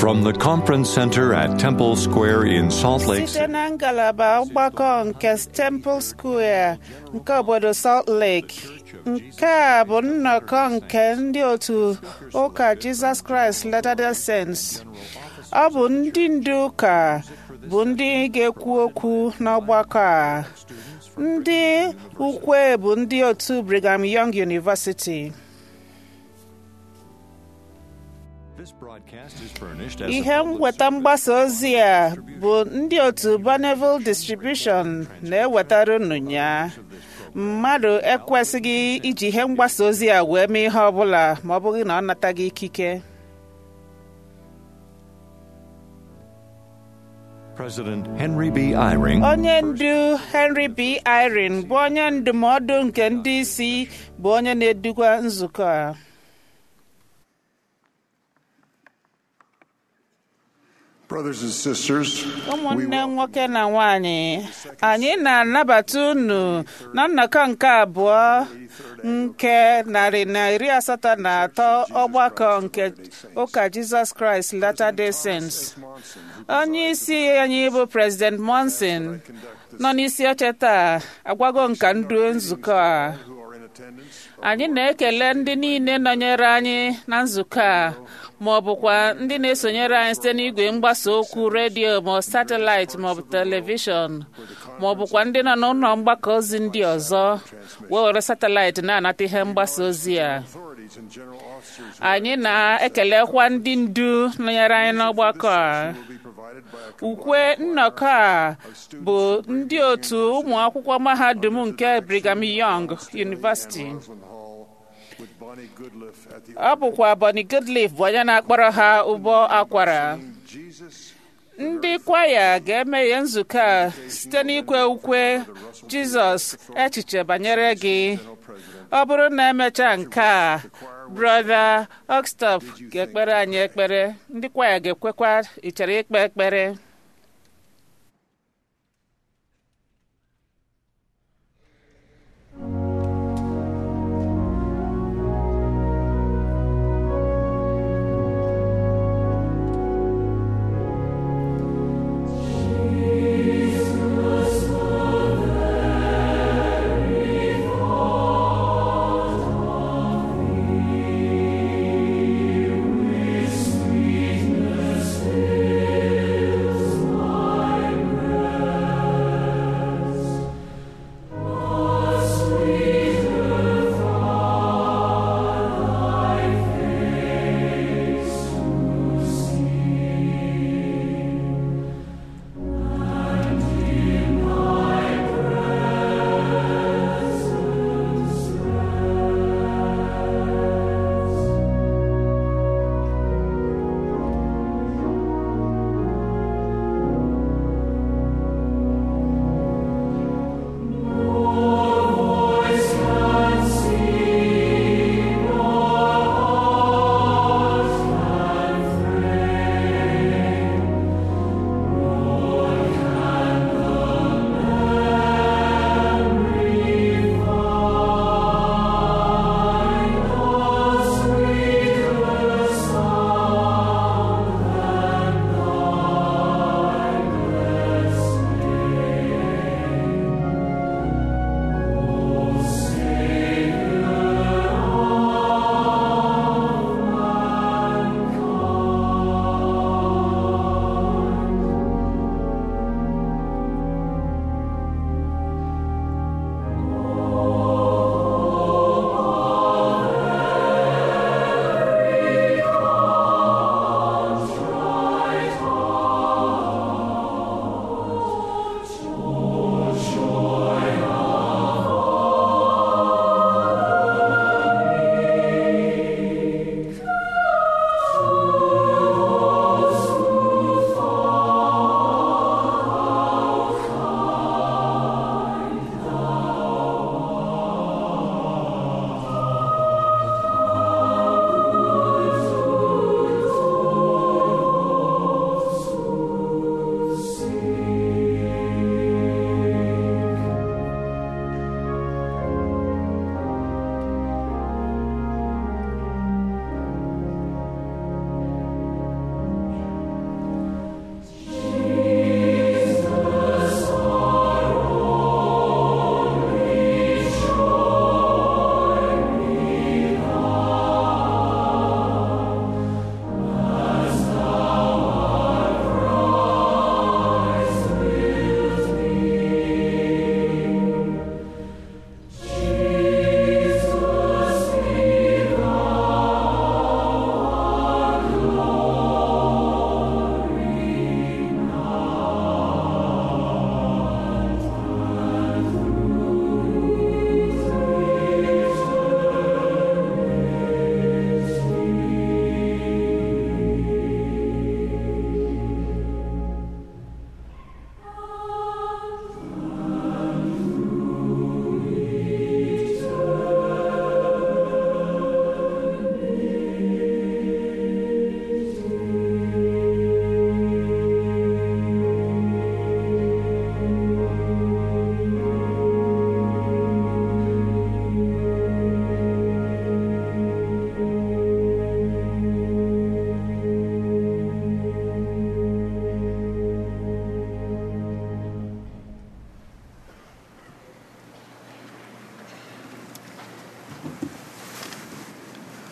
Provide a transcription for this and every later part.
From the conference center at Temple Square in Salt Lake site na ngalaba ọgbakọ nke Temple Square nke obodo Salt Lake nke a bụ nnọkọ nke ndị otu ụka Jesus Christ Latter-day Saints ọ bụ ndị ndu ụka bụ ndị ga-ekwu okwu n'ọgbakọ a ndị ukwe bụ ndị otu Brigham Young University ihe mweta mgbasa ozi a bụ ndị otu Bonneville Distribution na-ewetara unu ya mmadụ ekwesịghị iji ihe mgbasa ozi a wee mee ihe ọbụla ma ọ bụghị na ọ nataghị ikike President Henry B. Eyring onye ndu Henry B. Eyring bụ onye ndụmọdụ nke ndị isi bụ onye na-edukwa nzukọ a Brothers and sisters, we ụmụnne welcome nwoke na nwanyị anyị na-anabata unu na nnọkọ nke abụọ nke narị na iri asatọ na atọ ọgbakọ nke ụka Jizọs Kraịst Latter-day Saints onye isi anyị bụ President Monson nọ n'isi oche taa agwago nka ndu nzukọ a who are in attendance anyị na-ekele ndị niile nọnyere anyị na nzukọ a ma ọ bụkwa ndị na-esonyere anyị site n'igwe mgbasa okwu redio ma ọ satịlaịtị ma ọ bụ telivishọn ma ọ bụkwa ndị nọ n'ụlọ mgbakọ ozi ndị ọzọ wee were satịlaịtị na-anata ihe mgbasa ozi a authorities and general officers anyị na-ekelekwa ndị ndu nọnyere anyị n'ọgbakọ a will be provided by a ukwe nnọkọ a bụ ndị otu ụmụ akwụkwọ mahadum nke Brigham Young University Roslyn Hall with Bonnie Goodliff at the ọ bụkwa Bonnie Goodliff bụ onye na-akpọrọ ha ụbọ akwara Jesus ndị kwaya ga-emeghe nzukọ a site n'ikwe ukwe Jizọs echiche banyere gị ọ bụrụ na emechaa nke a brother Oxtop ga-ekpere anyị ekpere ndị kwaya ga-ekwekwa ichere ikpe ekpere Sweetness is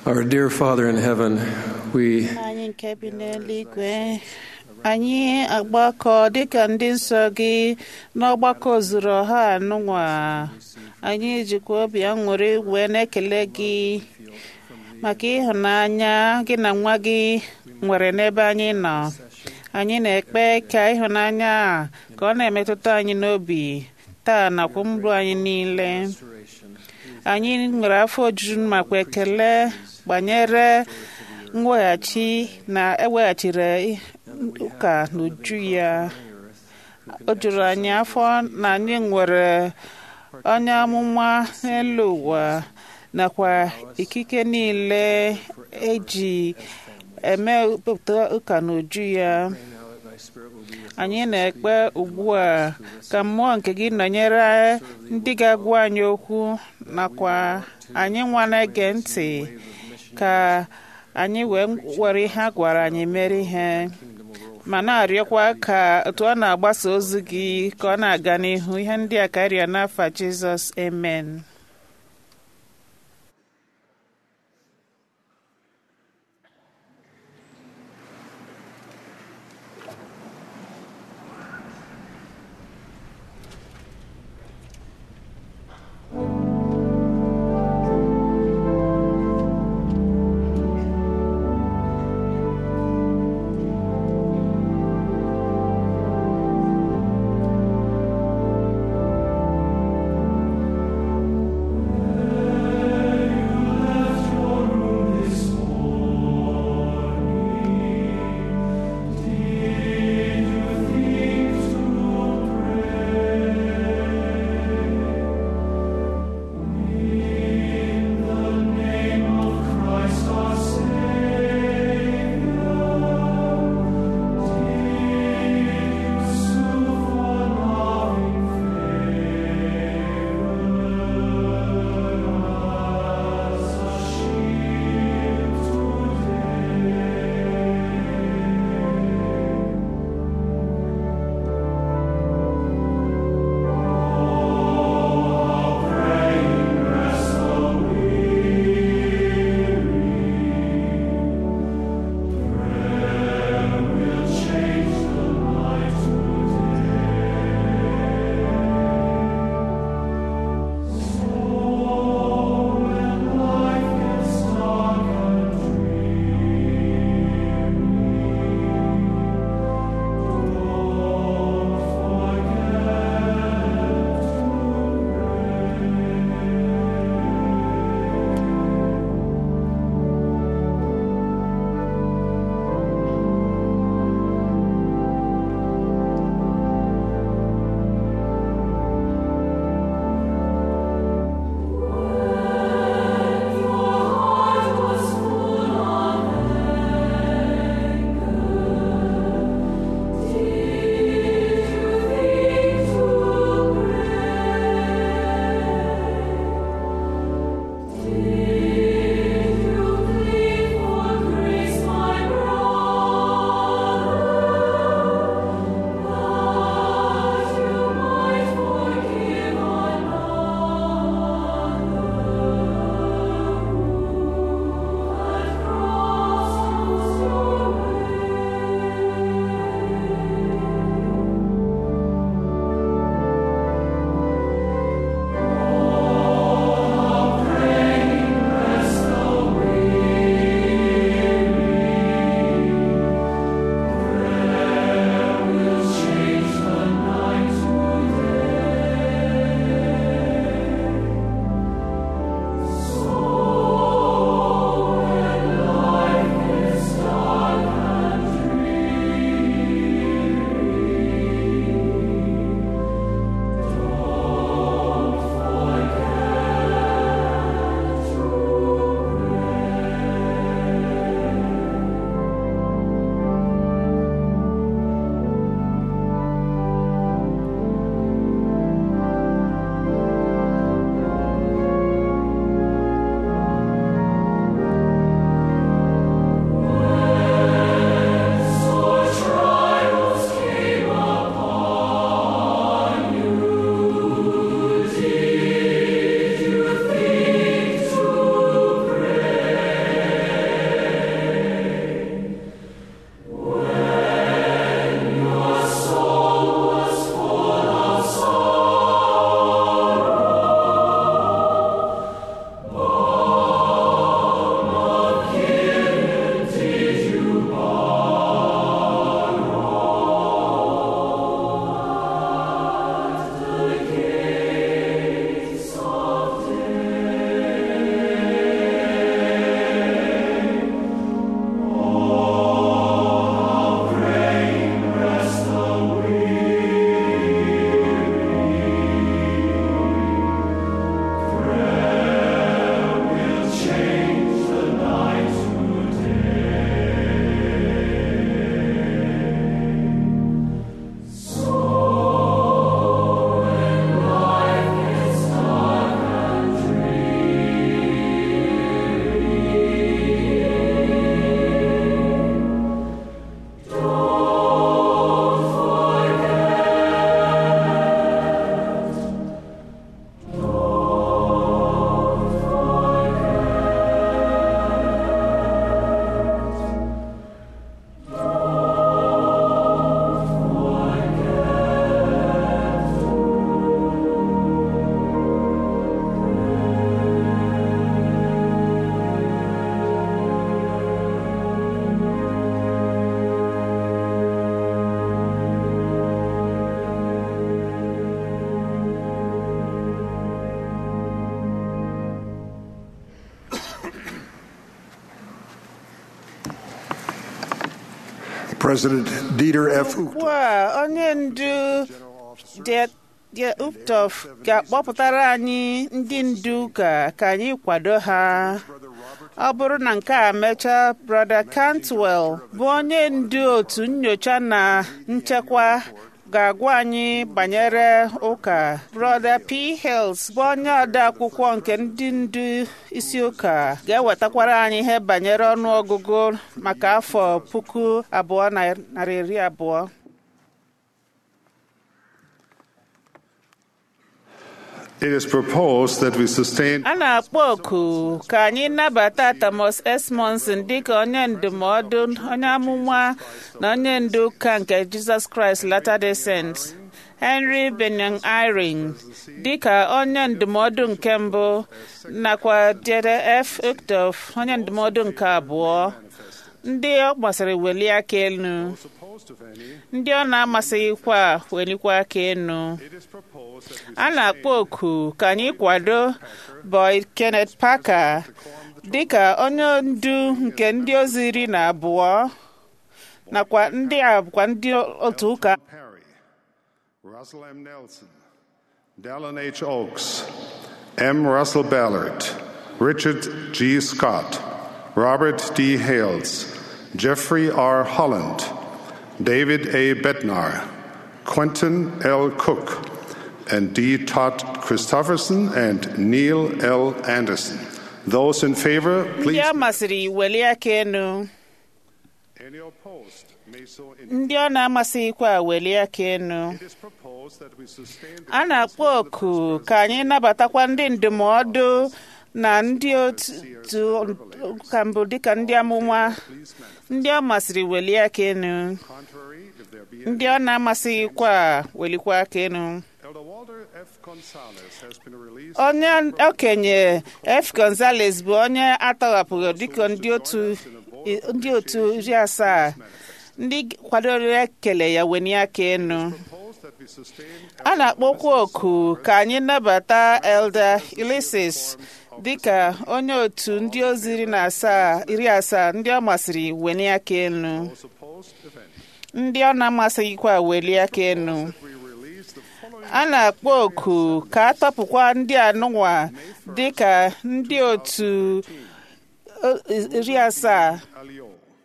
Our dear Father in heaven, we anyị nke bi n'eluigwe anyị agbakọ dịka ndị nsọ gị n'ọgbakọ zuru ọha anụnwa anyị jikwa obi aṅụrị wee na-ekele gị maka ịhụnanya gị na nwa gị nwere n'ebe anyị nọ anyị na-ekpe ka ịhụnanya a ka ọ na-emetụta anyị n'obi taa nakwa mbụ anyị niile anyị nwere afọ ojuju makwa ekele banyere mweghachi na eweghachiri ụka n'uju ya o juru anyị afọ na anyị nwere onye amụma n'elu ụwa nakwa ikike niile eji eme ụka n'uju ya anyị na-ekpe ugbu a ka mmụọ nke gị nọnyere ndị ga-agwa anyị okwu nakwa anyị nwa na-ege ntị ka anyị wee were ihe a gwara anyị mere ihe ma na-arịọkwa ka otu ọ na-agbasa ozi gị ka ọ na-aga n'ihu ihe ndị a karịa n'afa Jizọs amen Thank President Dieter F. ugbu Uchtdorf, a onye ndu De- De Uptof ga-akpọpụtara anyị ndị ndu ụka ka anyị kwado ha ọ bụrụ na nke a mechaa brother Cantwell bụ onye ndu otu nyocha na nchekwa ga-agwa anyị banyere ụka brother P. Hills bụ onye ode akwụkwọ nke ndị ndu isi ụka ga-ewetakwara anyị ihe banyere ọnụọgụgụ maka afọ puku abụọ na narị iri abụọ It is proposed that we sustain a na-akpọ oku ka anyị nabata Thomas S. Monson dịka onye ndụmọdụ onye amụma na onye ndu ụka nke Jesus Christ Latter-day Saints Henry Benyon Eyring dịka onye ndụmọdụ nke mbụ nakwa Dede F. Uchtdorf onye ndụmọdụ nke abụọ ndị ọ gbasara welie aka elu ndị ọ na-amasịghịkwa welikwa aka elu a na-akpọ oku ka anyị kwado Boyd Kenneth Parker dịka onye ndu nke ndị ozi iri na abụọ nakwa ndị a bụkwa ndị otu ụka Perry, Russell M. Nelson, Dallin H. Oaks, M. Russell Ballard, Richard G. Scott, Robert D. Hales, Jeffrey R. Holland, David A. Bednar, Quentin L. Cook, and D. Todd Christofferson and Neil L. Anderson. Those in favor, ndị please. a masịrị welie aka elu Any opposed may so indicate. ndị ọ na-amasịghịkwa welie aka elu It is proposed that we sustain the a na-akpọ oku ka anyị nabatakwa ndị ndụmọdụ na ndị otu ụka mbụ dịka ndị amụma ndị ọ masịrị welie aka elu contrary if there be ndị ọ na-amasịghịkwa welikwa aka elu Elder Walter F. Gonzalez has been released onye okenye F. Gonzales bụ onye atọghapụrụ dịka ndị otu ndị otu iri asaa ndị kwadoro ekele ya weni aka elu proposed that we sustain a na-akpọkwa oku ka anyị nabata Elder Ulysses dịka onye otu ndị ozi iri na asaa iri asaa ndị ọ masịrị weni aka elu those opposed, if any. ndị ọ na-amasịghịkwa weli aka elu We release the following a na-akpọ oku ka a tọpụkwa ndị anụnwa dịka ndị otu o- iri asaa Alio,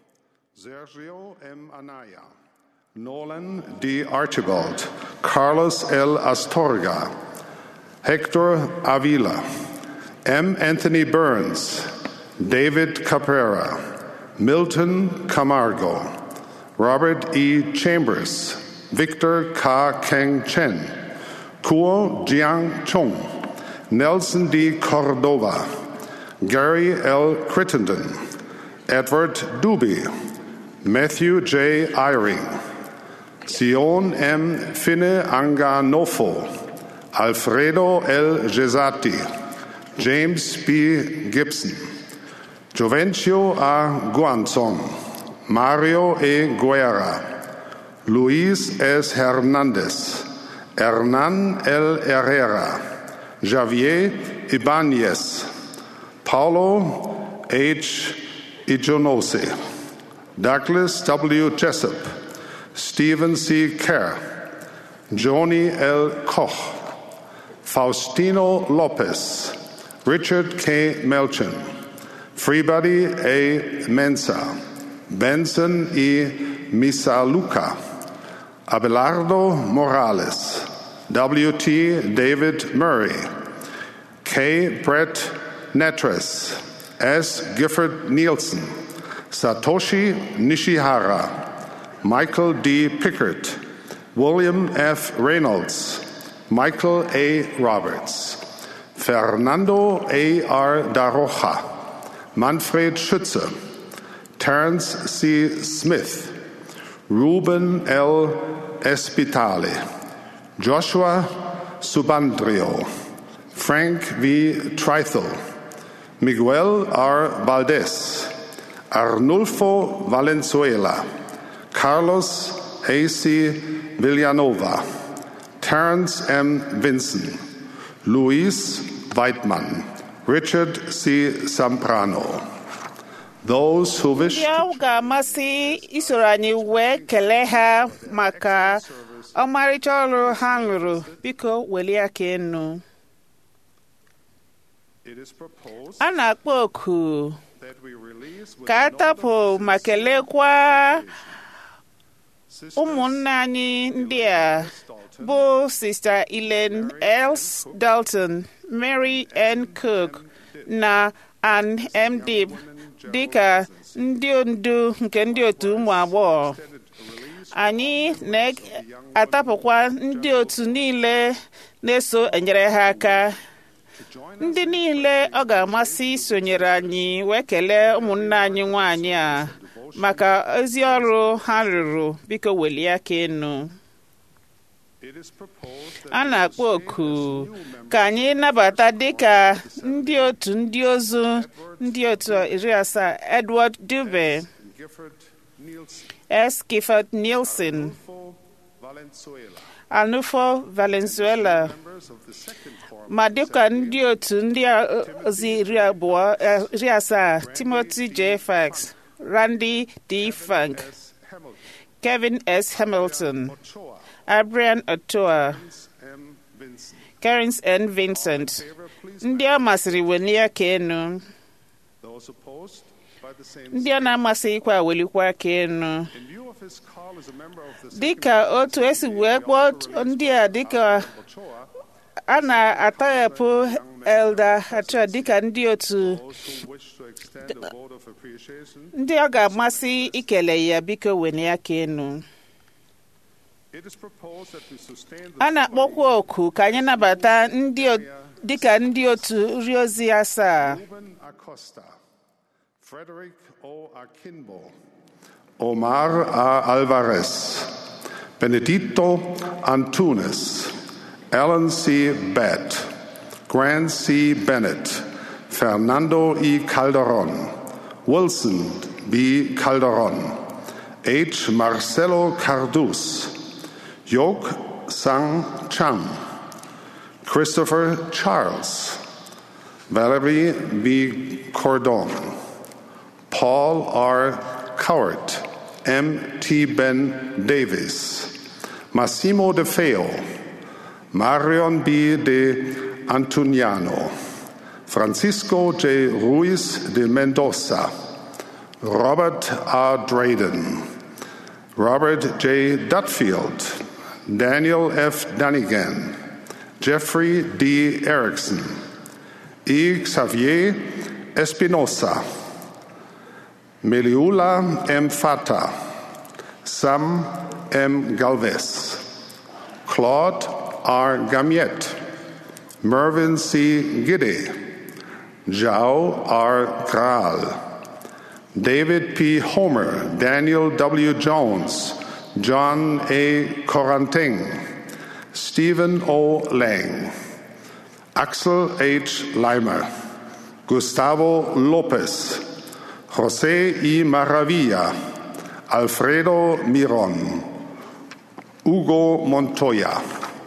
Sergio M. Anaya, Nolan D. Archibald, Carlos L. Astorga, Hector Avila, M. Anthony Burns, David Caprera, Milton Camargo, Robert E. Chambers, Victor K. Keng Chen, Kuo Jiang Chung, Nelson D. Cordova, Gary L. Crittenden, Edward Duby, Matthew J. Eyring, Sion M. Finne Anganofo, Alfredo L. Gesati, James B. Gibson, Jovencio A. Guanzon, Mario E. Guerra, Luis S. Hernandez, Hernan L. Herrera, Javier Ibanez, Paulo H. Ijonose, Douglas W. Jessup, Stephen C. Kerr, Joni L. Koch, Faustino Lopez, Richard K. Melchin, Freebody A. Mensa, Benson E. Misaluka, Abelardo Morales, W.T. David Murray, K. Brett Netres, S. Gifford Nielsen, Satoshi Nishihara, Michael D. Pickert, William F. Reynolds, Michael A. Roberts, Fernando A. R. Daroja, Manfred Schütze, Terence C. Smith, Ruben L. Espitale, Joshua Subandrio, Frank V. Trithel, Miguel R. Valdez, Arnulfo Valenzuela, Carlos A.C. Villanova, Terence M. Vinson, Luis Weidmann, Richard C. Zambrano. Those who wish ndị ọ ga-amasị isoro anyị wee kelee ha maka ọmarịcha ọrụ ha lụrụ biko welie aka enu it is proposed a na-akpọ oku that we release with ka a tapụ ma kelekwa Sisters ụmụnne anyị ndị a bụ Sista Elaine Els Dalton, Mary N. Cook na Ann M. Dib dịka ndị ndu nke ndị otu ụmụ agbọghọ anyị na-atapụkwa ndị otu niile na-eso enyere ha aka ndị niile ọ ga-amasị isonyere anyị wee kelee ụmụnne anyị nwanyị a maka ezi ọrụ ha rụrụ biko welie aka enu it is proposed that a na-akpọ oku ka anyị nabata dịka ndị otu ndị ozu ndị otu iri asaa Edward Dube Gifford Nielsen S. Gifford Nielsen for Valenzuela Anufo Valenzuela members of the second form ma dịka ndị otu ndị ozi iri abụọ eh, iri asaa Timothy J. Fax Randy D. Funk S. Hamilton Kevin S. Hamilton Ochoa Abrian Otoa M. Vincent Karens N. Vincent favor please ndị ọ masịrị welie aka enu those opposed by the same ndị ọ na-amasịghịkwa welikwa aka enu in view of his call as a member of the dịka otu esi wee kpọọ ndị a dịka Ochoa a na-atọghapụ elda achọ dịka ndị otu those who wish to extend a vote of appreciation ndị ọ ga-amasị ikele ya biko welie aka enu it is proposed that we sustain the a na-akpọkwa oku ka anyị nabata ndị o- dịka ndị otu nri ozi asaa Ruben Acosta, Frederick O. Akinbo, Omar A. Alvarez, Benedito Antunes, Alan C. Bett, Grant C. Bennett, Fernando E. Calderon, Wilson B. Calderon, H. Marcelo Cardus, Yok Sang Cham, Christopher Charles, Valerie B. Cordon, Paul R. Cowart, M. T. Ben Davis, Massimo De Feo, Marion B. De Antuniano, Francisco J. Ruiz de Mendoza, Robert R. Drayden, Robert J. Dutfield, Daniel F. Dunnigan, Jeffrey D. Erickson, E. Xavier Espinosa, Meliula M. Fata, Sam M. Galvez, Claude R. Gamiet, Mervyn C. Giddy, Zhao R. Graal, David P. Homer, Daniel W. Jones, John A. Coranting, Stephen O. Lang, Axel H. Leimer, Gustavo Lopez, José I. Maravilla, Alfredo Miron, Hugo Montoya,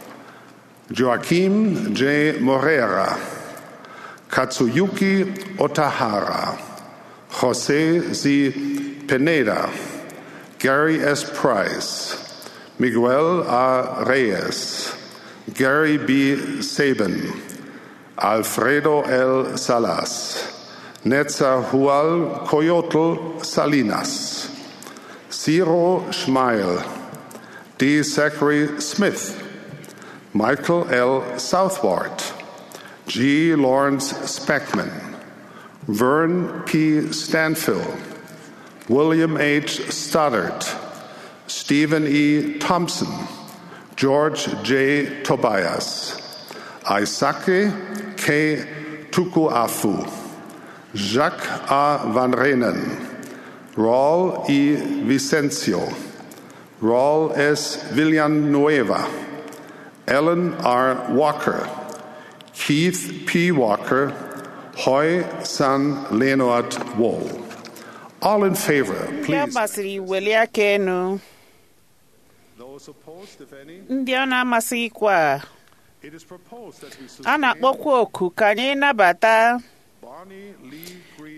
Joaquim J. Morera, Katsuyuki Otahara, José Z. Pineda, Gary S. Price, Miguel A. Reyes, Gary B. Sabin, Alfredo L. Salas, Netzahual Coyotl Salinas, Ciro Schmeil, D. Zachary Smith, Michael L. Southward, G. Lawrence Speckman, Vern P. Stanfill, William H. Stoddard, Stephen E. Thompson, George J. Tobias, Isake K. Tukuafu, Jacques A. Van Renen, Raul E. Vicencio, Raul S. Villanueva, Ellen R. Walker, Keith P. Walker, Hoy San Leonard Wool. All in favor, ndị ọ please. masịrị welie aka enu Those opposed, if any, ndị ọ na-amasịghịkwa it is proposed that we a sustain na-akpọkwa oku ka anyị nabata Barney Lee Green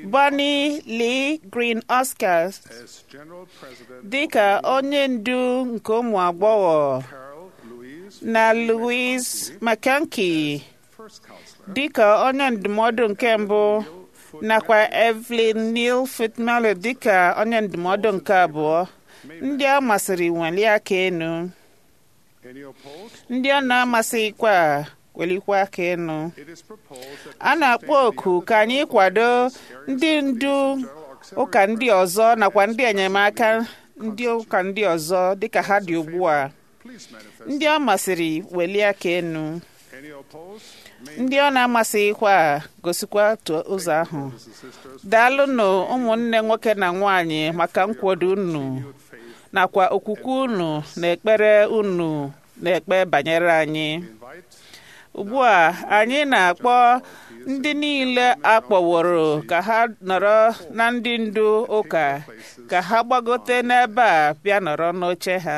Bonnie Lee Green Oscars as General President dịka onye ndu nke ụmụ agbọghọ Carol Louise, na Louise McKenke first counselor, dịka onye ndụmọdụ nke mbụ nakwa Evelyn Neal Fitmelo dịka onye ndụmọdụ nke abụọ ndị a masịrị welie aka enu any opposed? ndị ọ na-amasịghịkwa welikwa aka enu It is proposed that a na-akpọ oku ka anyị kwado ndị ndu ụka ndị ọzọ nakwa ndị enyemaka ndị ụka ndị ọzọ dịka ha dị ugbu a please manifest. ndị ọ masịrị welie aka enu Any opposed? May ndị ọ na-amasịghịkwa gosikwa otu ụzọ ahụ brothers and sisters daalụnụ ụmụnne nwoke na nwanyị maka nkwado unu faith nakwa okwukwe unu na ekpere unu na-ekpe banyere anyị invite ugbu a anyị na-akpọ ndị niile akpọworo ka ha nọrọ na ndị ndu ụka ka ha gbagote n'ebe a bịa nọrọ n'oche ha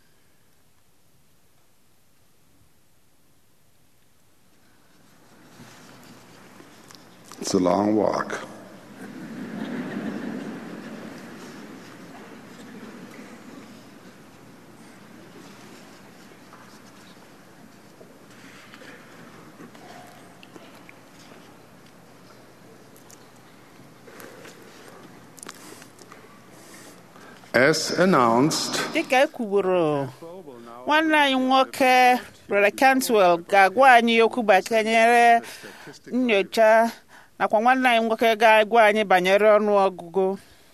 It's a long walk. As announced, dịka e kwuburu nwanne anyị nwoke Brother Cantwell ga-agwa anyị okwu banyere nyocha nakwa nwanne anyị nwoke ga-agwa anyị banyere ọnụ ọgụgụ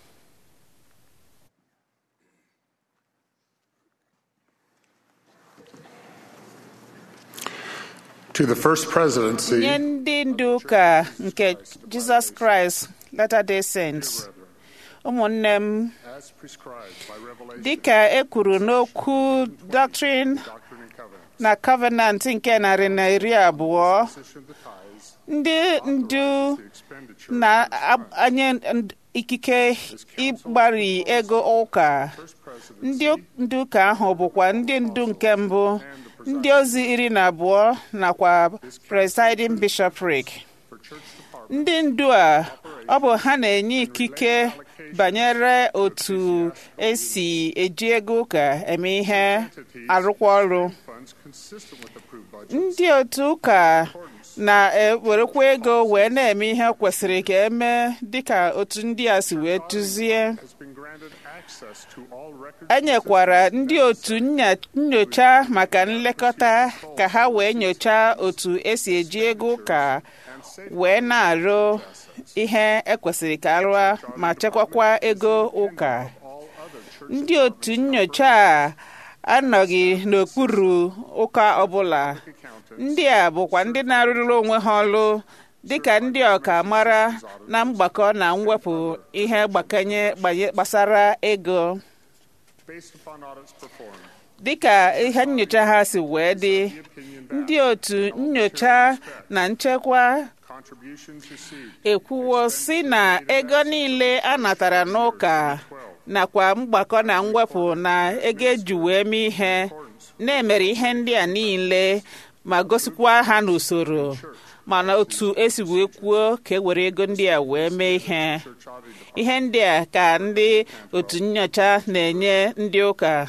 to the First Presidency, nye ndị ndu ụka nke Jizọs Kraịst Latter-day Saints ụmụnne m as prescribed by Revelation, dịka e kwuru n'okwu Doctrine Doctrine and Covenants, na Covenant nke narị na iri abụọ position the tithes, ndị ndu the expenditure, na-anye ikike ịgbari ego ụka First Presidency, ndị ndu ụka ahụ bụkwa ndị ndu nke mbụ ndị ozi iri na abụọ nakwa presiding bishopric for church department, ndị ndu a ọ bụ ha na-enye ikike banyere otu esi eji ego ụka eme ihe arụkwa ọrụ funds consistent with approved budget, ndị otu ụka na-ewerekwa ego wee na-eme ihe kwesịrị ka eme dịka otu ndị a si wee duzie has been granted access to all records e nyekwara ndị otu nya- nyocha maka nlekọta ka ha wee nyochaa otu esi eji ego ụka wee na-arụ ihe ekwesịrị ka arụa ma chekwakwa ego ụka all other church ndị otu nyocha a anọghị n'okpuru ụka ọbụla ndị a bụkwa ndị na-arụrụ onwe ha ọrụ dịka ndị ọka mara na mgbakọ na mwepụ ihe gbakanye gbanye- gbasara ego based upon audits performed, dịka ihe nyocha ha si wee dị ndị otu nyocha na nchekwa contributions received, ekwuwo si na ego niile a natara n'ụka nakwa mgbakọ na mwepụ na ego eji wee mee ihe na-emere ihe ndị a niile ma gosikwa ha n'usoro mana otu esi wee kwuo ka e were ego ndị a wee mee ihe church audit ihe ndị a ka ndị otu nyocha na-enye ndị ụka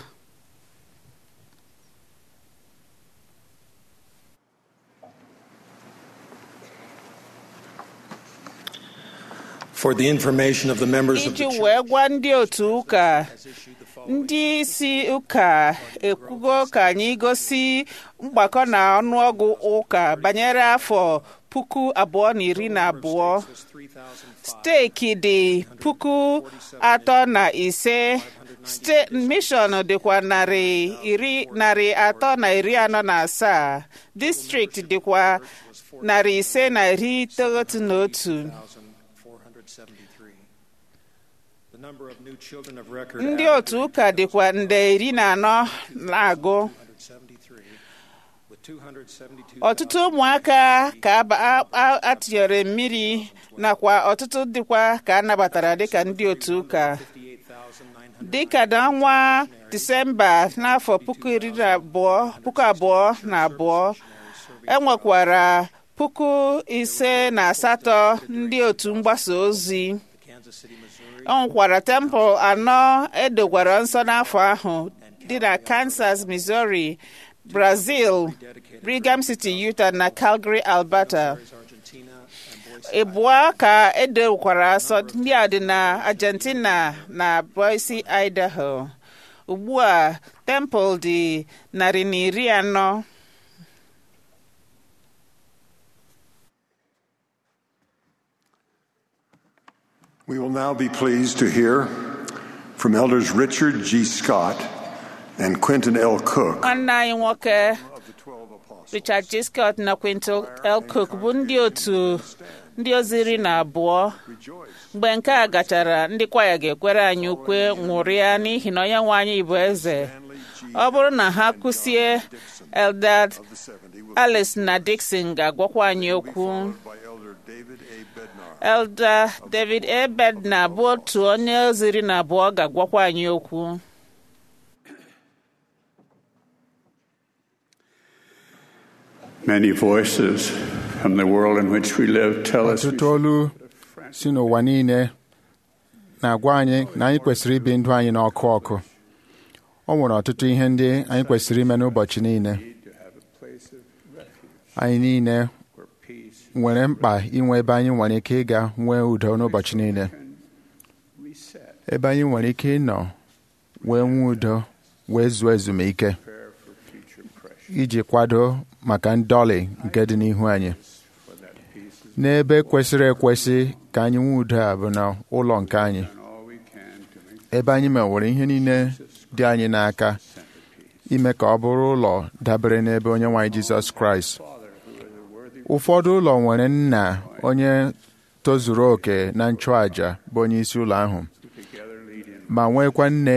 For the information of the members of the iji church, wee gwa ndị otu ụka ndị isi ụka ekwugo ka anyị gosi mgbakọ na ọnụọgụ ụka banyere afọ puku abụọ na iri na abụọ steeki dị puku atọ na ise ste- mishọn dịkwa narị iri narị atọ na iri anọ na asaa distrikti dịkwa narị ise na iri itoghatu na otu 473. The number of new children of record ndị added otu ụka dịkwa nde iri na anọ na-agụ 173, with 272 ọtụtụ ụmụaka ka aba- a- a- atịnyere mmiri nakwa ọtụtụ dịkwa ka a nabatara dịka ndị otu ụka 58,900 dịka n'ọnwa disemba n'afọ puku iri na abụọ puku abụọ na abụọ enwekwara puku ise na asatọ ndị otu mgbasa ozi Kansas City, Missouri, ọ nwekwara tempụl anọ edokwara nsọ n'afọ ahụ dị na Kansas, Missouri, Brazil, Brigham City, Utah na Calgary, Alberta. Argentina, and Boise, ịbụọ ka edokwara asọ ndị a dị na Argentina na Boise, Idaho. ugbu a tempụl dị narị na iri anọ We will now be pleased to hear from Elders Richard G. Scott and Quentin L. Cook nwanne anyị nwoke of the Twelve Apostles. Richard G. Scott na Quintal L. Cook bụ ndị otu ndị ozi iri na abụọ Rejoice. mgbe nke a gachara ndị kwaya ga-ekwere anyị ukwe nwụrịa n'ihi na onye nwe anyị bụ eze ọ bụrụ na ha kwụsie Eldad of the 70 will Alice na Dixon ga-agwakwa anyị okwu followed by Elder David A. Bednar. Elder David A. Bednar bụ otu onye ozi iri na abụọ ga-agwakwa anyị okwu Many voices from the world in which we live tell us we ọtụtụ olu si n'ụwa niile na-agwa anyị na anyị kwesịrị ibi ndụ anyị n'ọkụ ọkụ o nwere ọtụtụ ihe ndị anyị kwesịrị ime n'ụbọchị niile need to have a place of refuge anyị niile where peace nwere mkpa inwe ebe anyị nwere ike ịga nwee udo n'ụbọchị niile can reset, ebe anyị nwere ike ịnọ wee nwee udo wee zuo ezumike prepare for future pressure. iji kwado maka ndọlị nke dị n'ihu anyị For that peace is n'ebe kwesịrị ekwesị ka anyị nwee udo a bụ na ụlọ nke anyị done all we can to make ebe anyị mewere ihe niile dị anyị n'aka centerpiece. ime ka ọ bụrụ ụlọ dabere n'ebe onye nwaanyị Jizọs Kraịst Father, who is a worthy ụfọdụ ụlọ nwere nna onye tozuru oke na nchụàja bụ onye isi ụlọ ahụ who together lead in ma nwekwa nne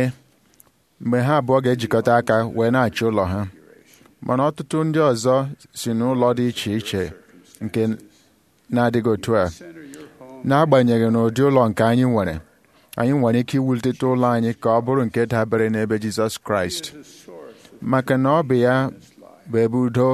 mgbe ha abụọ ga-ejikọta aka wee na-achị ụlọ ha mana ọtụtụ ndị ọzọ si n'ụlọ dị iche iche nke na-adịghị otu a center your home n'agbanyeghị n'ụdị ụlọ nke anyị nwere anyị nwere ike iwulite ụlọ anyị ka ọ bụrụ nke dabere n'ebe Jizọs Kraịst is a source of maka na ọ bụ ya bụ ebe udo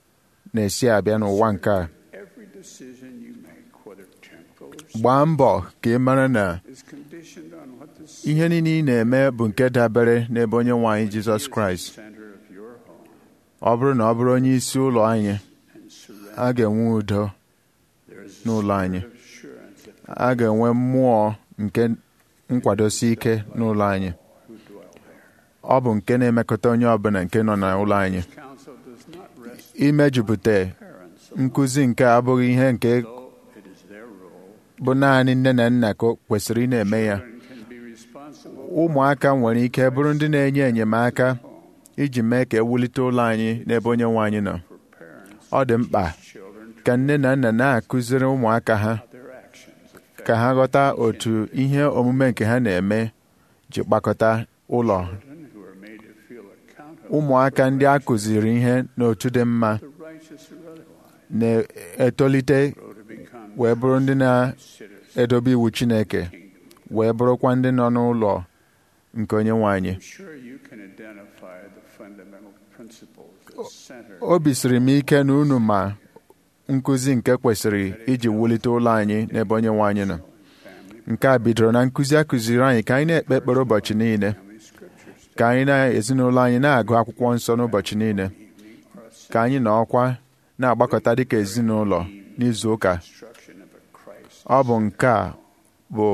na-esi abịa n'ụwa nke a every decision you make, whether temporal or gbaa mbọ ka ị mara na is conditioned on what the ihe niile ị na-eme bụ nke dabere n'ebe onye nwe anyị Jizọs Kraịst center of your home ọ bụrụ na ọ bụrụ onye isi ụlọ anyị and surrender. a ga-enwe udo There is a n'ụlọ anyị spirit of assurance that a ga-enwe mmụọ nke nkwadosi ike n'ụlọ anyị who dwell there. ọ bụ nke na-emekọta onye ọbụla nke nọ n'ụlọ anyị Counsel does not rest imejupụta parents, nkụzi nke abụghị ihe nke though it is their role. bụ naanị nne na nna ka o kwesịrị ị na-eme ya Children can be responsible ụmụaka nwere ike bụrụ ndị na-enye enyemaka iji mee ka ewulite ụlọ anyị n'ebe onye nwe anyị nọ for parents, ọ dị mkpa children, ka nne na nna na-akụziri ụmụaka ha their actions affect ka ha ghọta otu ihe omume nke ha na-eme ji kpakọta ụlọ children who are made to feel accountable, ụmụaka ndị a kụziri ihe n'otu dị mma the righteous or otherwise, na-etolite grow to become wee bụrụ ndị citizens na-edobe iwu Chineke wee bụrụkwa ndị nọ n'ụlọ nke onye nwe anyị I'm sure you can identify the fundamental principles that center obi siri m ike na unu ma nkụzi nke kwesịrị iji wulite ụlọ anyị n'ebe onye nwe anyị nọ family, nke a bidoro na nkụzi a kụziri anyị ka anyị na-ekpe ekpere ụbọchị niile family scriptures, ka anyị na ezinụlọ anyị na-agụ akwụkwọ nsọ n'ụbọchị niile ka anyị na ọkwa na-agbakọta dịka ezinụlọ n'izu ụka instruction of a Christ, ọ bụ nke a bụ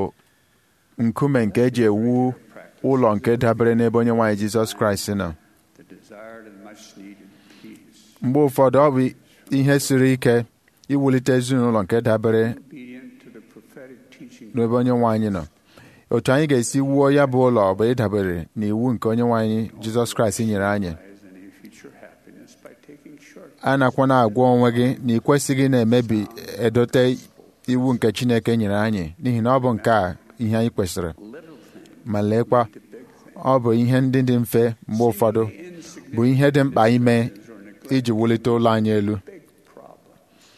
nkume nke eji ewu ụlọ nke dabere n'ebe onye nwaanyị Jizọs Kraịst nọ the desired and much needed peace, mgbe ụfọdụ ọ bụ ihe siri ike iwulite ezinụlọ nke dabere obedient to the prophetic teaching n'ebe onye nwe anyị nọ otu anyị ga-esi wuo ya bụ ụlọ bụ ịdabere n'iwu nke onye nwe anyị Jizọs Kraịst nyere anyị as any future happiness by taking short a nakwa na-agwa onwe gị na ị kwesịghị na-emebi edote iwu nke Chineke nyere anyị n'ihi na ọ bụ nke a ihe anyị kwesịrị little things ma leekwa to big things. ọ bụ ihe ndị dị mfe mgbe ụfọdụ bụ ihe dị mkpa ime iji wulite ụlọ anyị elu big problem.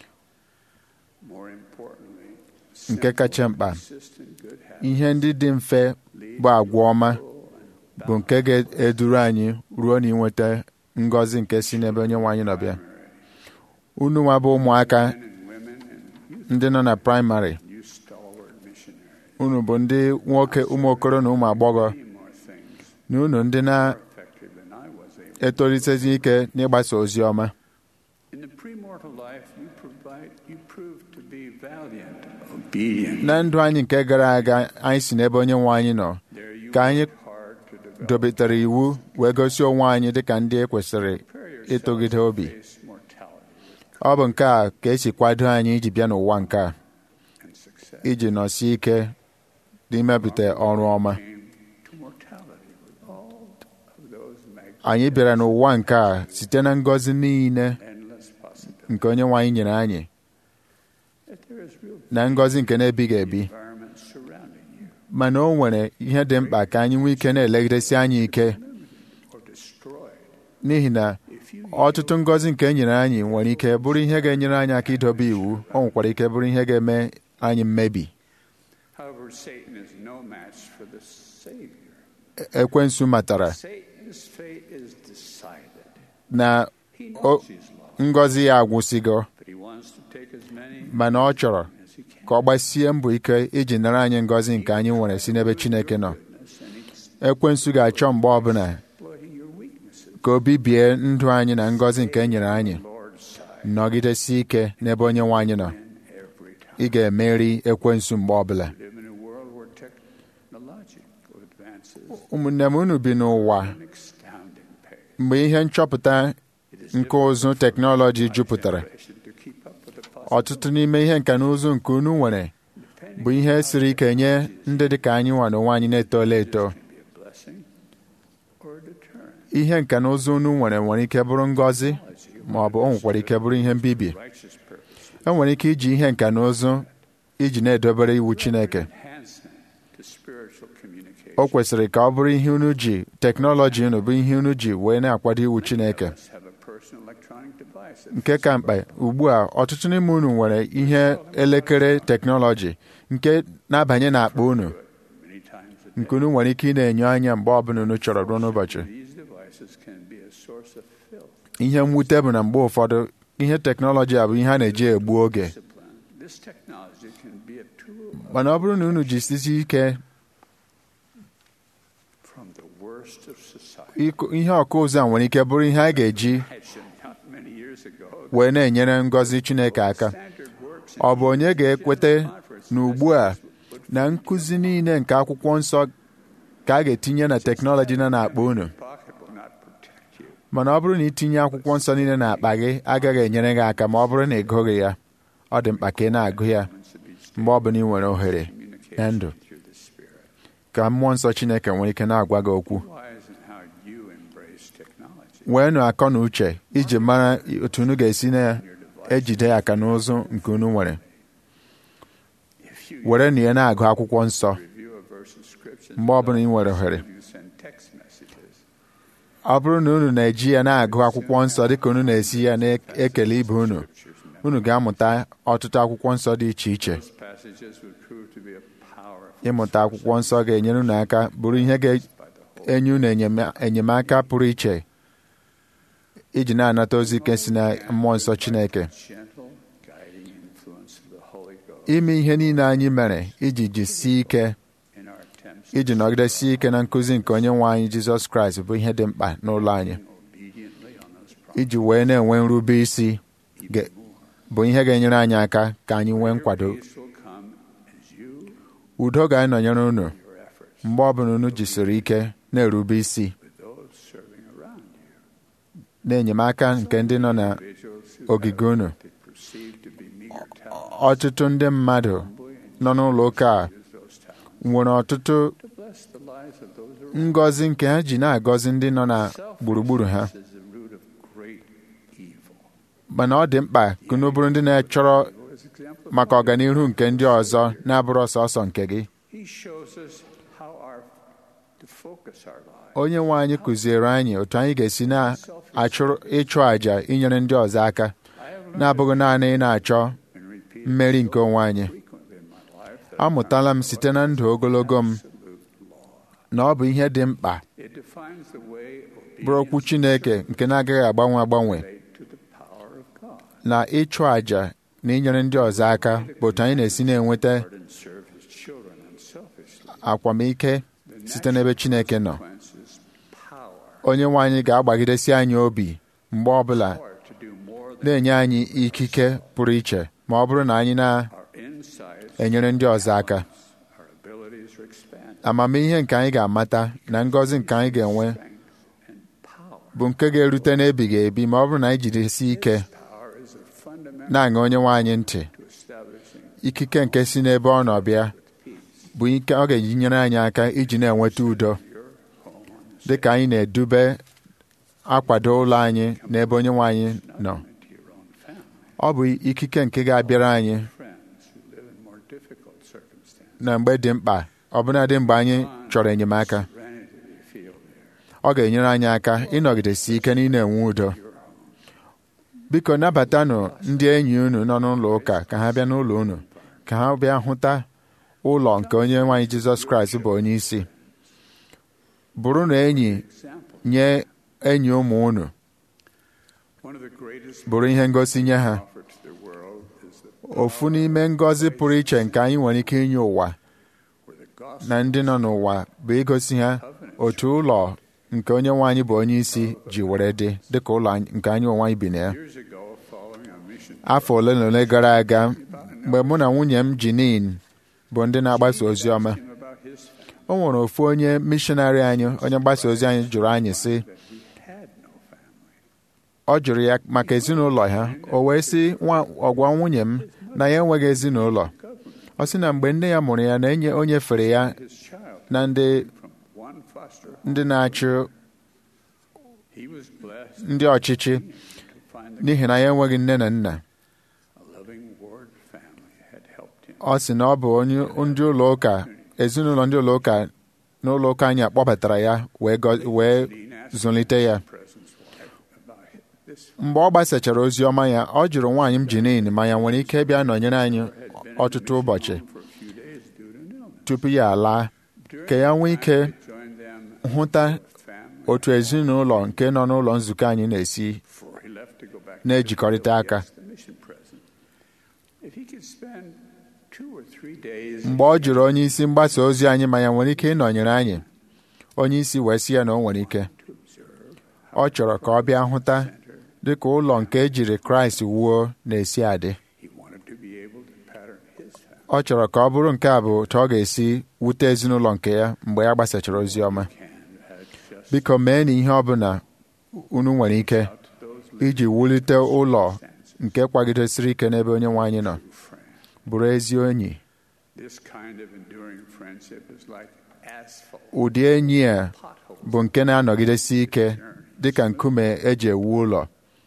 More importantly, nke kacha mkpa consistent good habits ihe ndị dị mfe bụ agwa ọma bụ nke ga-eduru anyị ruo na inweta ngọzi nke si n'ebe onye nwe anyị nọbịa unu nwa bụ ụmụaka men and women and youth, ndị nọ na praịmarị you stalwart missionaries. unu bụ ndị nwoke ụmụ okoro na ụmụ agbọghọ Many more things na unu ndị effective than I was able. na-etolitezi ike n'ịgbasa ozi ọma In the premortal life, you provide, you proved to be valiant, obedient. na ndụ anyị nke gara aga anyị si n'ebe onye nwe anyị nọ There you ka anyị worked hard to develop dobetere iwu wee gosi onwe anyị dịka ndị e kwesịrị ịtụgide obi face mortality ọ bụ nke a ka esi kwado anyị iji bịa n'ụwa nke a and success. iji nọsie ike n'imepụta ọrụ ọma Came to mortality with all of those magnificent, anyị bịara n'ụwa nke a site na ngọzi niile endless possibilities. nke onye nwe anyị nyere anyị That there is real na ngọzi nke na-ebighị ebi environment surrounding you mana o nwere ihe dị mkpa ka anyị nwee ike na-elegidesi anyị ike or destroyed. n'ihi na If you ọtụtụ ngọzi nke e nyere anyị nwere ike bụrụ ihe ga-enyere anyị aka idobe iwu o nwekwara ike bụrụ ihe ga-eme anyị mmebi However, Satan is no match for the Savior. ekwensu matara Satan's fate is decided. na He knows o- he's lost, ngọzi ya agwụsịgo but he wants to take as many mana ọ chọrọ as he can. ka ọ gbasie mbọ ike iji nara anyị ngọzi nke anyị nwere si n'ebe Chineke nọ Goodness and he's ekwensu ga-achọ mgbe ọbụla exploiting your weaknesses. ka o bibie ndụ anyị na ngọzi nke e nyere anyị Lord's side nọgidesi ike n'ebe onye nwe anyị nọ every time. ị ga-emeri ekwensu mgbe ọbụla We live in a world where technological advances ụmụnne m unu bi n'ụwa at an astounding pace. mgbe ihe nchọpụta It is nke ụzụ teknọlọji jupụtara generation to keep up with the ọtụtụ n'ime ihe nka na ụzụ nke unu nwere bụ ihe siri ike nye ndị dị ka anyị nwa n'onwe anyị na-etola eto can be a blessing or a deterrent. ihe nka na ụzụ unu nwere nwere ike bụrụ ngọzi ma ọ bụ o nwekwara ike bụrụ ihe mbibi Righteous purpose. e nwere ike iji ihe nka na ụzụ iji na-edobere iwu Chineke Enhancement to spiritual communication. o kwesịrị ka ọ bụrụ ihe unu ji teknọlọji unu bụ ihe unu ji wee na-akwado iwu Chineke Let's have a personal electronic device that nke ka mkpa ugbu a ọtụtụ n'ime unu nwere ihe elekere teknọlọji nke na-abanye n'akpa unu many times a day. nke unu nwere ike ị na-enyo anya mgbe ọbụla unu chọrọ ruo n'ụbọchị These devices can be a source of filth, ihe mwute bụ na mgbe ụfọdụ ihe teknọlọji a bụ ihe a na-eji egbu oge discipline. This technology can be a tool mana ọ bụrụ na unu jisisi ike from the worst of society. ịkụ- ihe ọkụ ụzọ a nwere ike bụrụ ihe a ga-eji Imagine not many years ago, wee na-enyere ngọzi Chineke aka standard works ọ bụ onye ga-ekwete na ugbu a na nkụzi niile nke akwụkwọ nsọ ka a ga-etinye na teknọlọji nọ n'akpa unu pocket will not protect you. mana ọ bụrụ na itinye akwụkwọ nsọ niile n'akpa gị agaghị enyere gị aka ma ọ bụrụ na ị gụghị ya ọ dị mkpa ka ị na-agụ ya mgbe ọbụla ị nwere ohere na ndụ Through the Spirit. ka mmụọ nsọ Chineke nwere ike na-agwa gị okwu Wise in how you embrace technology. weenụ akọ na uche iji mara otu unu ga-esi na-ejide aka n'ụzụ nke unu nwere If you were na ya na-agụ akwụkwọ nsọ review a verse of scripture, mgbe ọbụla ị nwere ohere you send text messages. ọ bụrụ na unu na-eji ya na-agụ akwụkwọ nsọ dịka unu na-esi ya na-ekele ibe unu unu ga-amụta ọtụtụ akwụkwọ nsọ dị iche iche Those passages would prove to be a powerful ịmụta akwụkwọ nsọ ga-enyere unu aka bụrụ ihe ga-enye unu enyema- enyemaka pụrụ iche iji na-anata ozi ike si na mmụọ nsọ Chineke gentle guiding influence of the Holy Ghost ime ihe niile anyị mere iji jisie ike in our attempts iji nọgidesie ike na nkụzi nke onye nwe anyị Jizọs Kraịst bụ ihe dị mkpa n'ụlọ anyị obediently on those promises. iji wee na-enwe nrube isi ga- bụ ihe ga-enyere anyị aka ka anyị nwee nkwado Peace will come as you, udo ga-anọnyere unu your efforts, mgbe ọbụla unu jisiri ike na-erube isi with those serving around you. na-enyemaka nke ndị nọ na Individuals who ogige unu they perceive to be meager talents, ọtụtụ ndị mmadụ nọ n'ụlọ ụka a use those talents nwere ọtụtụ to bless the lives of those around. ngọzi nke ha ji na-agọzi ndị nọ na gburugburu ha Selfishness is the root of great evil. mana ọ dị mkpa ka unu bụrụ ndị na-achọrọ As example, maka ọganihu nke ndị ọzọ na-abụrụ ọsọsọ nke gị he shows us how our to focus our lives. onye nwe anyị kụziere anyị otu anyị ga-esi na-achụrụ ịchụ àjà inyere ndị ọzọ aka I have learned na-abụghị naanị ị na-achọ and repeated mmeri nke onwe anyị frequently in my life that amụtala m site na ndụ ogologo m na ọ bụ ihe dị mkpa it defines the way bụrụ okwu Chineke nke na-agaghị agbanwe agbanwe obedient to the power of God. na ịchụ àjà na inyere ndị ọzọ aka bụ otu anyị na-esi na-enweta and serve his children unselfishly. akwamike site n'ebe Chineke nọ Consequences, power, onye nwe anyị ga-agbagidesi anyị obi mgbe ọbụla power to do more than na-enye anyị ikike pụrụ iche ma ọ bụrụ na anyị our insights, na-enyere ndị ọzọ aka our abilities are expanded. amamihe nke anyị ga-amata na ngọzi nke anyị ga-enwe Strength and power. bụ nke ga-erute n'ebighị ebi ma ọ bụrụ na anyị jidesi ike Power is a fundamental na-aṅa onye nwe anyị ntị to establishing ikike nke si n'ebe ọ nọ bịa bụ ike ọ ga-eji nyere anyị aka iji na-enweta udo dị ka anyị na-edube akwado ụlọ anyị n'ebe onye nwe anyị nọ into your own family, ọ bụ ikike nke ga-abịara anyị friends who live in more difficult circumstances. na mgbe dị mkpa ọbụnadị mgbe anyị chọrọ enyemaka Serenity they feel there. ọ ga-enyere anyị aka ịnọgidesi ike na ị na-enwe udo biko nabatanụ ndị enyi unu nọ n'ụlọ ụka ka ha bịa n'ụlọ unu ka ha bịa hụta ụlọ nke onye nwaanyị Jizọs Kraịst bụ onye isi bụrụ na enyi Example. nye enyi ụmụ unu One of the greatest bụrụ ihe ngosi nye ha offered to the world is the ofu n'ime ngọzi pụrụ iche nke anyị nwere ike inye ụwa where the gospel na ndị nọ n'ụwa bụ igosi ha otu ụlọ nke onye nwe anyị bụ onye isi ji were dị dịka ụlọ anyị- nke anyị onwe anyị bi na ya years ago following a mission afọ ole na ole gara aga mgbe mụ na nwunye m Jinin bụ ndị na-agbasa ozi ọma him about his family o nwere ofu onye mishonarị anyị onye mgbasa ozi anyị jụrụ anyị sị that he had no family. ọ jụrụ ya maka ezinụlọ ha o wee sị nwa ọgwa nwunye m na ya enweghị ezinụlọ ọ sị na mgbe nne ya mụrụ ya na enye o nyefere ya His child na ndị from one foster home. ndị na-achị He was blessed ndị ọchịchị to find the n'ihi na ya enweghị nne na nna a loving ward family had helped him. ọ sị na ọ bụ onye ndị ụlọ ụka ezinụlọ ndị ụlọ ụka n'ụlọ ụka anyị akpọbatara ya wee gọ- wee Dean asked zụlite ya President's wife about this mgbe ọ gbasachara ozi ọma ya ọ jụrụ nwaanyị m Jinin ma ya nwere ike bịa nọnyere anyị had been in ọtụtụ the ụbọchị mission home for a few days due to an illness. tupu ya alaa During ka ya nwee that time, ike he joined them hụta as a family otu ezinụlọ nke nọ n'ụlọ nzukọ anyị na-esi before he left to go back to na-ejikọrịta Brazil, aka. he asked the mission president if he could spend two or three days mgbe ọ jụrụ onye isi mgbasa ozi anyị ma ya nwere ike ịnọnyere anyị onye isi wee sị ya na o nwere ike to observe ọ chọrọ ka ọ bịa hụta dịka ụlọ nke ejiri Kraịst wuo na-esi adị he wanted to be able to pattern his family ọ chọrọ ka ọ bụrụ nke a bụ otu ọ ga-esi wute ezinụlọ nke ya mgbe ya gbasachara ozi ọma can had just biko mee na ihe ọ bụla unu nwere ike out to those iji wulite ụlọ nke kwagidesiri ike n'ebe onye nwe anyị nọ living friends. bụrụ ezi enyi This kind of enduring friendship is like asphalt ụdị enyi a potholes. bụ nke na-anọgidesi ike dịka nkume eji ewu ụlọ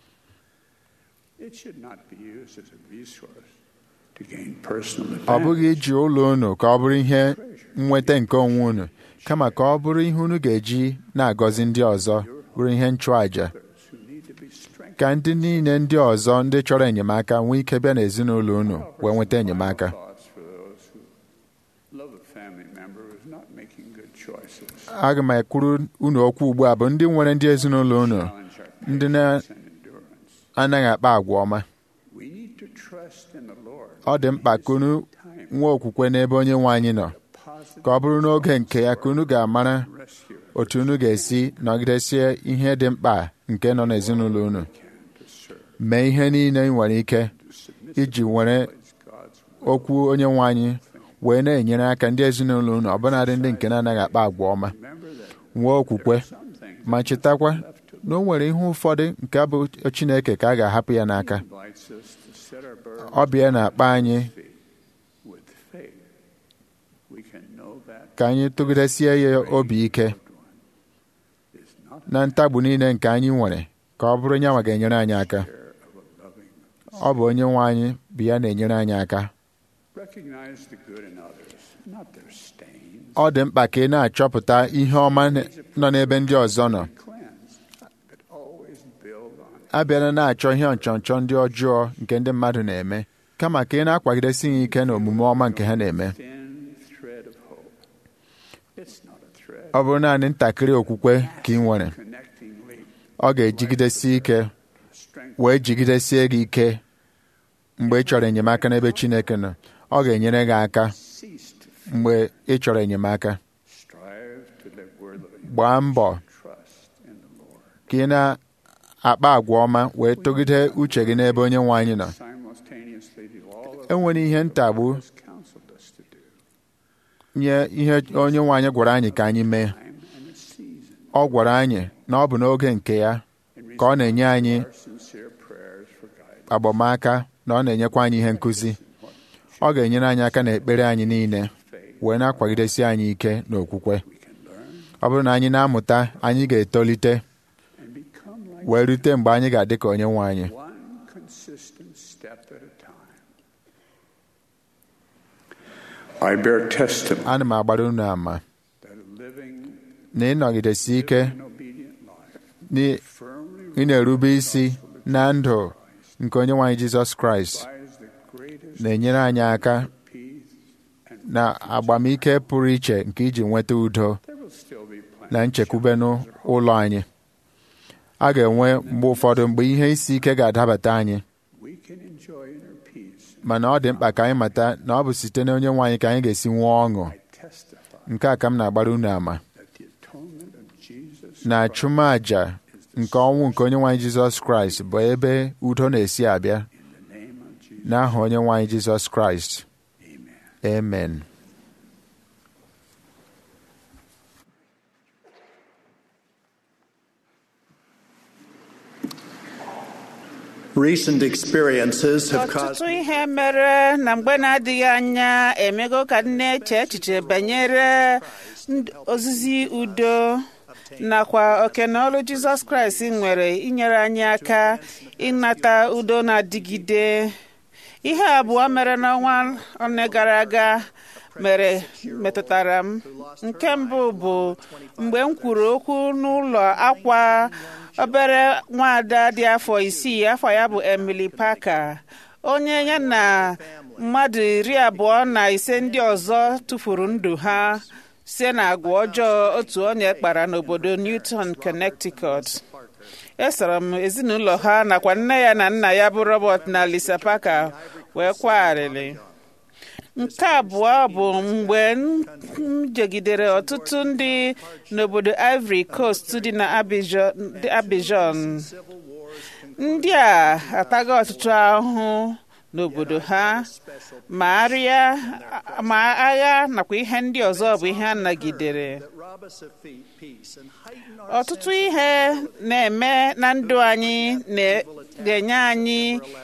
It should not be used as a resource to gain personal ọ bụghị advantage. iji ụlọ unu ka ọ bụrụ ihe nnweta nke onwe unu kama ka ọ bụrụ ihe unu ga-eji na-agọzi ndị ọzọ bụrụ ihe nchụàja Others who need to be strengthened. ka ndị niile ndị ọzọ ndị chọrọ enyemaka nwee ike bịa n'ezinụlọ unu wee nweta enyemaka Thoughts for those who love a family member who is not making good choices. aga m ekwuru unu okwu ugbu a bụ ndị nwere ndị ezinụlọ unu Challenge our ndị na- patience and endurance. anaghị akpa agwa ọma We need to trust in the Lord. ọ dị mkpa ka unu Time nwee okwukwe n'ebe onye nwe anyị nọ positive ka ọ bụrụ n'oge nke ya ka unu ga-amara rescue otu unu ga-esi nọgidesie ihe dị mkpa nke nọ n'ezinụlọ unu can to serve. mee ihe niile ị nwere ike To submit iji were God's will. okwu onye nwe anyị wee na-enyere aka ndị ezinụlọ unu ọbụnadị ndị nke na-anaghị akpa agwa ọma Remember that nwee okwukwe some things ma chetakwa left to na o nwere ihe ụfọdụ nke bụ Chineke ka a ga-ahapụ ya n'aka invites us to set our burden ọ bịa na-akpa anyị feet with faith. We can know that ka anyị tụgidesie ya obi ike is not na ntagbu niile nke anyị nwere ka ọ bụrụ nyanwa ga-enyere anyị aka care of a loving. ọ bụ onye nwe anyị bụ ya na-enyere anyị aka Recognize the good in others, not their stains. ọ dị mkpa ka ị na-achọpụta ihe ọma nọ n'ebe ndị ọzọ nọ Cleanse, but always build on it. abịala na-achọ ihe nchọnchọ ndị ọjọọ nke ndị mmadụ na-eme kama ka ị na-akwagidesi ha ike na omume ọma nke ha na-eme Thin thread of hope. It's not a thread. ọ bụrụ naanị ntakịrị okwukwe ka ị nwere Connecting link, ọ ga-ejigidesi ike strength, wee jigidesie gị ike mgbe ị chọrọ enyemaka n'ebe Chineke nọ ọ ga-enyere gị aka cease to mgbe ị chọrọ enyemaka strive to live worthily. gbaa mbọ Trust in the Lord. ka ị na-akpa agwa ọma wee tụgide uche gị n'ebe onye nwe anyị nọ Simultaneously do all of enwere ihe ntagbu He has counseled us to do. nye ihe onye nwe anyị gwara anyị ka anyị mee Time and a season. ọ gwara anyị na ọ bụ n'oge nke ya ka ọ na-enye anyị Our sincere prayers for guidance. agbamaka na ọ na-enyekwa anyị ihe nkụzi ọ ga-enyere anyị aka n'ekpere anyị niile wee na-akwagidesi anyị ike n'okwukwe ọ bụrụ na anyị na-amụta anyị ga-etolite And become like wee rute mgbe anyị ga-adị ka onye nwe anyị one consistent step at a time. I bear testimony ana m agbara unu ama that a living na ịnọgidesi ike and obedient life na firmly ị na-erube isi na ndụ nke onye nwe anyị Jizọs Kraịst requires the greatest na-enyere anyị aka peace and na agbamike pụrụ iche nke iji nweta udo there will still be plenty na nchekwube n'ụlọ anyị a ga-enwe mgbe ụfọdụ mgbe ihe isi ike ga-adabata anyị we can enjoy inner peace. mana ọ dị mkpa ka anyị mata na ọ bụ site na onye nwe anyị ka anyị ga-esi nwee ọṅụ I testify nke a ka m na-agbara unu ama that the atonement of Jesus na Christ achụmaja nke ọnwụ nke onye nwe anyị Jizọs Kraịst bụ ebe udo na-esi abịa in the name of Jesus. n'aha onye nwe anyị Jizọs Kraịst Amen. amen Recent experiences have caused ọtụtụ ihe mere na mgbe na-adịghị anya emego ka m na-eche echiche banyere ndụ- ozizi udo nakwa oke na ọrụ jizọs kraịst nwere inyere anyị aka ịnata udo na-adịgide ihe abụọ mere n'ọnwa one gara aga mere metụtara m nke mbụ bụ mgbe m kwuru okwu n'ụlọ akwa obere nwaada dị afọ isii afọ ya bụ Emily Parker onye ya na mmadụ iri abụọ na ise ndị ọzọ tụfuru ndụ ha site na agwa ọjọọ otu onye kpara n'obodo Newton, Connecticut esoro m ezinụlọ ha nakwa nne ya na nna ya bụ Robert na Lisa Parker wee kwagharịrị nke abụọ bụ mgbe m jegidere ọtụtụ ndị n'obodo Ivory Coast dị na Abidjan dị Abidjan. ndị a ataghị ọtụtụ ahụhụ n'obodo ha ma arịa ma agha nakwa ihe ndị ọzọ bụ ihe a nagidere rob us of fe- peace and heighten our ọtụtụ ihe na-eme na ndụ anyị na- na-enye anyị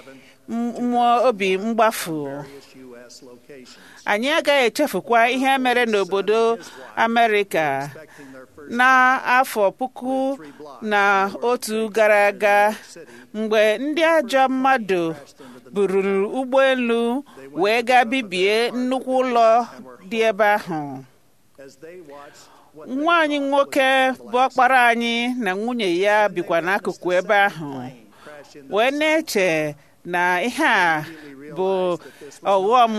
mmụọ obi mgbafu various U.S. locations, anyị agaghị echefukwa ihe mere n'obodo Amerịka expecting their first n'afọ puku na otu gara aga mgbe ndị ajọ mmadụ bururu ụgbọelu wee gaa bibie nnukwu ụlọ dị ebe ahụ as they watched what nwa anyị nwoke bụ ọkpara anyị na nwunye ya bikwa n'akụkụ ebe ahụ crashed in wee na-eche na ihe a bụ ọghọm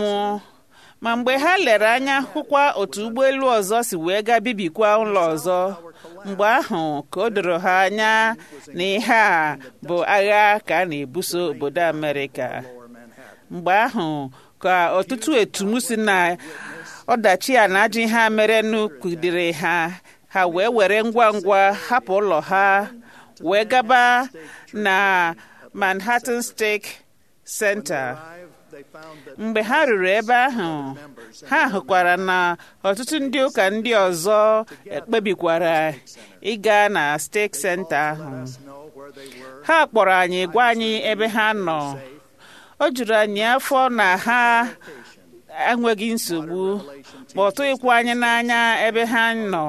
ma mgbe ha lere anya hụkwa otu ụgbọelu ọzọ si wee gaa bibikwa ụlọ ọzọ mgbe ahụ ka o doro ha anya na ihe a bụ agha ka a na-ebuso obodo Amerịka lower Manhattan. mgbe ahụ ka ọtụtụ etum si na ọdachi a na ajọ ihe a merenụ kụdiri ha ha wee were ngwa ngwa hapụ ụlọ ha wee gaba na Manhattan Stake Center Arrived, they found that mgbe ha ruru ebe ahụ ha hụkwara na ọtụtụ ndị ụka ndị ọzọ ekpebikwara ịga na Stake Center ahụ us know where they were. ha kpọrọ anyị gwa anyị ebe ha nọ o juru anyị afọ na ha enweghị nsogbu ma ọ tụghịkwa anyị n'anya ebe ha nọ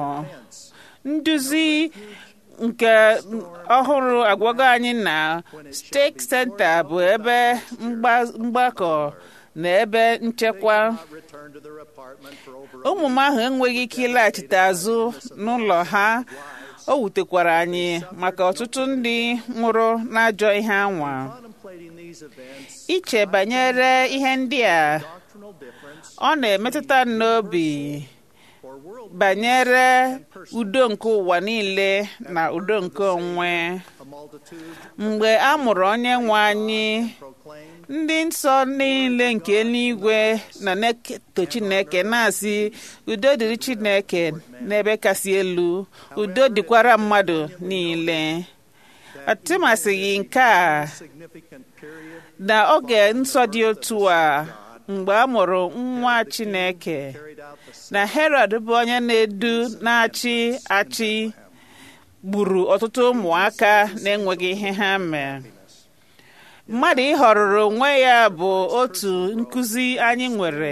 nduzi nke ọhụrụ agwago anyị na steeti senta bụ ebe mgba- mgbakọ na ebe nchekwa Returned to their apartment for over ụmụ m ahụ enweghị ike ịlaghachite azụ n'ụlọ ha o wutekwara anyị maka ọtụtụ ndị nwụrụ n'ajọ ihe anwa contemplating these events. iche banyere ihe ndị a Doctrinal difference ọ na-emetụta m n'obi banyere udo nke ụwa niile na udo nke onwe mgbe a mụrụ onye nwe anyị ndị nsọ niile nke eluigwe na na-eto chineke na-asị udo dịrị chineke n'ebe kasị elu udo dịkwara mmadụ niile atụmasịghị nke a na oge nsọ dị otu a mgbe a mụrụ nwa chineke na herod bụ onye na-edu na-achị achị gburu ọtụtụ ụmụaka na-enweghị ihe ha mee mmadụ ịhọrọrọ onwe ya bụ otu nkụzi anyị nwere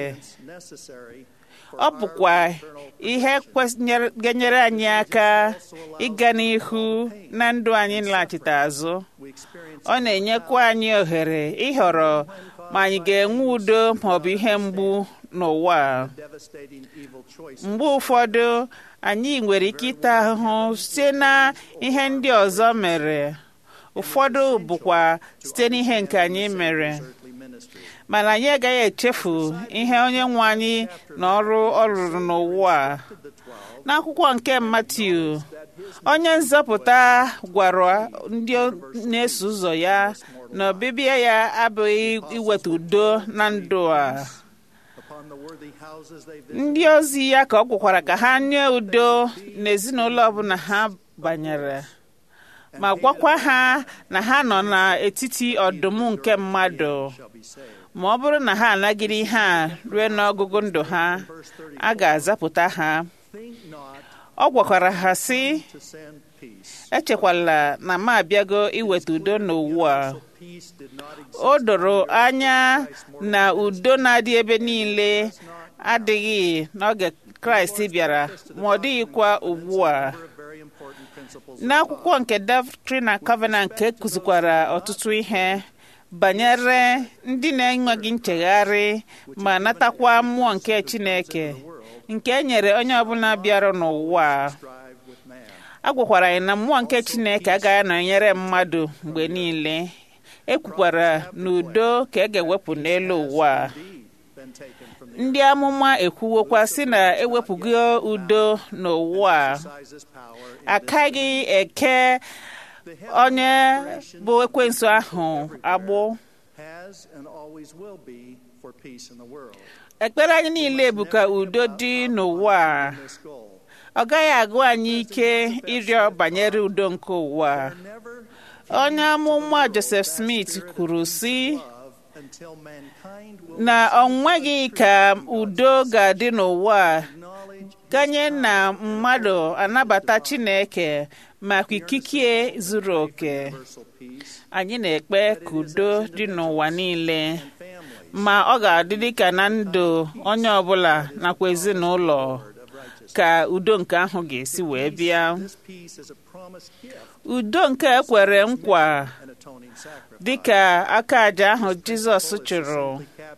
ọ bụkwa ihe ga-enyere anyị aka ịga n'ihu na ndụ anyị laghachite azụ ọ na-enyekwa anyị ohere ịhọrọ ma anyị ga-enwe udo maọbụ ihe mgbu n'ụwa mgbe ụfọdụ anyị nwere ike ịta ahụhụ site na ihe ndị ọzọ mere ụfọdụ bụkwa site n'ihe nke anyị mere mana anyị agaghị echefu ihe onye nwe anyị na ọrụ ọ rụrụ n'ụwa n'akwụkwọ nke Matiu onye nzọpụta gwara ndị na-eso ụzọ ya na ọbịbịa ya abụghị iweta udo na ndụ a ndị ozi ya ka ọ gwakwara ka ha nye udo n'ezinụlọ ọbụla ha banyere ma gwakwa ha na ha nọ n'etiti ọdụm nke mmadụ ma ọ bụrụ na ha anagide ihe a rue n'ọgụgụ ndụ ha a ga-azapụta ha ọ gwakwara ha sị echekwala na m abịago iweta udo n'ụwa o doro anya na udo na-adị ebe niile adịghị n'oge kraịst bịara ma ọ dịghịkwa ugbu a n'akwụkwọ nke Doctrine and Covenant nke kụzikwara ọtụtụ ihe banyere ndị na-enweghị nchegharị ma natakwa mmụọ nke Chineke nke e nyere onye ọbụla bịara n'ụwa a gwakwara anyị na mmụọ nke Chineke agaghị anọnyere mmadụ mgbe niile ekwukwara na udo ka e ga-ewepụ n'elu ụwa ndị amụma ekwuwokwa sị na ewepụgo udo n'ụwa akaghị eke onye bụ ekwensu ahụ agbụ ekpere anyị niile bụ ka udo dị n'ụwa ọ gaghị agụ anyị ike ịrịọ banyere udo nke ụwa onye amụma Joseph Smith kwuru sị na ọ nweghị ka udo ga-adị n'ụwa ganye na mmadụ anabata Chineke maka ikike zuru oke anyị na-ekpe ka udo dị n'ụwa niile ma ọ ga-adị dịka na ndụ onye ọbụla nakwa ezinụlọ ka udo nke ahụ ga-esi wee bịa udo nke ekwere nkwa dịka aka aja ahụ Jizọs chụrụ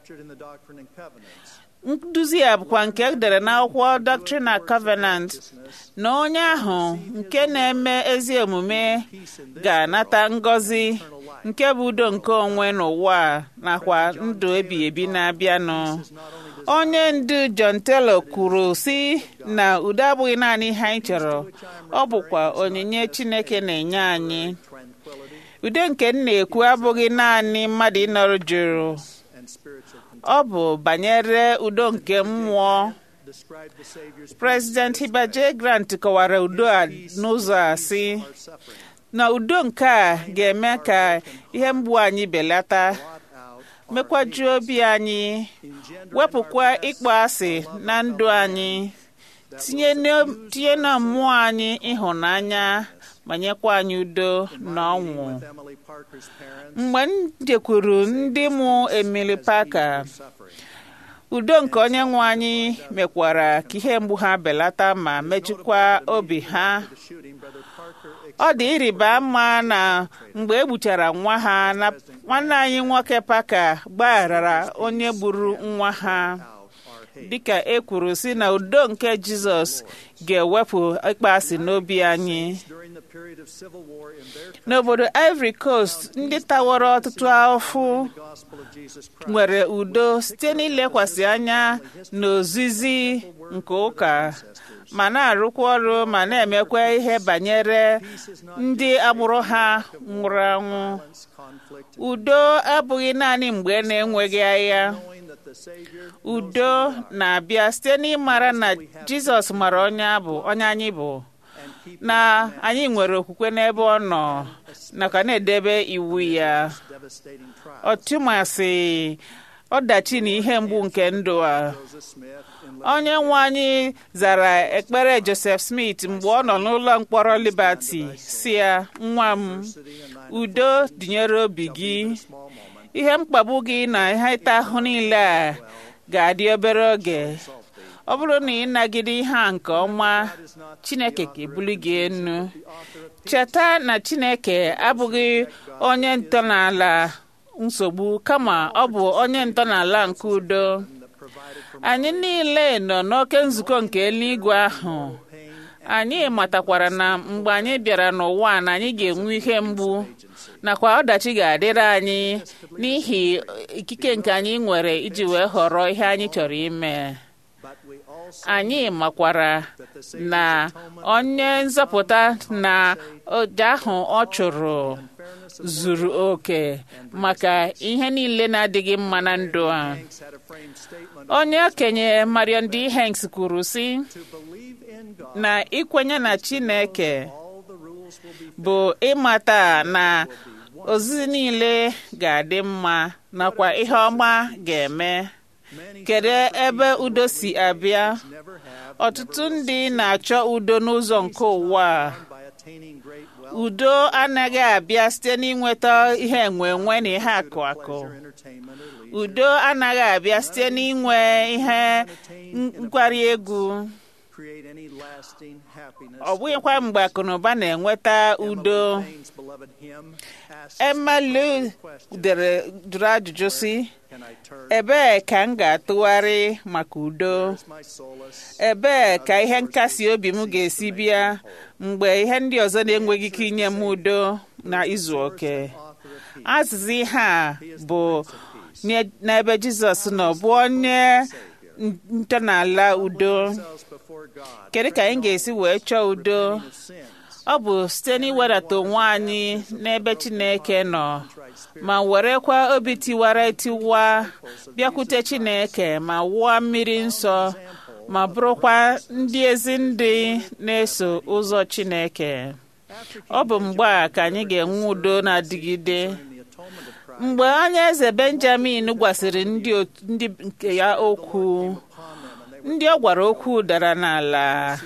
nduzi a bụkwa nke edere n'akwụkwọ Doctrine and Covenant na onye ahụ nke na-eme ezi omume ga-anata ngọzi nke bụ udo nke onwe n'ụwa nakwa ndụ ebighị ebi na-abịanụ onye ndu John Taylor kwuru sị na udo abụghị naanị ihe anyị chọrọ ọ bụkwa onyinye Chineke na-enye anyị udo nke m na-ekwu abụghị naanị mmadụ ịnọrọ jụrụ ọ bụ banyere udo nke mmụọ President Heber J. Grant kọwara udo a n'ụzọ a sị na udo nke a ga-eme ka ihe mgbu anyị belata mekwajuo obi anyị wepụkwa ịkpọ asị na ndụ anyị tinye na mmụọ anyị ịhụnanya ma nyekwa anyị udo na ọṅụ mgbe m jekwuru ndị mụ Emily Parker udo nke onye nwe anyị mekwara ka ihe mgbu ha belata ma mejikwa obi ha ọ dị ịrịba ama na mgbe e gbuchara nwa ha na nwanne anyị nwoke Parker gbagharara onye gburu nwa ha dịka e kwuru si na udo nke jizọs ga-ewepụ ịkpasị n'obi anyị n'obodo ivory coast ndị tawara ọtụtụ afụ nwere udo site n'ilekwasị anya n'ozizi nke ụka ma na-arụkwa ọrụ ma na-emekwa ihe banyere ndị agbụrụ ha nwụrụ anwụ udo abụghị naanị mgbe na-enweghị agha udo na-abịa site n'ịmara na jizọs mara onye abụ onye anyị bụ na anyị nwere okwukwe n'ebe ọ nọ nakwa na-edebe iwu ya ọtụmasị ọdachi na ihe mgbu nke ndụ a onye nwe anyị zara ekpere joseph smith mgbe ọ nọ n'ụlọ mkpọrọ liberty si ya nwa m udo dịnyere obi gị ihe mkpagbu gị na ihe ịta ahụ niile a ga-adị obere oge ọ bụrụ na ị nagide ihe a nke ọma chineke ga-ebuli gị enu cheta na chineke abụghị onye ntọala nsogbu kama ọ bụ onye ntọala nke udo anyị niile nọ n'oke nzukọ nke eluigwe ahụ anyị matakwara na mgbe anyị bịara n'ụwa na anyị ga-enwe ihe mgbu nakwa ọdachi ga-adịrị anyị n'ihi ikike nke anyị nwere iji wee họrọ ihe anyị chọrọ ime anyị makwara na onye nzọpụta na ụja ahụ ọ chụrụ zuru oke maka ihe niile na-adịghị mma na ndụ a onye okenye marion d hanks kwuru sị na ikwenye na chineke bụ ịmata na ozizi niile ga-adị mma nakwa ihe ọma ga-eme kedu ebe udo si abịa ọtụtụ ndị na-achọ udo n'ụzọ nke ụwa udo anaghị abịa site n'inweta ihe enwe enwe na ihe akụ akụ udo anaghị abịa site n'inwe ihe nkwari egwu ọ bụghịkwa mgbe akụnụba na-enweta udo emalu dere jụrụ ajụjụ si ebee ka m ga-atụgharị maka udo ebee ka ihe nkasi obi m ga-esi bịa mgbe ihe ndị ọzọ na-enweghị ike inye m udo na izu oke azịza ihe a bụ n'ebe jizọs nọ bụ onye ntọala udo kedu ka anyị ga-esi wee chọọ udo ọ bụ site n'iwedata onwe anyị n'ebe chineke nọ ma werekwa obi tiwara etiwa bịakwute chineke ma wụọ mmiri nsọ ma bụrụkwa ndị ezi ndị na-eso ụzọ chineke ọ bụ mgbe a ka anyị ga-enwe udo na-adịgide mgbe onye eze benjamin gwasịrị ndị nke ya okwu ndị ọ gwara okwu dara n'ala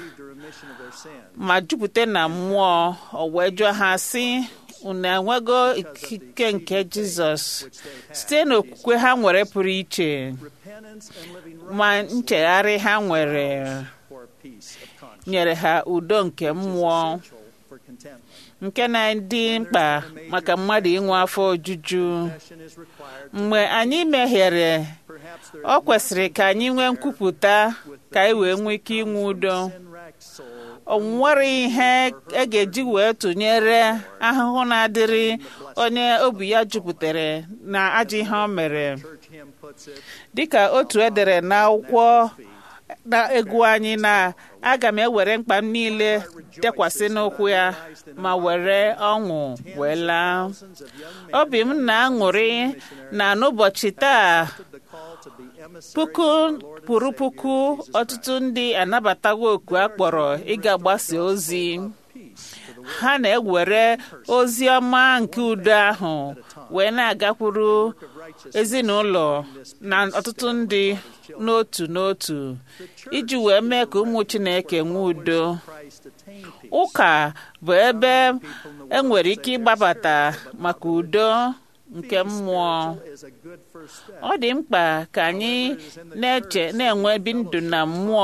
ma jupụta na mmụọ o wee jụọ ha sị unu enwego ikike nke jizọs site n'okwukwe ha nwere pụrụ iche ma nchegharị ha nwere nyere ha udo nke mmụọ nke na-adị mkpa maka mmadụ inwe afọ ojuju mgbe anyị mehiere ọ kwesịrị ka anyị nwee nkwupụta ka anyị wee nwee ike inwe udo o nwere ihe e ga-eji wee tụnyere ahụhụ na-adịrị onye obi ya jupụtara na ajọ ihe o mere dịka otu edere n'akwụkwọ na-egwu anyị na aga m ewere mkpa m niile dekwasị n'ụkwụ ya ma were ọṅụ wee laa obi m na-aṅụrị na n'ụbọchị taa puku pụrụ puku ọtụtụ ndị anabatawo oku a kpọrọ ịga gbasa ozi ha na-ewere ozi ọma nke udo ahụ wee na-agakwuru ezinụlọ na ọtụtụ ndị n'otu n'otu iji wee mee ka ụmụ Chineke nwee udo ụka bụ ebe enwere ike ịgbabata maka udo nke mmụọ ọ dị mkpa ka anyị na-eche na-enwe ebi ndụ na mmụọ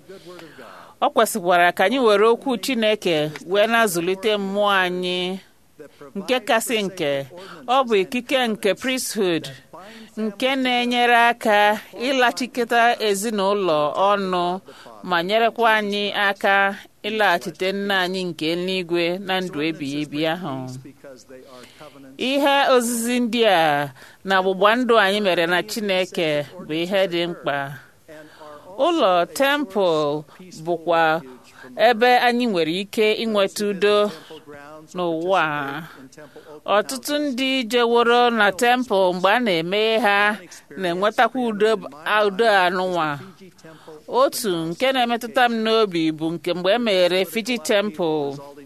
ọ kwesịkwara ka anyị were okwu Chineke wee na-azụlite mmụọ anyị nke kasị nke ọ bụ ikike nke priesthood nke na-enyere aka ịlachikọta ezinụlọ ọnụ ma nyerekwa anyị aka ịlaghachite nna anyị nke eluigwe na ndụ ebighị ebi ahụ ihe ozizi ndị a na ọgbụgba ndụ anyị mere na Chineke bụ ihe dị mkpa ụlọ tempụl bụkwa ebe anyị nwere ike inweta udo n'ụwa ọtụtụ ndị jeworo na tempụl mgbe a na-emeghe ha na-enwetakwa udo udo anụnwa otu nke na-emetụta m n'obi bụ nke mgbe e meghere Fiji tempụl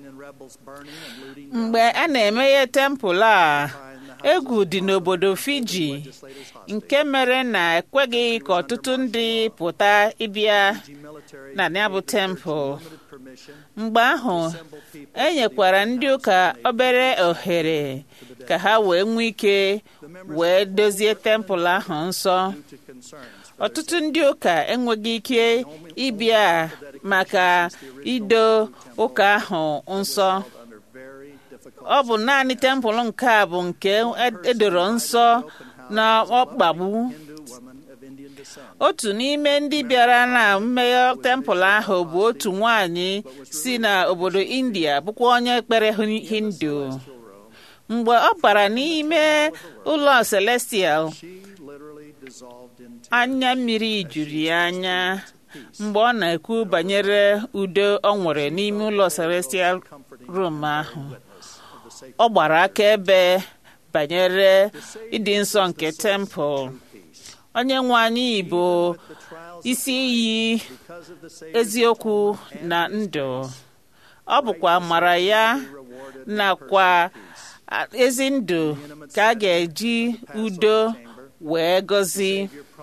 mgbe a na-emeghe tempụl a egwu dị n'obodo Fiji nke mere na ekweghị ka ọtụtụ ndị pụta ịbịa na ya bụ tempụl mgbe ahụ e nyekwara ndị ụka obere ohere ka ha wee nwee ike wee dozie tempụl ahụ nsọ ọtụtụ ndị ụka enweghị ike ịbịa maka ido ụka ahụ nsọ ọ bụ naanị tempụl nke a bụ nke edoro nsọ na ọkpagbu otu n'ime ndị bịara na mmeghe tempụl ahụ bụ otu nwanyị si n'obodo india bụkwa onye kpere hindu mgbe ọ bara n'ime ụlọ celestial anya mmiri juru ya anya mgbe ọ na-ekwu banyere udo ọ nwere n'ime ụlọ celestial room ahụ ọ gbara akaebe banyere ịdị nsọ nke tempụl onye nwe anyị bụ isi iyi eziokwu na ndụ ọ bụkwa amara ya nakwa ezi ndụ ka a ga-eji udo wee gọzi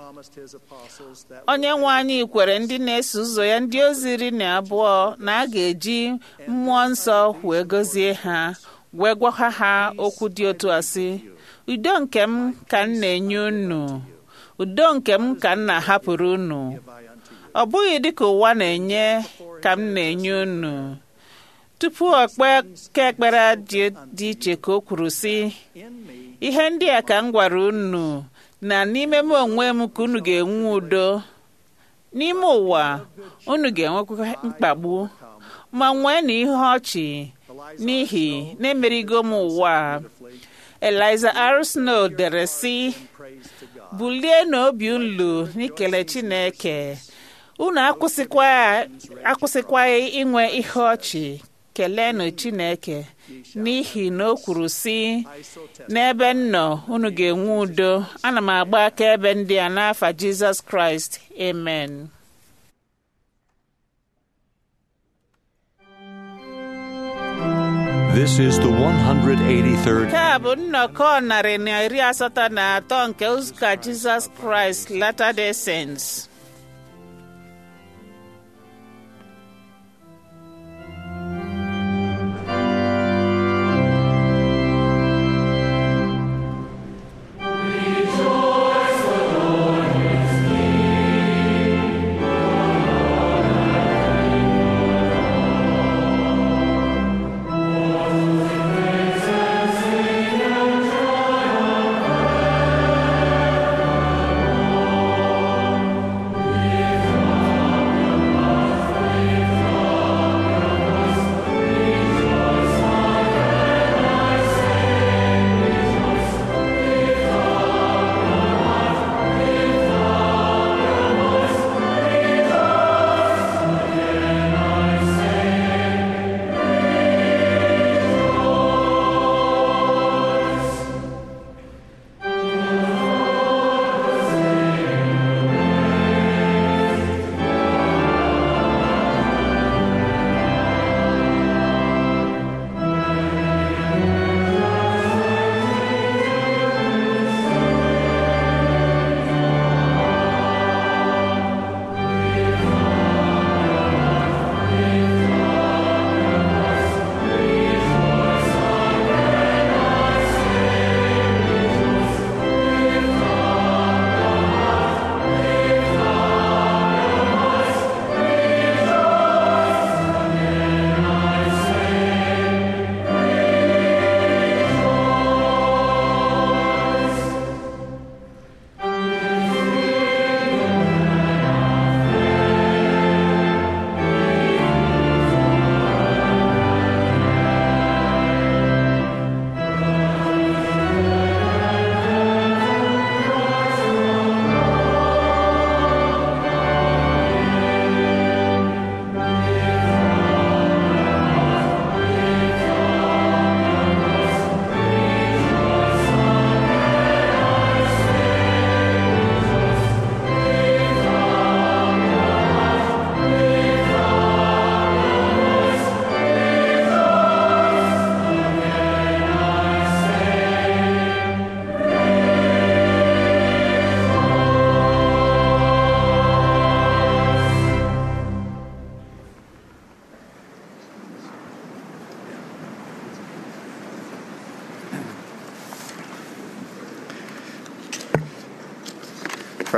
onye nwe anyị kwere ndị na-eso ụzọ ya ndị ozi iri na abụọ na a ga-eji mmụọ nsọ wee gọzie ha wee gwakwa ha okwu dị otu a sị udo nke m ka m na-enye unu udo nke m ka m na-ahapụrụ unu ọ bụghị dịka ụwa na-enye ka m na-enye unu tupu okpe ka ekpere dị iche ka o kwuru sị ihe ndị a ka m gwara unu na n'ime m onwe m ka unu ga-enwe udo n'ime ụwa unu ga-enwekwa mkpagbu ma nwee na ihe ọchị n'ihi na-emerigo m ụwa Eliza R. Snow dere sị bulie n'obi ulu n'ikele Chineke unu akwụsịkwaghị inwe ihe ọchị keleenụ Chineke n'ihi na o kwuru sị n'ebe m nọ unu ga-enwe udo ana m agba akaebe ndị a n'afa Jizọs Kraịst amen This is the 183rd. nke a bụ nnọkọ narị na iri asatọ na atọ nke ụka Jizọs Kraịst Latter-day Saints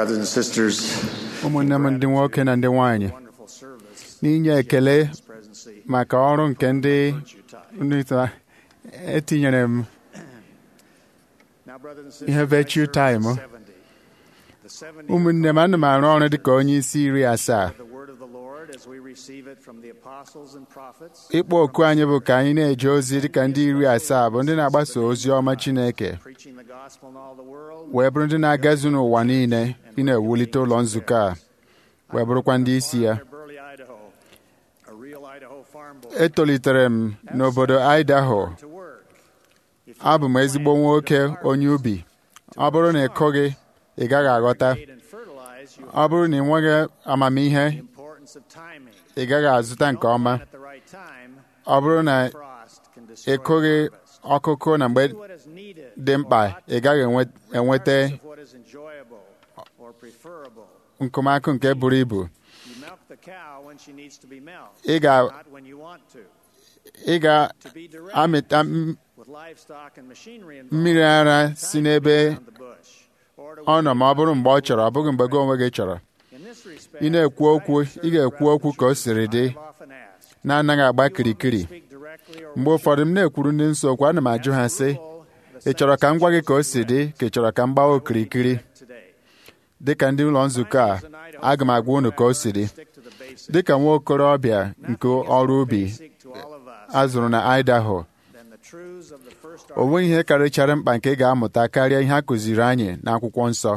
brothers and sisters, ụmụnne m ndị nwoke na ndị nwanyị wonderful service. n'inye ekele His presidency. maka ọrụ nke ndị ndị ta- etinyere m Now, brothers and sisters, Ihe I virtue serve time, the huh? 70. The 70 ụmụnne m ana m arụ ọrụ dịka onye isi iri asaa the word of the Lord as we receive it from the apostles and prophets. ịkpọ oku anyị bụ ka anyị na-eje ozi dịka ndị iri asaa bụ ndị na-agbasa ozi ọma Chineke Preaching the gospel in all the world. wee bụrụ ndị na-agazu n'ụwa niile ị na-ewulite ụlọ nzukọ a wee bụrụkwa ndị isi ya Near Burley, Idaho. A real Idaho farm boy. etolitere m n'obodo Idaho To work. If you abụ m ezigbo nwoke onye ubi ọ bụrụ na ị kụghị ị gaghị aghọta create and fertilize, you ọ bụrụ na ị nweghị amamihe the importance of timing. ị gaghị azụta nke ọma At the right time, ọ bụrụ na frost can ị destroy kụghị harvest. ọkụkụ na mgbe Do what is needed. dị mkpa ị gaghị enwe- enweta Regardless of what is enjoyable or preferable. nkụmakụ nke buru ibu You milk the cow when she needs to be milked, ị ga not when you want to. ị ga To be direct amịta m- with livestock and machinery involved, mmiri ara si n'ebe around the bush, or to ọ nọ ma ọ bụrụ mgbe ọ chọrọ ọ bụghị mgbe gị onwe gị chọrọ In this respect, ị na-ekwu okwu ị ga-ekwu okwu ka o siri dị I've often asked, na-anaghị agba kirikiri speak directly or mgbe ụfọdụ m na-ekwuru ndị nsọ okwu ana m ajụ ha sị ị chọrọ ka m gwa gị ka o si dị ka ị chọrọ ka m gbawa okirikiri today. dịka ndị ụlọ nzukọ a aga m agwa unu ka o si dị Stick to the basics. dịka nwa okorobịa nke ọrụ ubi Basic to all of us a zụrụ na Idaho than the truths of the first o nweghị ihe karịchara mkpa nke ị ga-amụta karịa ihe a kụziri anyị n'akwụkwọ nsọ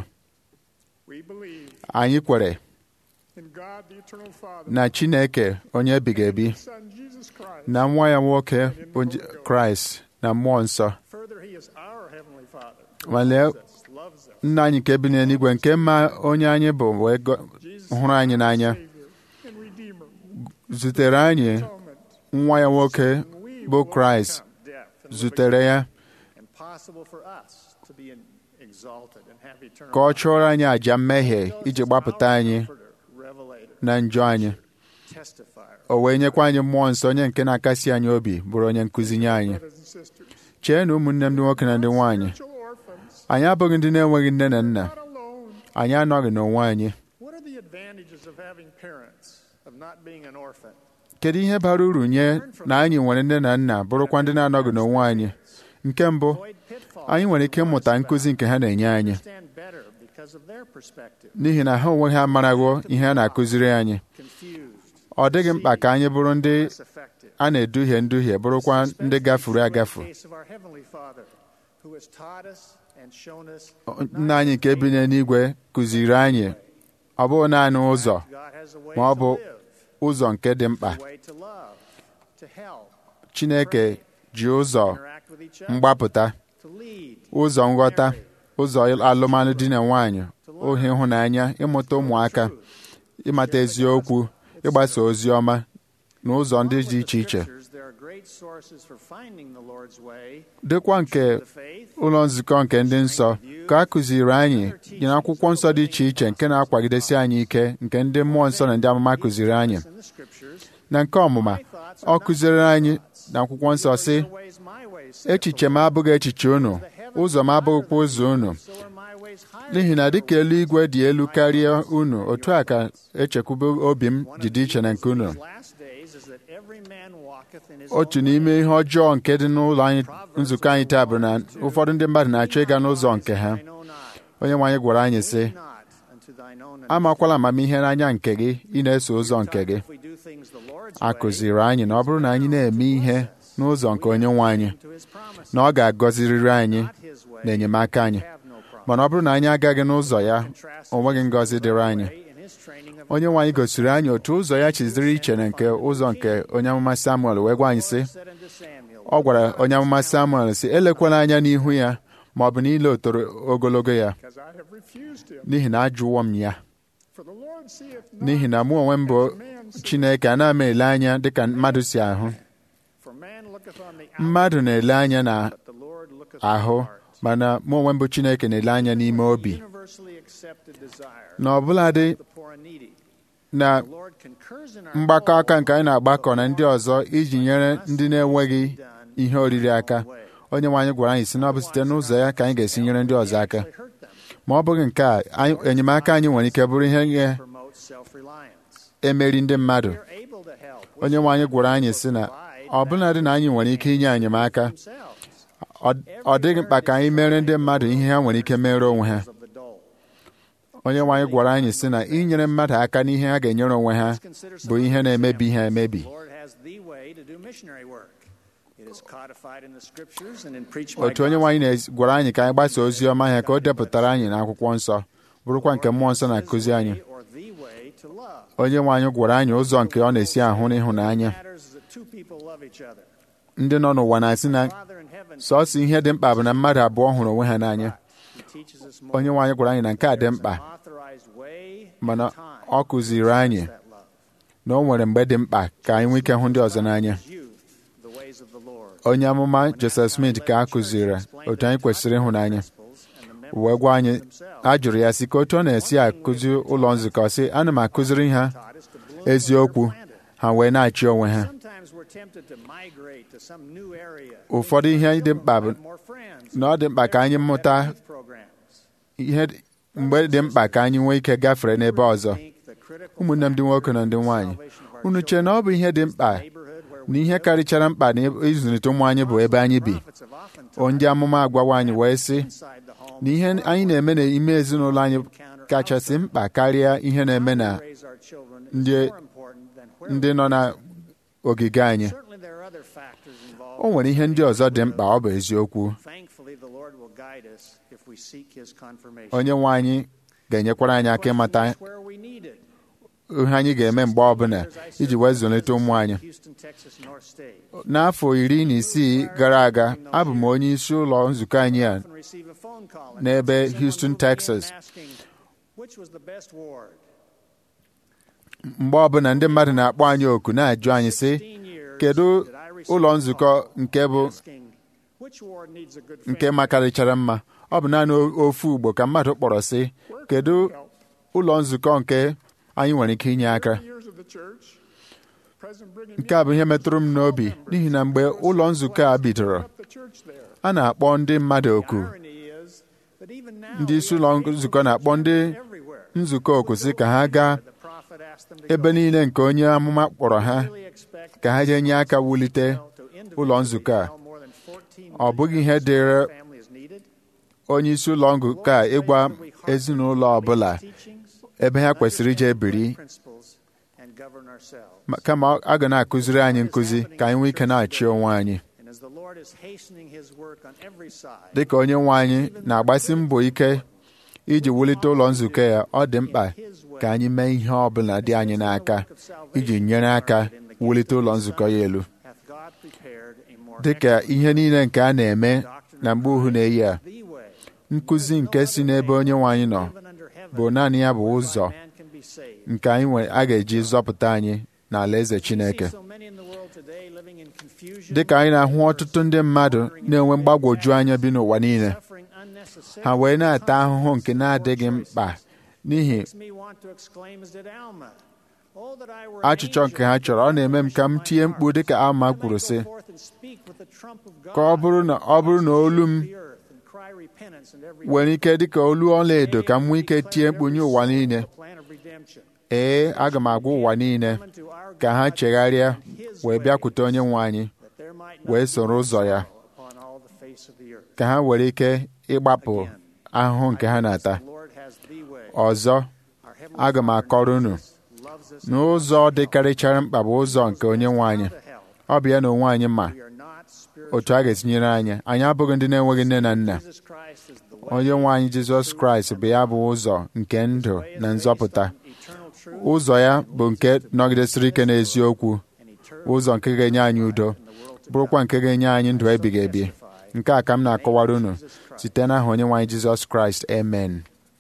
We believe anyị kwere in God the eternal Father, na Chineke onye ebighị ebi His Son Jesus Christ. na nwa ya nwoke bụ J- Kraịst na mmụọ nsọ Further, He is our Heavenly Father. ma lee Loves us, loves us. nna anyị nke bi n'eluigwe nke mma onye anyị bụ wee go- Jesus, hụrụ anyị n'anya Savior and Redeemer. zutere anyị Atonement. nwa ya nwoke we bụ will Kraịst overcome death and zutere ya impossible for us to be exalted and have eternal ka ọ life. chụọrọ anyị àjà mmehie iji gbapụta anyị Comforter, revelator, na njọ anyị testifier. o wee nyekwa anyị mmụọ nsọ onye nke na-akasi anyị obi bụrụ onye nkụzi nye anyị Brothers and sisters. chee na ụmụnne m ndị nwoke na ndị nwaanyị Spiritual orphans. anyị abụghị ndị na-enweghị nne na nna Not alone. anyị anọghị n'onwe anyị What are the advantages of having parents, of not being an orphan? kedu ihe bara uru nye na anyị nwere nne na nna bụrụkwa ndị na-anọghị n'onwe anyị nke mbụ Avoid pitfalls anyị nwere ike of ịmụta lifestyle. nkụzi nke ha na-enye anyị Understand better because of their perspective. n'ihi na ha onwe ha amarago ihe a na-akụziri anyị Confused, ọ dịghị mkpa ka anyị bụrụ ndị less effective. a na-eduhie nduhie bụrụkwa ndị gafuru agafu In the case of our Heavenly Father, who has taught us and shown us nna anyị nke bi n'eluigwe kụziri anyị ọ bụghị naanị ụzọ God has a way ma ọ to bụ live, ụzọ nke dị mkpa a way to love, to help, Chineke ji ụzọ interact with each other, mgbapụta to lead, ụzọ nghọta ụzọ alụmalụ di na nwanyị ohe ịhụnanya ịmụta ụmụaka ịmata eziokwu ịgbasa ozi ọma na ụzọ ndị dị iche iche Scriptures, there are great sources for finding the Lord's way, dịkwa nke the faith, ụlọ nzukọ nke ndị nsọ ka a kụziri anyị dị n'akwụkwọ nsọ dị iche iche nke na-akwagidesi anyị ike nke ndị mmụọ nsọ na ndị amụma kụziri anyị in the Scriptures. na nke ọmụma ọ kụziri anyị na akwụkwọ nsọ sị Your ways, my ways, saith echiche m abụghị echiche unu ụzọ m abụghịkwa ụzọ unu so are my ways higher n'ihi na than dịka your ways. eluigwe dị elu karịa unu otu a ka echekwube obi m One ji of dị iche na nke unu these last days is that every man walketh in his otu own n'ime way. ihe ọjọọ nke dị n'ụlọ anyị nzukọ anyị taa bụ na ụfọdụ ndị mmadụ na-achọ ịga n'ụzọ nke ha Thine own eye. onye nwe anyị gwara anyị sị Lean not unto thine own amakwala amamihe n'anya nke gị ị na-eso ụzọ nke gị If we do things the Lord's a way, kụziri anyị na ọ bụrụ na anyị na-eme ihe n'ụzọ nke onye nwe anyị to his promise, na ọ ga-agọziriri anyị not his way, na enyemaka anyị have no promise. mana ọ bụrụ na anyị agaghị n'ụzọ ya Contrast o nweghị ngọzi dịrị anyị way in his training of onye nwe anyị gosiri anyị otu ụzọ ya chiziri iche na nke ụzọ nke onye amụma Samuel wee gwa anyị sị said unto Samuel, ọ gwara onye amụma Samuel sị elekwala anya n'ihu ya ma ọ bụ n'ile otoro ogologo ya Because I have refused him. n'ihi na ajụwo m ya For the Lord seeth not n'ihi na mụ onwe m bụ Chineke a na-ama ele anya dịka mmadụ si ahụ For man looketh on the mmadụ na-ele anya na outward, but the Lord looketh on ahụ the heart. mana mụ onwe m bụ Chineke na-ele anya n'ime obi Universally accepted desire na ọbụladị of the poor and needy. na The Lord concurs in our mgbakọ call aka nke anyị na-agbakọ na ndị ọzọ iji nyere ndị na-enweghị ihe oriri aka onye nwe anyị gwara anyị si na ọ bụ site n'ụzọ ya ka anyị ga-esi nyere ndị ọzọ aka to hurt them. ma ọ bụghị nke a anyị- enyemaka anyị nwere ike bụrụ ihe promote self-reliance. ga-emeri ndị mmadụ They're able to help onye nwe anyị gwara anyị sị na ọbụnadị na anyị nwere ike inye enyemaka themselves ọ- ọ dịghị mkpa ka anyị mere ndị mmadụ ihe ha nwere ike mere onwe ha of the dole. onye nwe anyị gwara anyị sị na inyere mmadụ aka n'ihe ha ga-enyere onwe ha bụ ihe na-emebi ha emebi The Lord has the way to do missionary work. It is codified in the scriptures and in preached by otu onye nwe anyị na- gwara anyị ka anyị gbasa ozi ọma ya ka o depụtara anyị n'akwụkwọ nsọ bụrụkwa nke mmụọ nsọ na-akụzi anyị or the way to love. onye nwe anyị gwara anyị ụzọ nke ọ na-esi ahụ n'ịhụnanya matters is that two people love each other. ndị nọ n'ụwa na-asị na Father in heaven sọọsọ ihe dị mkpa bụ na mmadụ abụọ hụrụ onwe ha n'anya he teaches us more. onye nwe anyị gwara anyị na nke a dị There's mkpa an authorized way mana and time ọ kụziri anyị that love. na o nwere mgbe dị mkpa ka anyị nwee ike hụ ndị ọzọ n'anya You, the ways of the Lord. onye amụma Joseph Smith ka a kụziri otu anyị kwesịrị ịhụnanya wee gwa anyị a jụrụ ya sị ka otu ọ na-esi akụzi ụlọ nzukọ sị ana m akụziri ha eziokwu ha wee na-achị onwe ha Sometimes we're tempted to migrate to some new area. ụfọdụ ihe dị mkpa bụ More friends. na ọ dị mkpa ka anyị mụta Youth programs. ihe dị- mgbe dị mkpa ka anyị nwee ike gafere n'ebe ọzọ Think the critical ụmụnne m ndị nwoke na ndị nwaanyị unu chee na ọ bụ ihe dị mkpa na ihe karịchara mkpa na ịzụlite ụmụ anyị bụ ebe anyị bi prophets have often O ndị amụma agwawa anyị wee sị inside the home na ihe anyị na-eme n'ime ezinụlọ anyị kachasị mkpa karịa ihe na-eme na raise our children is ndị more important than where ndị nọ n'ogige anyị Certainly there are other factors involved. o nwere ihe ndị ọzọ dị mkpa ọ bụ eziokwu Thankfully, the Lord will guide us if we seek His confirmation. onye nwe anyị ga-enyekwara anyị aka ịmata Question is where we need it. ihe anyị ga-eme mgbe ọbụla iji wee zụlite ụmụ anyị Houston, Texas, North State. n'afọ iri na isii gara aga abụ m onye isi ụlọ nzukọ anyị a Often receive a phone call and n'ebe someone Houston, who will begin Texas. asking, Which was the best ward? mgbe ọbụla ndị mmadụ na-akpọ anyị oku na-ajụ anyị sị 15 years kedu did I receive ụlọ a nzukọ call nke bụ asking, Which ward needs a good nke family? makarịchara mma ọ bụ naanị ofu ugbo ka mmadụ kpọrọ sị kedu ụlọ nzukọ nke anyị nwere ike inye aka Years of the church, President Brigham nke a bụ ihe metụrụ m n'obi n'ihi na mgbe ụlọ nzukọ a bidoro the church there. a na-akpọ ndị mmadụ oku Irony is that even now ndị isi we ụlọ have nzukọ na-akpọ ndị everywhere. nzukọ oku sị ka ha gaa The prophet asked them to ebe go. niile nke onye amụma kpọrọ ha Really expect ka ha jee nye aka wulite to ụlọ nzukọ a individually more than 14 ọ bụghị ihe dịrị family is needed. onye isi ụlọ nzukọ a ịgwa ezinụlọ ọbụla Teachings, ebe ha kwesịrị ije biri principles, and govern ourselves. ma- kama a ga na-akụziri anyị nkụzi ka anyị nwee ike na-achị onwe anyị And as the Lord is hastening his work on every side, dịka onye nwe anyị na-agbasi mbọ ike iji wulite ụlọ nzukọ ya ọ dị mkpa ka anyị mee ihe ọ bụla dị anyị n'aka iji nyere aka wulite ụlọ nzukọ ya elu hath God prepared a more dịka ihe niile nke a na-eme na mgbe uhu na-eyi a the way nkụzi nke si n'ebe onye nwe anyị nọ even under heaven bụ naanị ya bụ ụzọ man can be saved. nke anyị nwere a ga-eji zọpụta anyị n'ala eze Chineke So many in the world today living in confusion, dịka anyị na-ahụ ọtụtụ ndị mmadụ na-enwe mgbagwoju anya bi n'ụwa niile suffering unnecessarily. ha wee na-ata ahụhụ nke na-adịghị mkpa n'ihi Makes me want to exclaim as did Alma. Oh, that I were an achịchọ nke ha angel chọrọ ọ na-eme m ka m tie mkpu dịka Alma I might kwuru go sị forth and speak with the trump of God ka ọ bụrụ na ọ bụrụ na olu m the earth and cry repentance in every nwere ike dịka olu ọla edo ka m nwee ike tie mkpu nye ụwa niile the plan of redemption. ee aga m agwa ụwa niile Come unto our ka ha God chegharịa his wee way, bịakwute onye nwe anyị that there might not wee be soro ụzọ ya upon all the face of the earth. ka ha were ike ịgbapụ ahụhụ nke ha na-ata The Lord has the way. ọzọ Our heavenly aga m Father akọrọ unu loves us n'ụzọ dịkarịchara mkpa bụ ụzọ nke onye nwe anyị to hell. ọ bụ ya na onwe anyị ma We are not spiritual. otu a ga-etinyere anyị anyị abụghị ndị na-enweghị nne na nna Jesus Christ is the way, onye nwe anyị jizọs kraịst bụ ya bụ ụzọ nke ndụ na nzọpụta eternal truth, ụzọ ya bụ nke nọgidesịrị ike n'eziokwu and eternal ụzọ nke ga-enye anyị udo bụrụkwa nke ga-enye anyị ndụ ebighị ebi nke a ka m na-akọwara unu site n'aha onye nwe anyị jizọs kraịst amen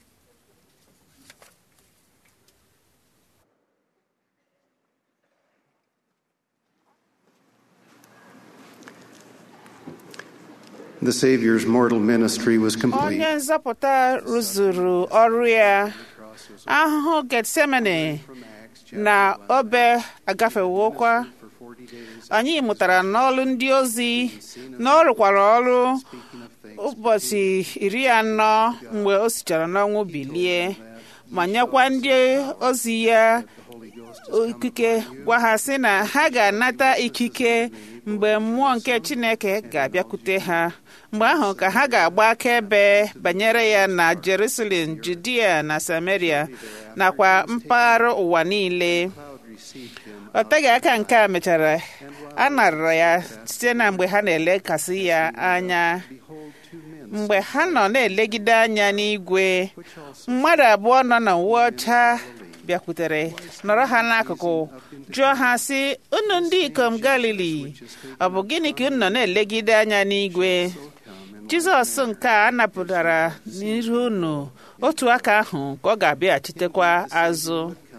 The Savior's mortal ministry was complete. onye nzọpụta rụzuru ọrụ ya ahụhụ getsemane na obe agafewokwa anyị mụtara n'ọrụ ndị ozi na ọ rụkwara ọrụ ụbọchị iri anọ mgbe o sichara n'ọnwụ bilie ma nyekwa ndị ozi ya ikike gwa ha sị na ha ga-anata ikike mgbe mmụọ nke Chineke ga-abịakwute ha mgbe ahụ ka ha ga-agba akaebe banyere ya na Jerusalem Judea na Samaria nakwa mpaghara ụwa niile ọ teghị aka nke a mechara a narara ya site na mgbe ha na-elekasị ya anya mgbe ha nọ na-elegide anya n'igwe mmadụ abụọ nọ na uwe ọcha bịakwutere nọrọ ha n'akụkụ jụọ ha sị unu ndị ikom galili ọ bụ gịnị ka unu nọ na-elegide anya n'igwe jizọs nke a napụtara n'ihu unu otu aka ahụ ka ọ ga-abịaghachitekwa azụ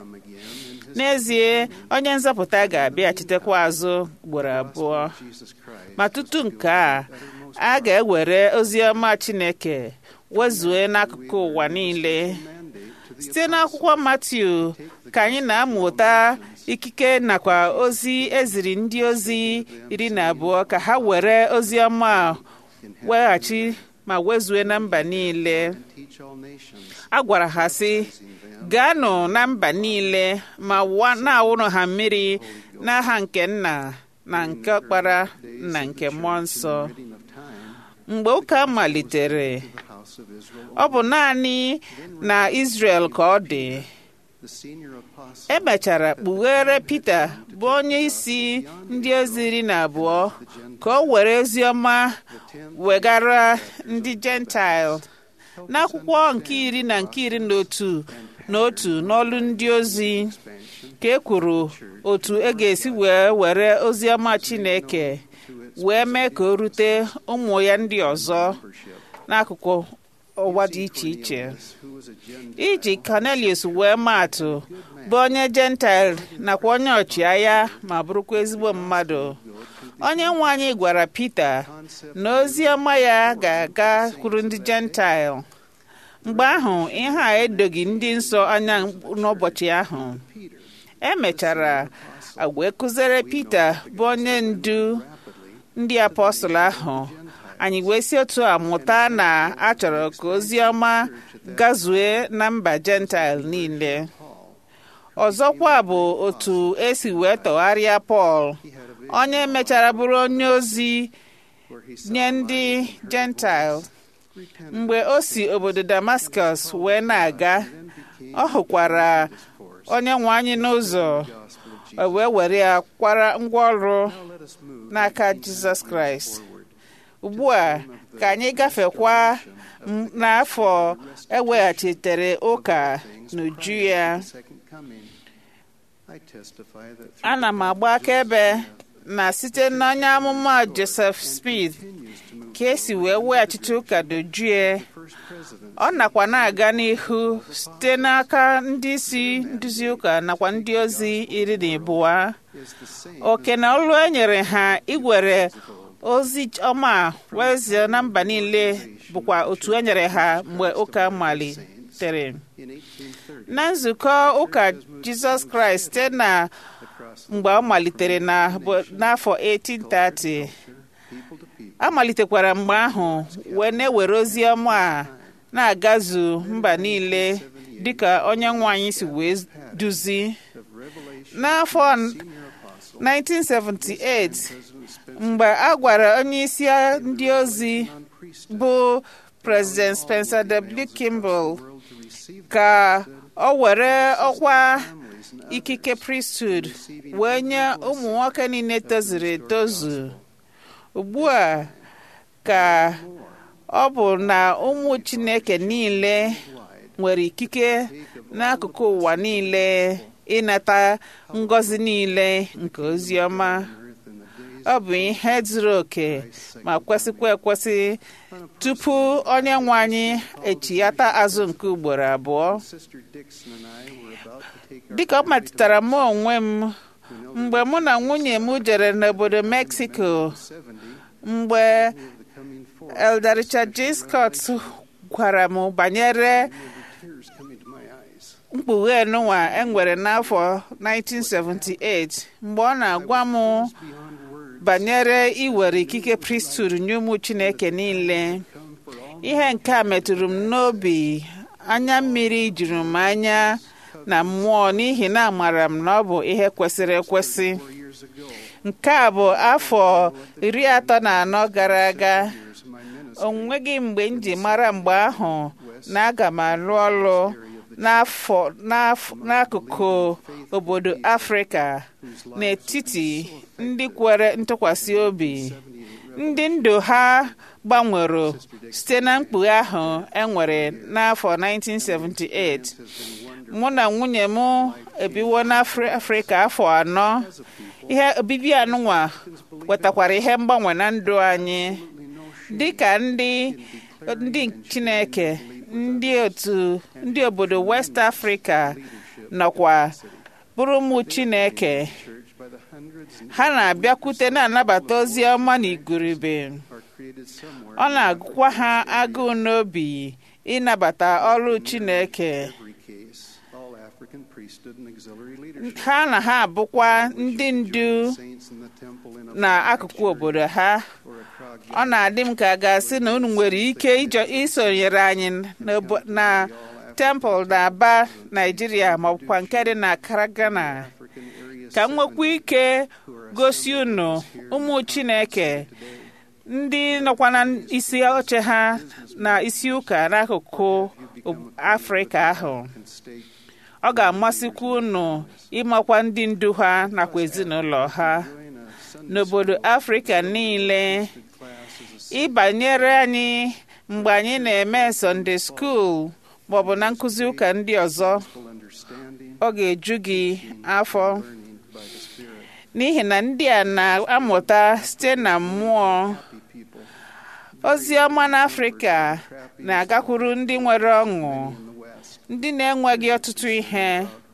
n'ezie onye nzọpụta ga-abịaghachitekwa azụ ugboro abụọ ma tutu nke a a ga-ewere ozi ọma Chineke wezue n'akụkụ ụwa niile site n'akwụkwọ Matiu ka anyị na-amụta ikike nakwa ozi eziri ndị ozi iri na abụọ ka ha were ozi ọma weghachi ma wezue na mba niile a gwara ha sị gaanụ na mba niile ma na-awụrụ ha mmiri n'aha nke nna na nke ọkpara na nke mmụọ nsọ mgbe ụka malitere ọ bụ naanị na Israel ka ọ dị emechara kpughere Pita bụ onye isi ndị ozi iri na abụọ ka o were ozi ọma wegara ndị Gentile n'akwụkwọ nke iri na nke iri na otu na otu n'ọlụ ndị ozi ka e kwuru otu e ga-esi wee were ozi ọma Chineke wee mee ka o rute ụmụ ya ndị ọzọ n'akụkụ ụwa dị iche iche iji Cornelius wee maatụ bụ onye Gentile nakwa onye ọchịagha ma bụrụkwa ezigbo mmadụ onye nwe anyị gwara Pita na ozi ọma ya ga-aga kwuru ndị Gentile mgbe ahụ ihe a edoghị ndị nsọ anya n'ụbọchị ahụ emechara wee kụziere Pita bụ onye ndu ndị apọstụl ahụ anyị wee si otu a mụta na a chọrọ ka ozi ọma gazue na mba Gentile niile ọzọkwa bụ otu esi wee tọgharịa Pọl onye mechara bụrụ onye ozi nye ndị Gentile mgbe o si obodo Damascus wee na-aga ọ hụkwara onye nwe anyị n'ụzọ wee were ya kwara ngwa ọrụ n'aka Jizọs Kraịst ugbu a ka anyị gafekwa n'afọ eweghachitere ụka n'uju ya ana m agba akaebe na site n'onye amụma Joseph Smith ka esi wee weghachite ụka dojue ọ nakwa na-aga n'ihu site n'aka ndị isi nduzi ụka nakwa ndị ozi iri na abụọ oke na olu e nyere ha igwere ozi ọma wezie na mba niile bụkwa otu e nyere ha mgbe ụka malitere na nzukọ ụka Jizọs Kraịst site na mgbe ọ malitere n'afọ 1830 a malitekwara mgbe ahụ wee na-ewere ozi ọma a na-agazu mba niile dịka onye nwe anyị si wee duzi n'afọ 1978 mgbe a gwara onye isi ndị ozi bụ President Spencer W. Kimball ka ọ were ọkwa ikike priesthood wee nye ụmụ nwoke niile tozuru etozu ugbu a ka ọ bụ na ụmụ Chineke niile nwere ikike n'akụkụ ụwa niile ịnata ngọzi niile nke ozi ọma ọ bụ ihe zuru oke ma kwesịkwa ekwesị tupu onye nwe anyị echighata azụ nke ugboro abụọ dịka ọ metụtara m onwe m mgbe mụ na nwunye m jere n'obodo Mexico mgbe Elder Richard J. Scott gwara m banyere mkpughe nụwa enwere n'afọ 1978 mgbe ọ na-agwa m banyere iwere ikike priesthood nye ụmụ Chineke niile ihe nke a metụrụ m n'obi anya mmiri juru m anya na mmụọ n'ihi na amara m na ọ bụ ihe kwesịrị ekwesị nke a bụ afọ iri atọ na anọ gara aga o nweghị mgbe m ji mara mgbe ahụ na aga m alụ ọrụ n'afọ n'akụkụ obodo afrịka n'etiti ndị kwere ntụkwasị obi ndị ndụ ha gbanwere site na mkpughe ahụ enwere n'afọ 1978 mụ na nwunye m ebiwo n'afrịka afọ anọ ihe obibi anụnwa wetakwara ihe mgbanwe na ndụ anyị dị ka ndị ndị chineke ndị otu ndị obodo west africa nọkwa bụrụ ụmụ chineke ha na-abịakwute na-anabata ozi ọma na igurube ọ na-agụkwa ha agụụ n'obi ịnabata ọrụ chineke ha na ha abụkwa ndị ndu n'akụkụ obodo ha ọ na-adị m ka a ga-asị na unu nwere ike isonyere anyị na temple na aba naijiria maọbụkwa nke dị na karagana ka m nwekwa ike gosi unu ụmụ chineke ndị nọkwa na isi oche ha na isi ụka n'akụkụ afrịka ahụ ọ ga-amasịkwa unu ịmakwa ndị ndu ha nakwa ezinụlọ ha n'obodo afrịka niile ịbanyere anyị mgbe anyị na-eme Sunday school maọbụ na nkụzi ụka ndị ọzọ ọ ga-eju gị afọ n'ihi na ndị a na-amụta site na mmụọ ozi ọma n'afrịka na-agakwuru ndị nwere ọṅụ ndị na-enweghị ọtụtụ ihe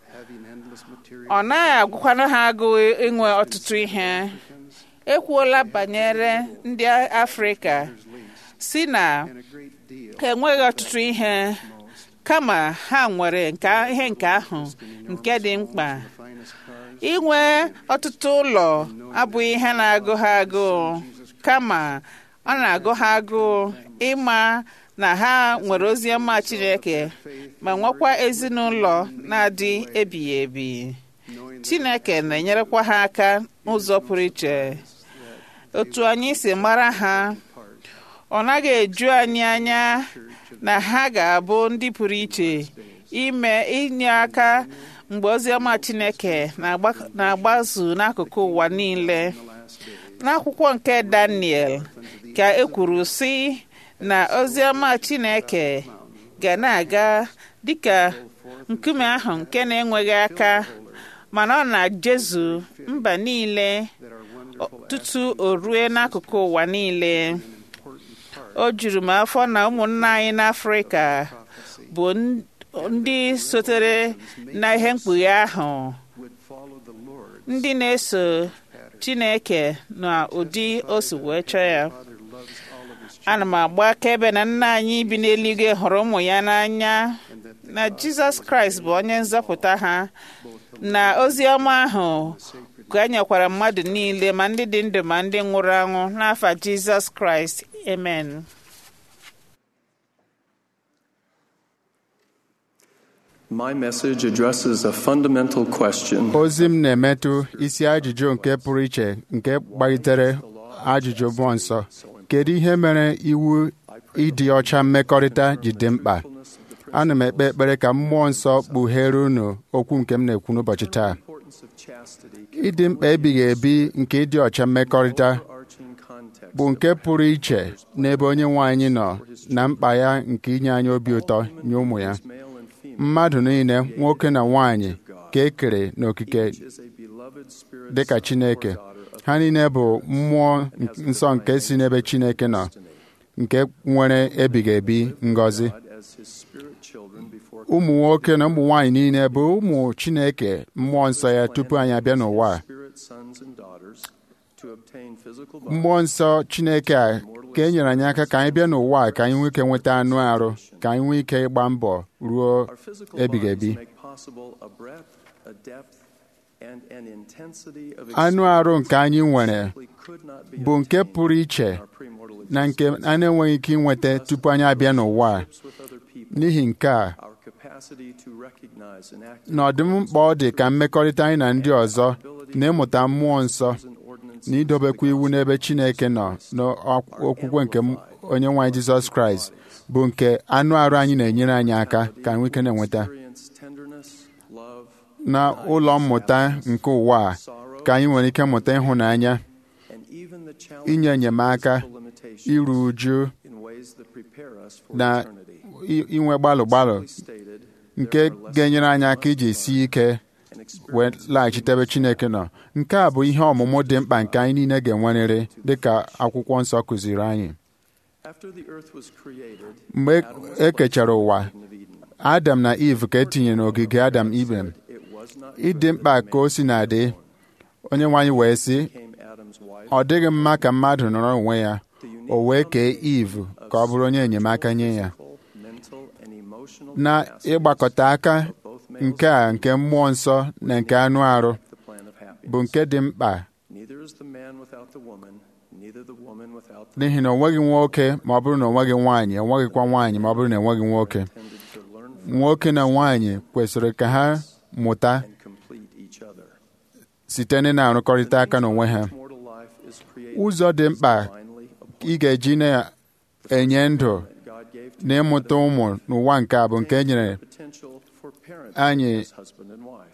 ọ naghị agwụkwana ha agụụ inwe ọtụtụ ihe ekwuola banyere ndị afrịka si na ha enweghị ọtụtụ ihe kama ha nwere ihe nke ahụ nke dị mkpa inwe ọtụtụ ụlọ abụghị ihe na-agụ ha agụụ kama ọ na-agụ ha agụụ ịma na ha nwere ozi ọma Chineke ma nwekwa ezinụlọ na-adị ebighị ebi Chineke na-enyerekwa ha aka n'ụzọ pụrụ iche otu anyị si mara ha ọ naghị eju anyị anya na ha ga-abụ ndị pụrụ iche ime inye aka mgbe oziọma Chineke na-agbazu n'akụkụ ụwa niile n'akwụkwọ nke Daniel ka e kwuru sị na oziọma Chineke ga na-aga dịka nkume ahụ nke na-enweghị aka mana ọ na-jezu mba niile tutu o rue n'akụkụ ụwa niile o juru m afọ na ụmụnna anyị n'Afrịka bụ ndị sotere na ihe mkpughe ahụ ndị na-eso Chineke na ụdị o si wee chọọ ya ana m agba akaebe na nna anyị bi n'eluigwe hụrụ ụmụ ya n'anya na Jizọs Kraịst bụ onye nzọpụta ha na ozi ọma ahụ ka nyekwara mmadụ niile ma ndị dị ndụ ma ndị nwụrụ anwụ n'afa Jizọs Kraịst amen My message addresses a fundamental question. ozi m na-emetụ isi ajụjụ nke pụrụ iche nke gbalitere ajụjụ mmụọ nsọ kedu ihe mere iwu ịdị ọcha mmekọrịta ji dị mkpa ana m ekpe ekpere ka mmụọ nsọ kpughere unu okwu nke m na-ekwu n'ụbọchị taa ịdị mkpa ebighị ebi nke ịdị ọcha mmekọrịta bụ nke pụrụ iche n'ebe onye nwe anyị nọ na mkpa ya nke inye anyị obi ụtọ nye ụmụ ya mmadụ niile nwoke na nwanyị ka e kere n'okike dị ka Chineke ha niile bụ mmụọ nsọ nke si n'ebe Chineke nọ nke nwere ebighị ebi ngọzi ụmụ nwoke na ụmụ nwanyị niile bụ ụmụ Chineke mmụọ nsọ ya tupu anyị abịa n'ụwa a mmụọ nsọ Chineke a ka e nyere anyị aka ka anyị bịa n'ụwa a ka anyị nwee ike nweta anụ arụ ka anyị nwee ike ịgba mbọ ruo ebighị ebi Our physical bodies make possible a breadth, a depth, and a height of knowledge. Our physical bodies make possible a depth, a depth, and a height of knowledge. ụmụ nwoke na ụmụ nwanyị niile bụ ụmụ Chineke mmụọ nsọ ya tupu anyị abịa n'ụwa a ka anyị nwee ike nweta anụ arụ ka anyị nwee ike ịgba mbọ ruo ebighị ebi and an intensity of anụ arụ nke anyị nwere simply could not be bụ nke obtained pụrụ iche in our premortal na nke existence. a na-enweghị ike inweta tupu anyị abịa n'ụwa a. Relationships with other people, n'ihi nke a our capacity to recognize and act na ọ dị mkpa ọ dị ka mmekọrịta anyị na ndị ọzọ na ịmụta mmụọ nsọ na idobekwa iwu n'ebe Chineke nọ n'okwukwe nke m- onye nwe anyị Jizọs Kraịst bụ nke anụ arụ anyị na-enyere anyị aka ka anyị nwee ike na-enweta experience tenderness, love, na ụlọ mmụta nke ụwa a ka anyị nwere ike mụta ịhụnanya and even the inye challenges enyemaka of physical limitations iru uju in ways that prepare us for na eternity. i- inwe gbalụ gbalụ Simply stated, nke there are lessons ga-enyere anyị we aka must iji sie learn ike and wee experience laghachite ebe Chineke nọ nke a bụ ihe ọmụmụ dị mkpa nke anyị niile ga-enwerịrị dịka akwụkwọ nsọ kụziri anyị After the earth was created, mgbe Adam was e kechara ụwa placed in the Garden of Eden. Adam na Eve ka etinye n'ogige Adam Ibrahim It was not ịdị good mkpa that ka o man si na-adị alone onye nwe anyị wee sị became Adam's wife. ọ dịghị mma ka mmadụ nọrọ onwe ya The unique o wee kee combination Eve of ka ọ bụrụ onye enyemaka nye ya physical, mental, and emotional na capacities ịgbakọta aka of both males nke a and nke mmụọ nsọ na nke anụ arụ the plan of happiness. bụ nke dị mkpa Neither is the man without the woman, neither the woman without the n'ihi na o nweghị nwoke ma ọ bụrụ na o nweghị nwaanyị o nweghịkwa nwaanyị ma ọ bụrụ na enweghị nwoke intended to learn from nwoke na nwaanyị kwesịrị ka ha mụta and complete each other. site na na-arụkọrịta aka n'onwe ha Mortal life is created ụzọ dị mkpa divinely ị ga-eji na-enye ndụ that God gave to na ịmụta ụmụ n'ụwa nke a bụ nke e nyere potential for parents anyị as husband and wife.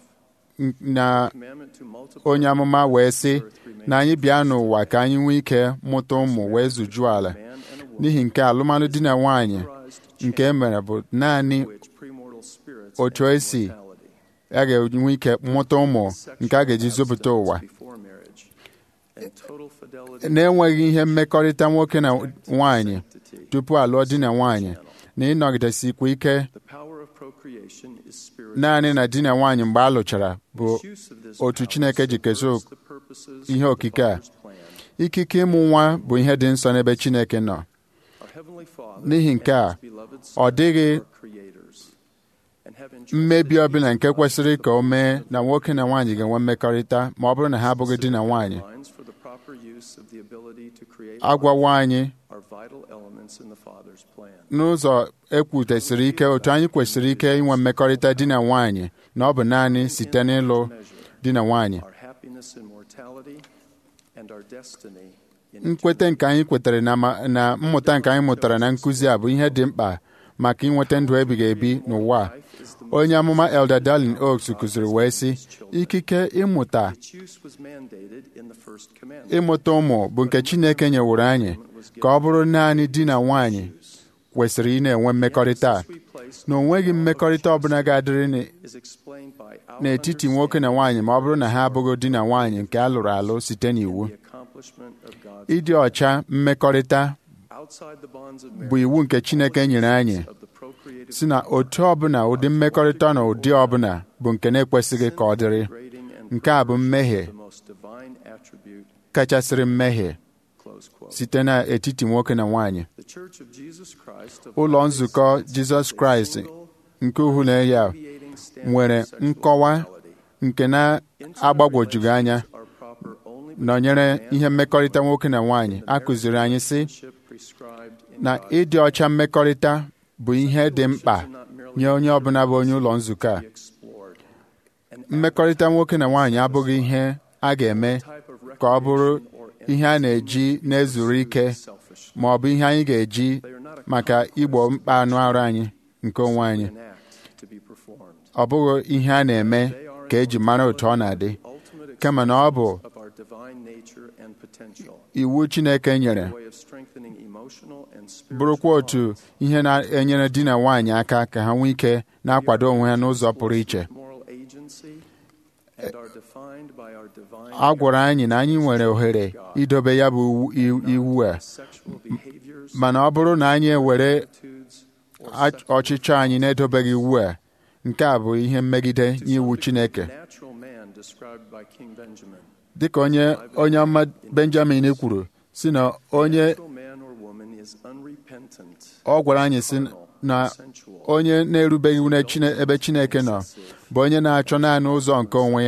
na Commandment to multiply onye amụma wee sị na anyị bịa n'ụwa ka anyị nwee ike mụta ụmụ wee zujuo ala man and a woman n'ihi nke alụmalụ di na nwaanyị nke e mere bụ naanị which premortal spirits otu and esi immortality. a ga-enwe ike mụta ụmụ nke a ga-eji zụpụta ụwa Before marriage and total fidelity na-enweghị ihe mmekọrịta nwoke na nwaanyị sanctity. tupu alụọ di na nwaanyị na ịnọgidesikwa ike The power of procreation is spiritual. naanị na di na nwaanyị mgbe a lụchara bụ Misuse of this otu power Chineke ji keso subverts the purposes ihe of the okike a. Father's plan. ikike ịmụ nwa bụ ihe dị nsọ n'ebe Chineke nọ Our Heavenly Father N'ihi nke a, and His beloved ọ Son dịghị are creators and have entrusted mmebi each ọbụla nke of us kwesịrị with ka o the mee function na of nwoke na nwaanyị ga-enwe mmekọrịta ma ọ bụrụ na ha abụghị di na nwaanyị guidelines for the proper use of the ability to create agwawo anyị are vital elements in the Father's plan. n'ụzọ ekwutesịrị ike otu anyị kwesịrị ike inwe mmekọrịta di na nwaanyị na ọ bụ naanị site n'ịlụ di na nwaanyị Our happiness in mortality and our destiny in nkweta nke anyị kwetara na ma- na mmụta nke anyị mụtara na nkụzi a bụ ihe dị mkpa maka inweta ndụ ebighị ebi n'ụwa a. onye amụma Elder Darlin Oaks kụziri wee sị ikike ịmụta Its use was mandated in the first commandment. ịmụta ụmụ bụ nke Chineke nyeworo anyị ka ọ bụrụ naanị di na nwaanyị kwesịrị ị na-enwe mmekọrịta a. We place na o nweghị mmekọrịta ọbụla ga-adịrị n- is explained by our n'etiti nwoke na nwaanyị ma ọ bụrụ na ha abụghị di na nwaanyị nke a lụrụ alụ site n'iwu the accomplishment of God's ịdị ọcha mmekọrịta outside the bonds of bụ iwu nke Chineke nyere anyị of the procreative si na otu ọbụla ụdị mmekọrịta na ụdị ọbụla bụ nke na-ekwesịghị ka ọ dịrị grading and nke a bụ mmehie the most divine attribute. kachasịrị mmehie Close quote. site n'etiti nwoke na nwaanyị The Church of Jesus Christ of ụlọ Latter-day nzukọ Saints Jizọs is a Kraịst single, nke uhule ya deviating standard nwere of sexual nkọwa morality. nke na-agbagwojughị anya Relationships are proper only between nọnyere man ihe and mmekọrịta woman nwoke na nwaanyị in the a kụziri anyị sị relationship prescribed in na God's ịdị ọcha mmekọrịta bụ ihe dị mkpa nye onye ọbụla bụ onye ụlọ nzukọ a be explored. An mmekọrịta nwoke na nwaanyị abụghị ihe a ga-eme type of ka ọ bụrụ recreation or ihe a na-eji na-ezuru ike selfish ma ọ bụ ihe anyị ga-eji maka igbo mkpa anụ arụ anyị nke onwe anyị an act to be performed. ọ bụghị ihe a na-eme ka eji mara otu ọ na-adị Ultimate kama na ọ bụ of our divine nature and potential. iwu Chineke nyere A way of strengthening emotional and spiritual bụrụkwa otu ihe na-enyere di na nwaanyị aka ka ha nwee ike na-akwado onwe ha n'ụzọ pụrụ iche moral agency and are defined by our divine a gwara anyị na anyị nwere ohere idobe ya bụ iwu- iwu a sexual behaviors, mana ọ bụrụ na anyị ewere attitudes, or a- sexual ọchịchọ anyị na-edobeghị iwu a nke a bụ ihe mmegide nye iwu Chineke natural man described by King Benjamin. dịka onye onye ọma Benjamin kwuru si na onye Natural man or woman is unrepentant, ọ gwara anyị si na onye na-erubeghị iwu n'Echine- ebe Chineke nọ bụ onye na-achọ naanị ụzọ nke onwe ya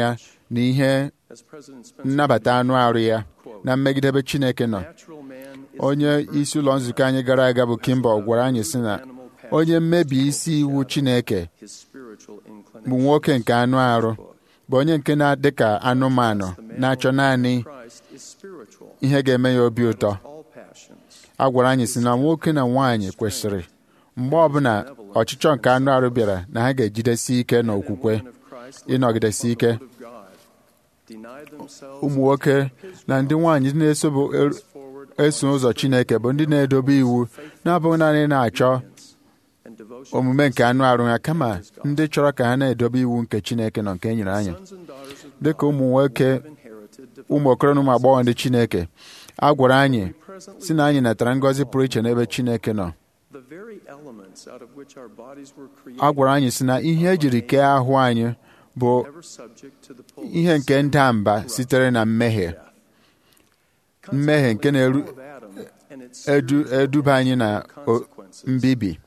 na ihe nnabata anụ arụ ya na mmegidebe Chineke nọ onye isi ụlọ nzukọ anyị gara aga bụ Kimball gwara anyị sị na onye mmebi isi iwu Chineke bụ nwoke nke anụ arụ bụ onye nke na-adị ka anụmanụ na-achọ naanị ihe ga-eme ya obi ụtọ a gwara anyị sị na nwoke na nwaanyị kwesịrị mgbe ọbụla ọchịchọ nke anụ arụ bịara na ha ga-ejidesi ike n'okwukwe ịnọgidesi ike ụmụ nwoke na ndị nwaanyị na-eso ụzọ Chineke bụ ndị na-edobe iwu na-abụghị naanị na-achọ omume nke anụ arụ ha kama ndị chọrọ ka ha na-edobe iwu nke Chineke nọ nke e nyere anyị dịka ụmụ nwoke ụmụ okoro na ụmụ agbọghọ ndị Chineke a gwara anyị si na anyị natara ngọzi pụrụ iche n'ebe Chineke nọ a gwara anyị si na ihe ejiri kee ahụ anyị bụ ihe nke nda mba sitere na mmehie mmehie nke na-eduba anyị na mbibi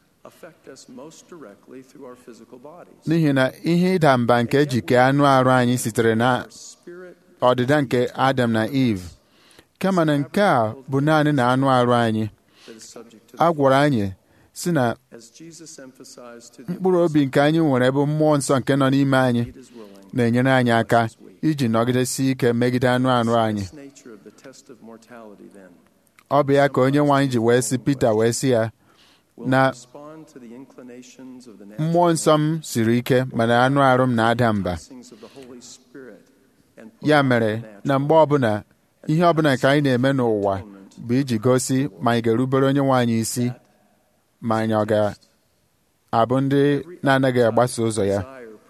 n'ihi na ihe ịda mba nke eji kee anụ arụ anyị sitere na ọdịda nke Adam na Eve kama na nke a bụ naanị na anụ arụ anyị a gwara anyị si na mkpụrụ obi nke anyị nwere ebe mmụọ nsọ nke nọ n'ime anyị na-enyere anyị aka iji nọgidesi ike megide anụ arụ anyị ọ bụ ya ka onye nwe anyị ji wee sị Pita wee sị ya na mmụọ nsọ m siri ike mana anụ arụ m na-ada mba ya mere na mgbe ọbụla ihe ọbụla nke anyị na-eme n'ụwa bụ iji gosi ma anyị ga-erubere onye nwe anyị isi ma anyị ọ ga-abụ ndị na-anaghị agbaso ụzọ ya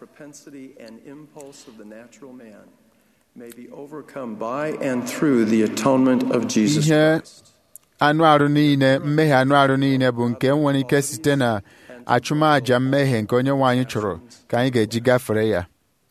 ihe anụ arụ niile mmehie anụ arụ niile bụ nke nwere ike site na achụmaja mmehie nke onye nwe anyị chụrụ ka anyị ga-eji gafere ya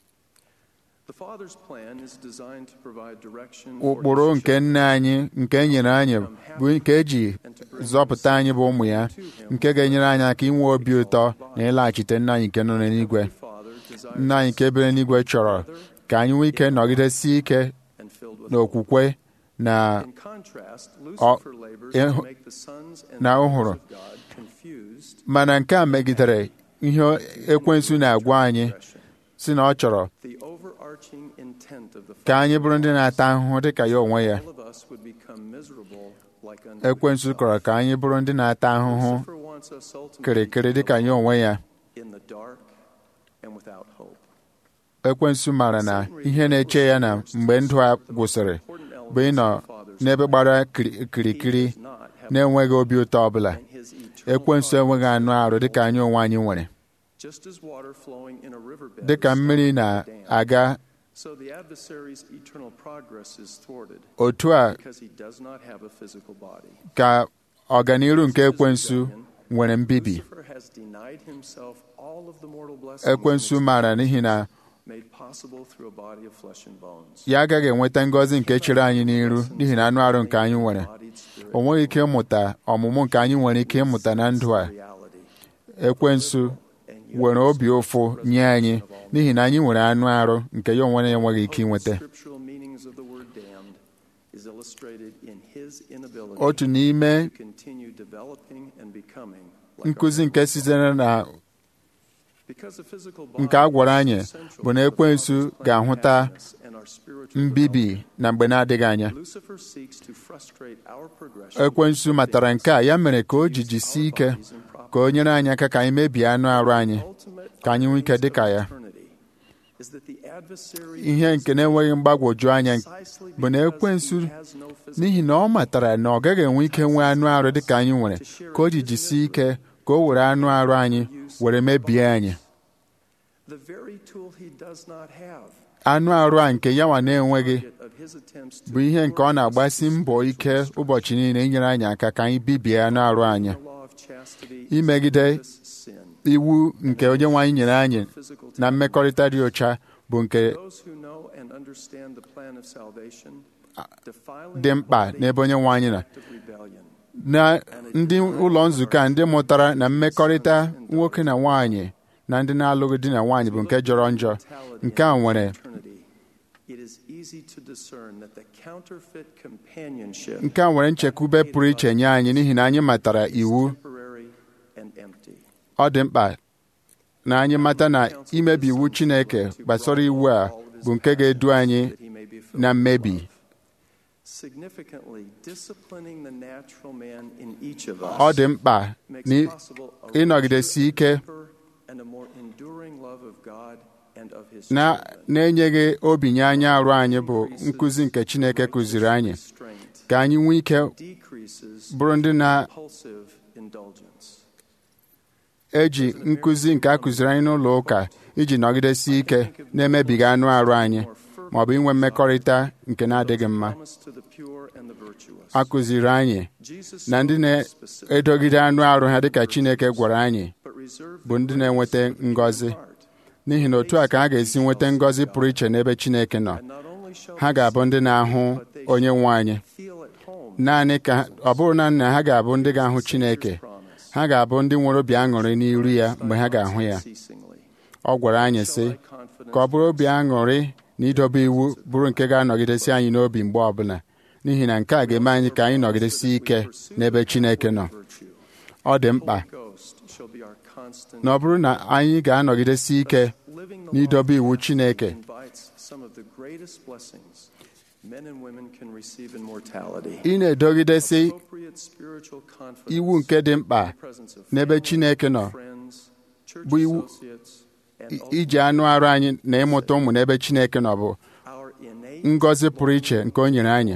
ụkpụrụ nke nne anyị nke e nyere anyị bụ nke eji zọpụta anyị bụ ụmụ ya nke ga-enyere anyị aka inwe obi ụtọ na ịlaghachite nna anyị nke nọ n'eluigwe nna anyị nke ebere n'igwe chọrọ ka anyị nwee ike nọgidesi ike n'okwukwe na na ụhụrụ mana nke a megidere ihe ekwensu na-agwa anyị si na ọ chọrọ ka anyị bụrụ ndị na-ata ahụhụ dị ka ya onwe ya ekwensu kọrọ ka anyị bụrụ ndị na-ata ahụhụ kịrịkịrị dị ka ya onwe ya ekwensu maara na ihe na-eche ya na mgbe ndụ a gwụsịrị bụ ịnọ n'ebe gbara kirikiri na-enweghị obi ụtọ ọbụla ekwensu enweghị anụ arụ dị ka anyị onwe anyị nwere dị ka mmiri na-aga otu a ka ọganiru nke ekwensu nwere mbibi ekwensu maara n'ihi na ya agaghị enweta ngọzi nke chere anyị n'iru n'ihi na anụ arụ nke anyị nwere o nweghị ike ịmụta ọmụmụ nke anyị nwere ike ịmụta na ndụ a ekwensu nwere obi ụfụ nye anyị n'ihi na anyị nwere anụ arụ nke ya onwe ya enweghị ike inweta otu n'ime nkụzi nke sitere na nke a gwara anyị bụ na ekwensu ga-ahụta mbibi na mgbe na-adịghị anya ekwensu matara nke a ya mere ka o ji jisie ike ka o nyere anyị aka ka anyị mebie anụ arụ anyị ka anyị nwee ike dị ka ya ihe nke na-enweghị mgbagwoju anya bụ na ekwensu n'ihi na ọ matara na ọ gaghị enwe ike nwee anụ arụ dị ka anyị nwere ka o ji jisie ike ka o were anụ arụ anyị were mebie anyị anụ arụ a nke yanwa na-enweghị bụ ihe nke ọ na-agbasi mbọ ike ụbọchị niile inyere anyị aka ka anyị bibie anụ arụ anyị imegide iwu nke onye nwe anyị nyere anyị na mmekọrịta dị ụcha bụ nke dị mkpa n'ebe onye nwe anyị nọ na ndị ụlọ nzukọ a ndị mụtara na mmekọrịta nwoke na nwaanyị na ndị na-alụghị di na nwaanyị bụ nke jọrọ njọ nke a nwere easy to discern that the counterfeit companionship nke a nwere nchekwube pụrụ iche nye anyị n'ihi na anyị matara iwu temporary and empty. ọ dị mkpa na anyị mata na imebi iwu Chineke gbasara iwu a bụ nke ga-edu anyị that he may be filled na with mmebi love. Significantly, disciplining the natural man in each of us ọ dị mkpa makes na possible a ịnọgidesi ike deeper and a more enduring love of God and of his na children. na-enyeghị obinye anya arụ anyị bụ nkụzi nke Chineke kụziri anyị Restraint ka anyị nwee ike decreases bụrụ ndị na compulsive indulgence. eji nkụzi nke a kụziri anyị n'ụlọ ụka iji nọgidesi ike na-emebiga anụ arụ anyị ma ọ bụ inwe mmekọrịta nke na-adịghị mma Promise to the pure and the virtuous. a kụziri anyị Jesus na ndị spoke specifically, na-edogide anụ arụ ha dịka Chineke gwara anyị but reserved bụ the ndị na-enweta grace of the ngọzi heart. n'ihi na otu a ka ha ga-esi nweta ngọzi pụrụ iche n'ebe Chineke nọ And not only shall ha they ga-abụ ndị na-ahụ but they onye nwe anyị feel at home naanị ka ọ bụrụ na na ha ga-abụ ndị ga-ahụ Chineke promise. ha ga-abụ ndị nwere obi aṅụrị n'iru ya mgbe ha ga-ahụ ya Ceasingly. ọ gwara anyị sị ka ọ bụrụ obi aṅụrị na idobe iwu bụrụ nke ga-anọgidesi anyị n'obi mgbe ọbụla n'ihi na nke a ga-eme anyị ka anyị nọgidesi ike n'ebe Chineke nọ Virtue. ọ dị mkpa Holy Ghost shall be our constant na ọ bụrụ na anyị ga-anọgidesi ike living the n'idobe law iwu Chineke invites some of the greatest blessings men and women can receive in mortality. ị na-edogidesi Appropriate spiritual confidence iwu nke dị mkpa in the presence of n'ebe family, Chineke nọ friends, church bụ iwu associates, and i- iji anụ ultimately arụ anyị na ịmụta ụmụ n'ebe Chineke nọ bụ our innate ngọzi pụrụ iche nke o nyere anyị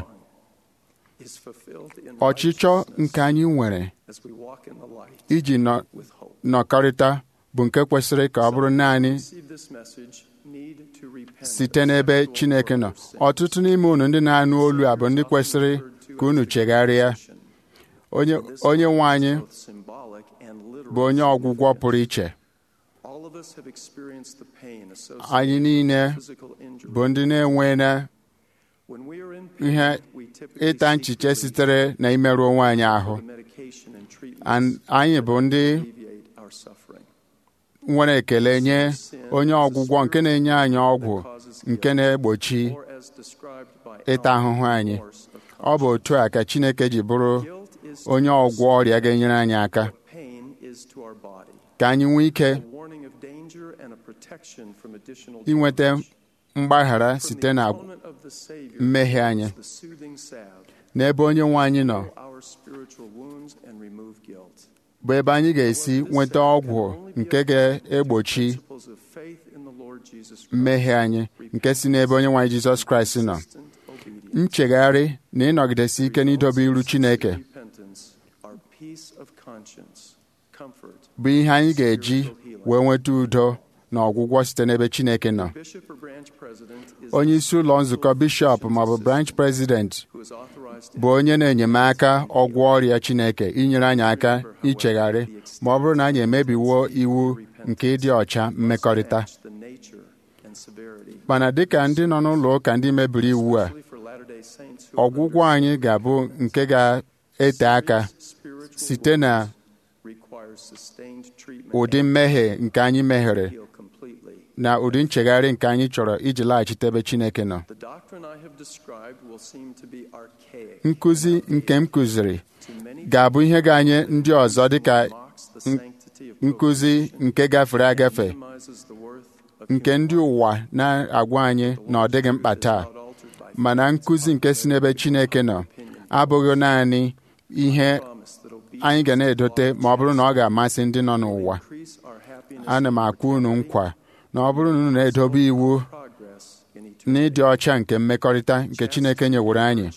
is fulfilled in ọchịchọ righteousness nke anyị nwere as we walk in the light iji nọ with hope. nọkọrịta bụ nke kwesịrị ka ọ bụrụ naanị Receive this message, need to repent site of n'ebe sexual Chineke or nọ other sins. ọtụtụ n'ime unu ndị na-anụ olu a bụ ndị kwesịrị ka unu chegharịa onye onye nwe anyị Both symbolic and literal bụ onye ọgwụgwọ pụrụ iche All of us have experienced the pain associated anyị niile with physical injury. bụ ndị na-enwe na When we are in pain, ihe we typically ịta seek nchiche relief sitere na imerụ onwe anyị ahụ from the medication and treatments An- anyị bụ ndị to alleviate our suffering. nwere ekele nye onye ọgwụgwọ nke na-enye anyị ọgwụ nke na-egbochi Or as described by ịta Alan ahụhụ anyị Morse of ọ bụ otu a ka Chineke ji bụrụ Guilt is onye ọgwọ ọrịa ga-enyere anyị aka what pain is to our body. ka anyị nwee ike A warning of danger and a protection from additional inweta damage. mgbaghara From site the na atonement of the Savior mmehie anyị the soothing salve, n'ebe onye nwe anyị nọ heal our spiritual wounds and remove guilt. bụ ebe anyị ga-esi nweta ọgwụ nke ga-egbochi Principles of faith in the Lord Jesus Christ. mmehie anyị nke si n'ebe onye nwe anyị Jizọs Kraịst nọ Consistent obedience. nchegharị na ịnọgidesi ike n'idobe iru Chineke Repentance, our peace of conscience, comfort. bụ ihe anyị ga-eji wee nweta udo na ọgwụgwọ site n'ebe Chineke nọ Bishop or branch president is onye isi ụlọ nzukọ bishọp maọbụ branch president who is authorized to bụ onye na-enyemaka ọgwụ ọrịa Chineke inyere anyị aka ichegharị ma ọ bụrụ na anyị emebiwo iwu nke ịdị ọcha mmekọrịta match the nature and severity. mana dịka ndị nọ n'ụlọ ụka ndị mebiri iwu a Especially for Latter-day Saints who have ọgwụgwọ anyị ga-abụ nke ga-ete aka spiritual site na wounds requires sustained treatment ụdị and mmehie nke anyị meghere heal completely. na ụdị nchegharị nke anyị chọrọ iji laghachite ebe Chineke nọ The doctrine I have described will seem to be archaic. nkụzi nke m kụziri to many ga-abụ ihe ga-anye ndị ọzọ dịka mocks the n- sanctity of nkụzi nke gafere agafe minimizes the worth of nke human ndị ụwa na-agwa anyị na ọ dịghị mkpa taa not altered by mana nkụzi nke si n'ebe Chineke nọ abụghị naanị ihe promise that obedience anyị ga na-edote ma ọ bụrụ na ọ ga-amasị ndị nọ n'ụwa increase our happiness ana m akwa unu nkwa na ọ bụrụ na unu na-edobe iwu progress in na eternity ịdị ọcha nke mmekọrịta nke Chineke nyeworo anyị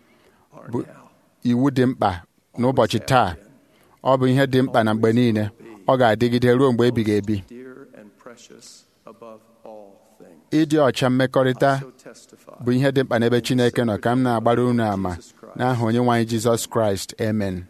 are bụ now. iwu dị mkpa n'ụbọchị taa ọ bụ ihe dị mkpa na mgbe niile ọ ga-adịgide ruo mgbe ebighị ebi dear and precious above all things. ịdị ọcha mmekọrịta So testify bụ ihe dị mkpa n'ebe Chineke nọ ka m na-agbara unu ama n'aha onye nwe anyị Jizọs Kraịst amen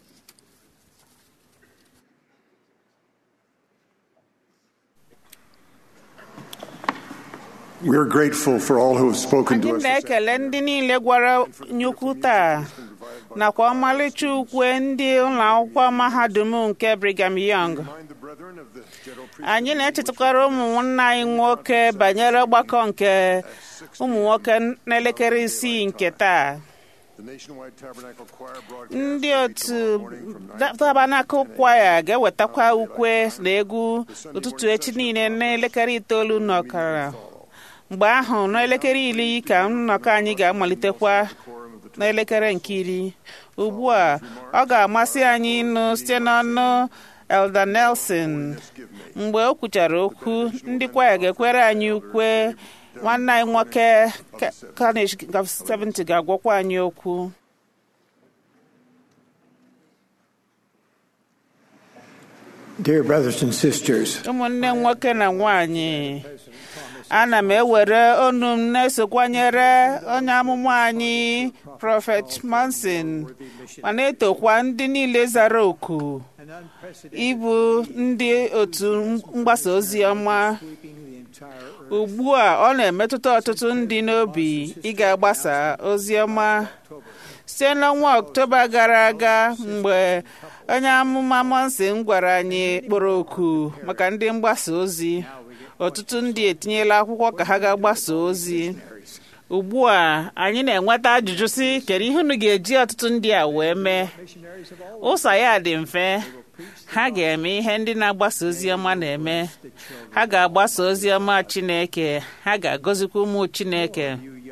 We are grateful for all who have spoken anyị to us. na-ekele ndị niile gwara nyukwu taa nakwa ọmalịcha ukwe ndị ụlọ akwụkwọ mahadum nke Brigham Young Remind the brethren of the general anyị na-echetakwara ụmụnna anyị nwoke banyere ọgbakọ nke ụmụ nwoke n'elekere isii nke taa ndị otu tabanakụl kwaya ga-ewetakwa ukwe na egwu ụtụtụ echi niile n'elekere itoolu na ọkara mgbe ahụ n'elekere iri ka nnọkọ anyị ga-amalitekwa n'elekere nke iri ugbu a ọ ga-amasị anyị ịnụ site n'ọnụ Elder Nelson mgbe o kwuchara okwu ndị kwaya ga-ekwere anyị ukwe nwanne anyị nwoke Carnage 70 ga-agwakwa anyị okwu Dear brothers and sisters, ụmụnne nwoke na nwanyị ana m ewere onu m na-esokwanyere onye amụma anyị prọfet Manson ma na-etokwa ndị niile zara oku ịbụ ndị otu mgbasa ozi ọma ugbu a ọ na-emetụta ọtụtụ ndị n'obi ịga gbasa ozi ọma site n'ọnwa ọktoba gara aga mgbe onye amụma Monson gwara anyị kpọrọ oku maka ndị mgbasa ozi ọtụtụ ndị etinyela akwụkwọ ka ha ga gbasa ozi ugbu a anyị na-enweta ajụjụ si kedu ihe unu ga-eji ọtụtụ ndị a wee mee ụzọ ya dị mfe ha ga-eme ihe ndị na-agbasa ozi ọma na-eme ha ga-agbasa ozi ọma Chineke ha ga-agọzikwa ụmụ Chineke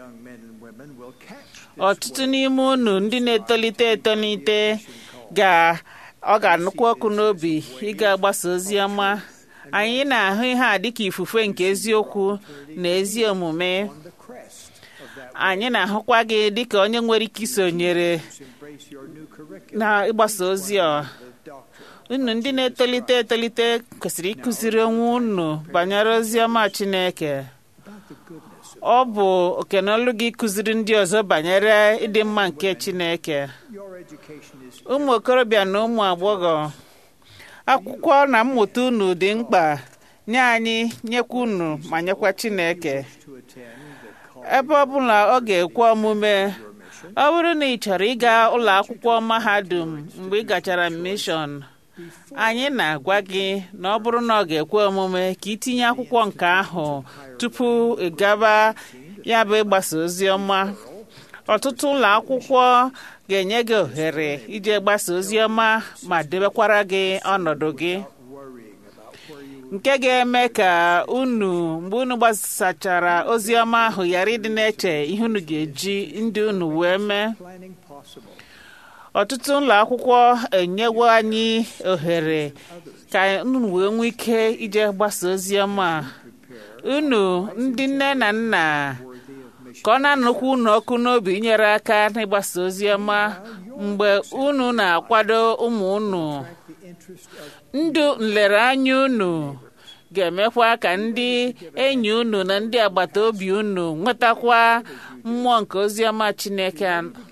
ọtụtụ n'ime unu ndị na-etolite etolite ga ọ ga-anụkwa ọkụ n'obi ịga agbasa ozi ọma anyị na-ahụ ihe a dịka ifufe nke eziokwu na ezi omume anyị na-ahụkwa gị dịka onye nwere ike isonyere na ịgbasa ozi a unu ndị na-etolite etolite kwesịrị ịkụziri onwe unu banyere ozi ọma Chineke ọ bụ okenolu gị kụziri ndị ọzọ banyere ịdị mma nke Chineke ụmụ okorobịa na ụmụ agbọghọ akwụkwọ na mmụta unu dị mkpa nye anyị nyekwa unu ma nyekwa Chineke ebe ọ bụla ọ ga-ekwe omume ọ bụrụ na ị chọrọ ịga ụlọ akwụkwọ mahadum mgbe ị gachara mishọn anyị na-agwa gị na ọ bụrụ na ọ ga-ekwe omume ka itinye akwụkwọ nke ahụ tupu ị gaba ya bụ ịgbasa ozi ọma ọtụtụ ụlọ akwụkwọ ga-enye gị ohere ije gbasa ozi ọma ma debekwara gị ọnọdụ gị nke ga-eme ka unu mgbe unu gbasachara ozi ọma ahụ ghara ịdị na-eche ihe unu ga-eji ndị unu wee mee ọtụtụ ụlọ akwụkwọ enyewo anyị ohere ka unu wee nwee ike ije gbasa ozi ọma unu ndị nne na nna ka ọ na-anụkwa unu ọkụ n'obi inyere aka n'ịgbasa ozi ọma mgbe unu na-akwado ụmụ unu ndụ nlereanya unu ga-emekwa ka ndị enyi unu na ndị agbata obi unu nwetakwa mmụọ nke ozi ọma Chineke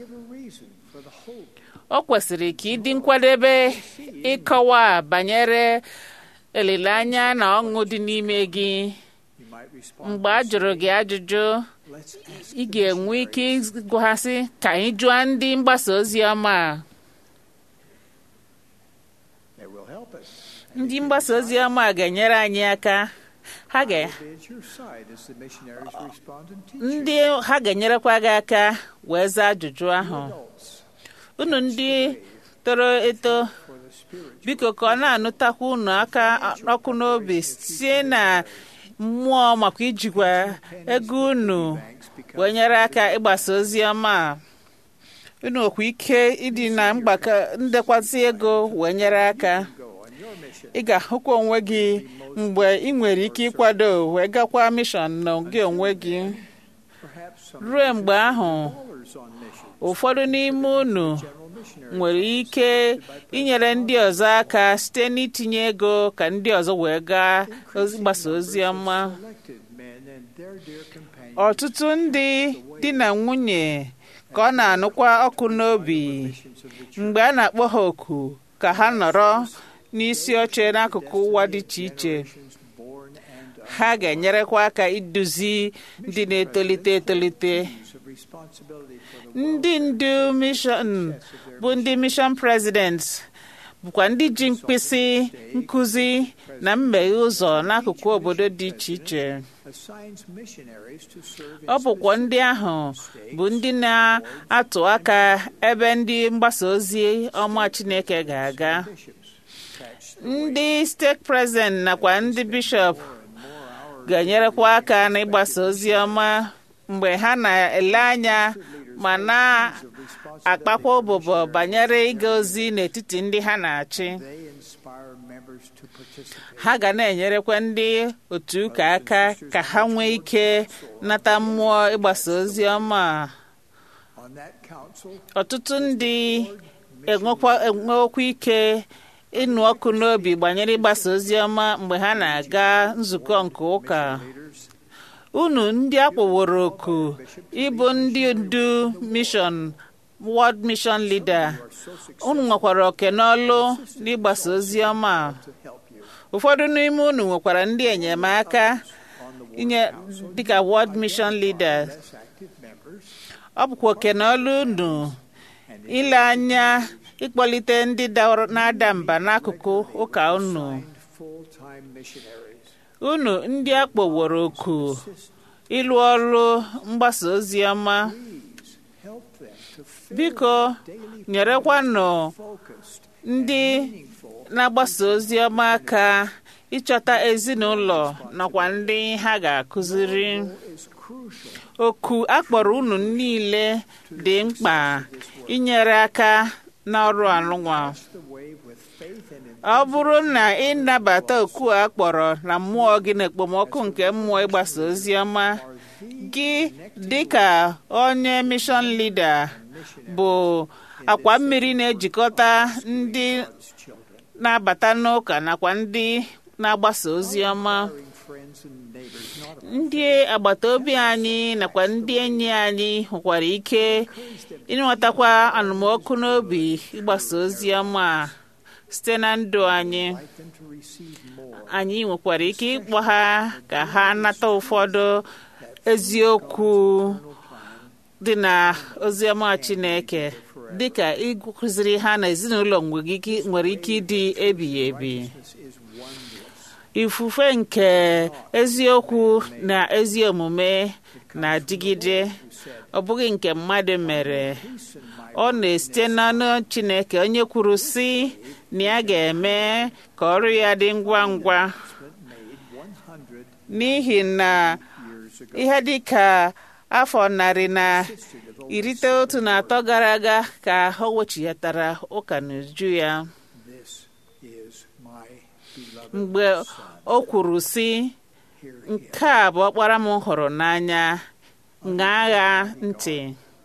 o kwesịrị ka ịdị nkwadebe ịkọwa banyere olileanya na ọṅụ dị n'ime gị mgbe a jụrụ gị ajụjụ ị ga-enwe ike ịgwasị ka anyị jụọ ndị mgbasa ozi ọma ndị mgbasa ozi ọma ga-enyere anyị aka ha ga ndị ha ga-enyerekwa gị aka wee zaa ajụjụ ahụ unu ndị toro eto biko ka ọ na-anụtakwa unu aka ọkụ n'obi sie na mmụọ maka ijikwa ego unu wee nyere aka ịgbasa ozi ọma unu nwekwa ike ịdị na mgbakọ ndekwasị ego wee nyere aka ị ga-ahụkwa onwe gị mgbe ị nwere ike ịkwado wee gakwa mishọn na gị onwe gị ruo mgbe ahụ ụfọdụ n'ime unu nwere ike inyere ndị ọzọ aka site n'itinye ego ka ndị ọzọ wee gaa gbasa ozi ọma ọtụtụ ndị di na nwunye ka ọ na-anụkwa ọkụ n'obi mgbe a na-akpọ ha oku ka ha nọrọ n'isi oche n'akụkụ ụwa dị iche iche ha ga-enyerekwa aka iduzi ndị na-etolite etolite ndị ndu mishọn bụ ndị mishọn prezident bụkwa ndị ji mkpịsị nkụzi na mmeghe ụzọ n'akụkụ obodo dị iche iche ọ bụkwa ndị ahụ bụ ndị na-atụ aka ebe ndị mgbasa ozi ọma Chineke ga-aga ndị steeti prezident nakwa ndị bishọp ga-enyerekwa aka n'ịgbasa ozi ọma mgbe ha na-ele anya ma na-akpakwa ụbụbọ banyere ịga ozi n'etiti ndị ha na-achị ha ga na-enyerekwa ndị otu ụka aka ka ha nwee ike nata mmụọ ịgbasa ozi ọma ọtụtụ ndị enwekwa ike ịnụ ọkụ n'obi gbanyere ịgbasa ozi ọma mgbe ha na-aga nzukọ nke ụka unu ndị akpọworo oku ịbụ ndị ndu mishọn World Mission Leader unu nwekwara oke n'ọlụ n'ịgbasa ozi ọma ụfọdụ n'ime unu nwekwara ndị enyemaka inye dịka World Mission Leader ọ bụkwa oke n'ọlụ unu ile anya ịkpọlite ndị na-ada mba n'akụkụ ụka unu unu ndị a kpọworo oku ịlụ ọrụ mgbasa ozi ọma biko nyerekwanụ ndị na-agbasa ozi ọma aka ịchọta ezinụlọ nakwa ndị ha ga-akụziri oku akpọrọ unu niile dị mkpa inyere aka n'ọrụ alụnwa ọ bụrụ na ị nabata oku a kpọrọ na mmụọ gị na ekpomọkụ nke mmụọ ịgbasa ozi ọma gị dịka onye mishọn lida bụ akwa mmiri na-ejikọta ndị na-abata n'ụka nakwa ndị na-agbasa ozi ọma ndị agbata obi anyị nakwa ndị enyi anyị nwekwara ike ịnwetakwa anụmọkụ n'obi ịgbasa ozi ọma site na ndụ anyị anyị nwekwara ike ịkpọ ha ka ha nata ụfọdụ eziokwu dị na oziọma Chineke dịka ịkụziri ha na ezinụlọ nwere ike ịdị ebighị ebi ifufe nke eziokwu na ezi omume na-adịgide ọ bụghị nke mmadụ mere ọ na-esite n'ọnụ Chineke onye kwuru sị na ya ga-eme ka ọrụ ya dị ngwa ngwa n'ihi na ihe dị ka afọ narị na iri itoolu na atọ gara aga ka o wechighatara ụka n'uju ya mgbe o kwuru sị nke a bụ ọkpara m hụrụ n'anya ṅaa agha ntị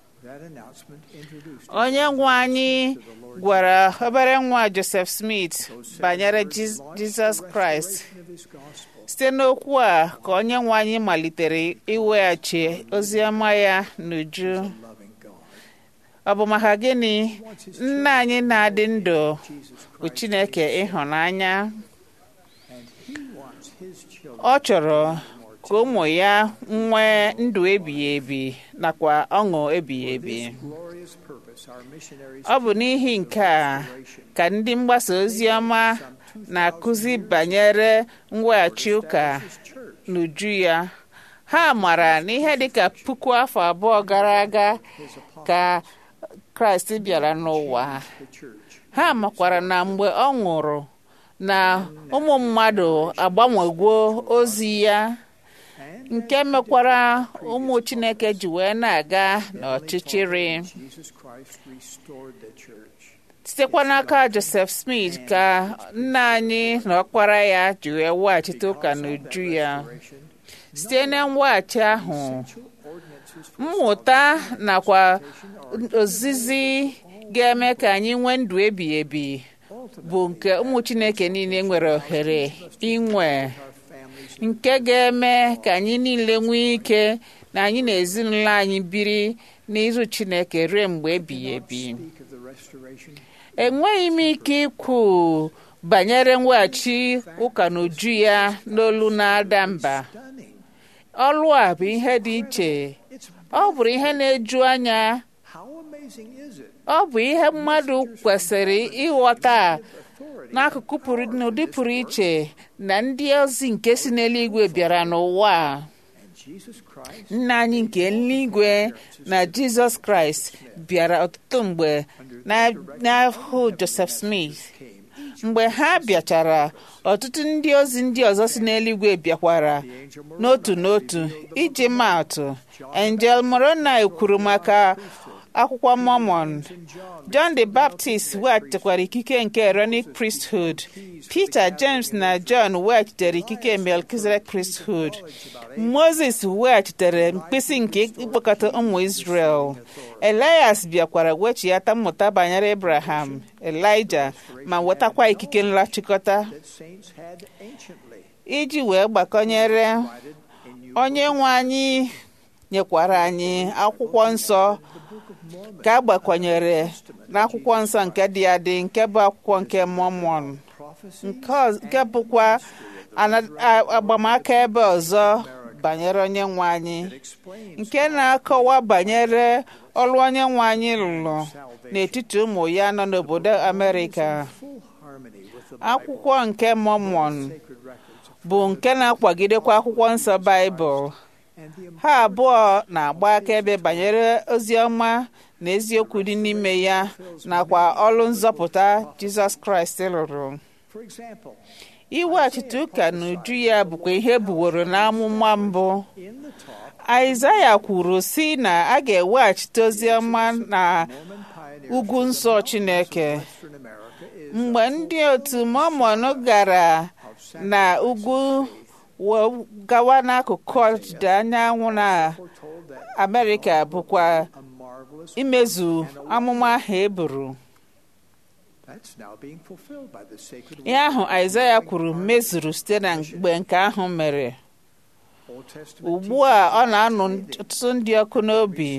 onye nwe anyị gwara obere nwa Joseph Smith banyere Jizọs Kraịst site n'okwu a ka onye nwe anyị malitere iweghachi ozi ọma ya n'uju ọ bụ maka gịnị nna anyị na-adị ndụ bụ Chineke ịhụnanya ọ chọrọ ka ụmụ ya nwee ndụ ebighị ebi nakwa ọṅụ ebighị ebi ọ bụ n'ihi nke a ka ndị mgbasa ozi ọma na-akụzi banyere mweghachi ụka n'uju ya ha mara na ihe dịka puku afọ abụọ gara aga ka kraịst bịara n'ụwa ha makwara na mgbe ọ nwụrụ na ụmụ mmadụ agbanwegwo ozi ya nke mekwara ụmụ chineke ji wee na-aga n'ọchịchịrị sitekwa n'aka joseph smith ka nna anyị na ọkpara ya ji wee weghachite ụka n'uju ya site na mweghachi ahụ mmụta nakwa ozizi ga-eme ka anyị nwee ndụ ebighị ebi bụ nke ụmụ chineke niile nwere ohere inwe nke ga-eme ka anyị niile nwee ike na anyị na ezinụlọ anyị biri n'iru chineke ruo mgbe ebighị ebi enweghị m ike ikwu banyere mweghachi ụka n'uju ya n'olu na-ada mba ọlụ a bụ ihe dị iche ọ bụrụ ihe na-eju anya ọ bụ ihe mmadụ kwesịrị ịghọta n'akụkụ pụrụ n'ụdị pụrụ iche na ndị ozi nke si n'eluigwe bịara n'ụwa a nna anyị nke eluigwe na jizọs kraịst bịara ọtụtụ mgbe n'ahụ joseph smith mgbe ha bịachara ọtụtụ ndị ozi ndị ọzọ si n'eluigwe bịakwara n'otu n'otu iji maatụ angel moroni kwuru maka akwụkwọ mormon john the baptist weghachitekwara ikike nke aaronic priesthood peter james na john weghachitere ikike melkizedek priesthood moses weghachitere mkpịsị nke ịkpọkọta ụmụ israel elias bịakwara wechighata mmụta banyere abraham elijah ma wetakwa ikike nlachịkọta iji wee gbakọnyere onye nwe anyị nyekwara anyị akwụkwọ nsọ ka a gbakwanyere n'akwụkwọ nsọ nke dị adị nke bụ akwụkwọ nke mọmọn nke bụkwa agbamaka ebe ọzọ banyere onye nwe anyị nke na-akọwa banyere ọrụ onye nwe anyị lụrụ n'etiti ụmụ ya nọ n'obodo amerịka akwụkwọ nke mọmọn bụ nke na-akwagidekwa akwụkwọ nsọ baịbụl ha abụọ na-agba akaebe banyere ozi ọma na eziokwu dị n'ime ya nakwa ọrụ nzọpụta jizọs kraịst lụrụ iweghachite ụka n'uju ya bụkwa ihe buworo n'amụma mbụ aịzaya kwuru si na a ga-eweghachite ozi ọma na ugwu nsọ chineke mgbe ndị otu mọmọn gara na ugwu gawa n'akụkụ ọdịda anyanwụ na amerịka bụkwa imezu amụma ahụ e buru ihe ahụ aịzaya kwuru mezuru site na mgbe nke ahụ mere ugbu a ọ na-anụ ọtụtụ ndị ọkụ n'obi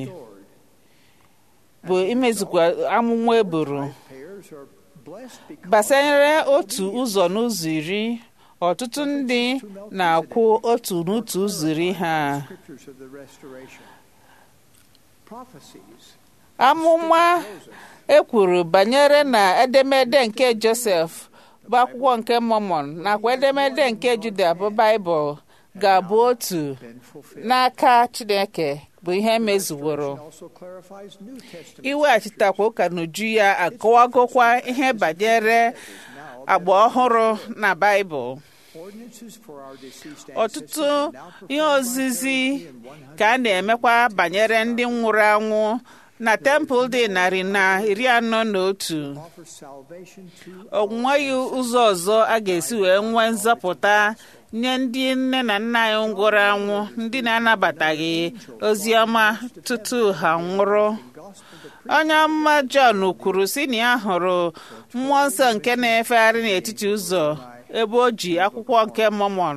bụ imezukwa amụma eburu gbasanyere otu ụzọ n'ụzọ iri ọtụtụ ndị na-akwụ otu n'otu ụzọ iri ha amụma ekwuru banyere na edemede nke josef bụ akwụkwọ nke mọmọn nakwa edemede nke juda bụ baịbụl ga-abụ otu n'aka chineke bụ ihe mezuworo iweghachitakwa ụka n'uju ya akọwagokwa ihe banyere agba ọhụrụ na baịbụl ọtụtụ ihe ozizi ka a na-emekwa banyere ndị nwụrụ anwụ na tempụl dị narị na iri anọ na otu o nweghị ụzọ ọzọ a ga-esi wee nwee nzọpụta nye ndị nne na nna anyị nwụrụ anwụ ndị na-anabataghị ozi ọma tutu ha nwụrụ onye ọma Jọn kwuru si na ya hụrụ mmụọ nsọ nke na-efegharị n'etiti ụzọ ebe o ji akwụkwọ nke Mọmọn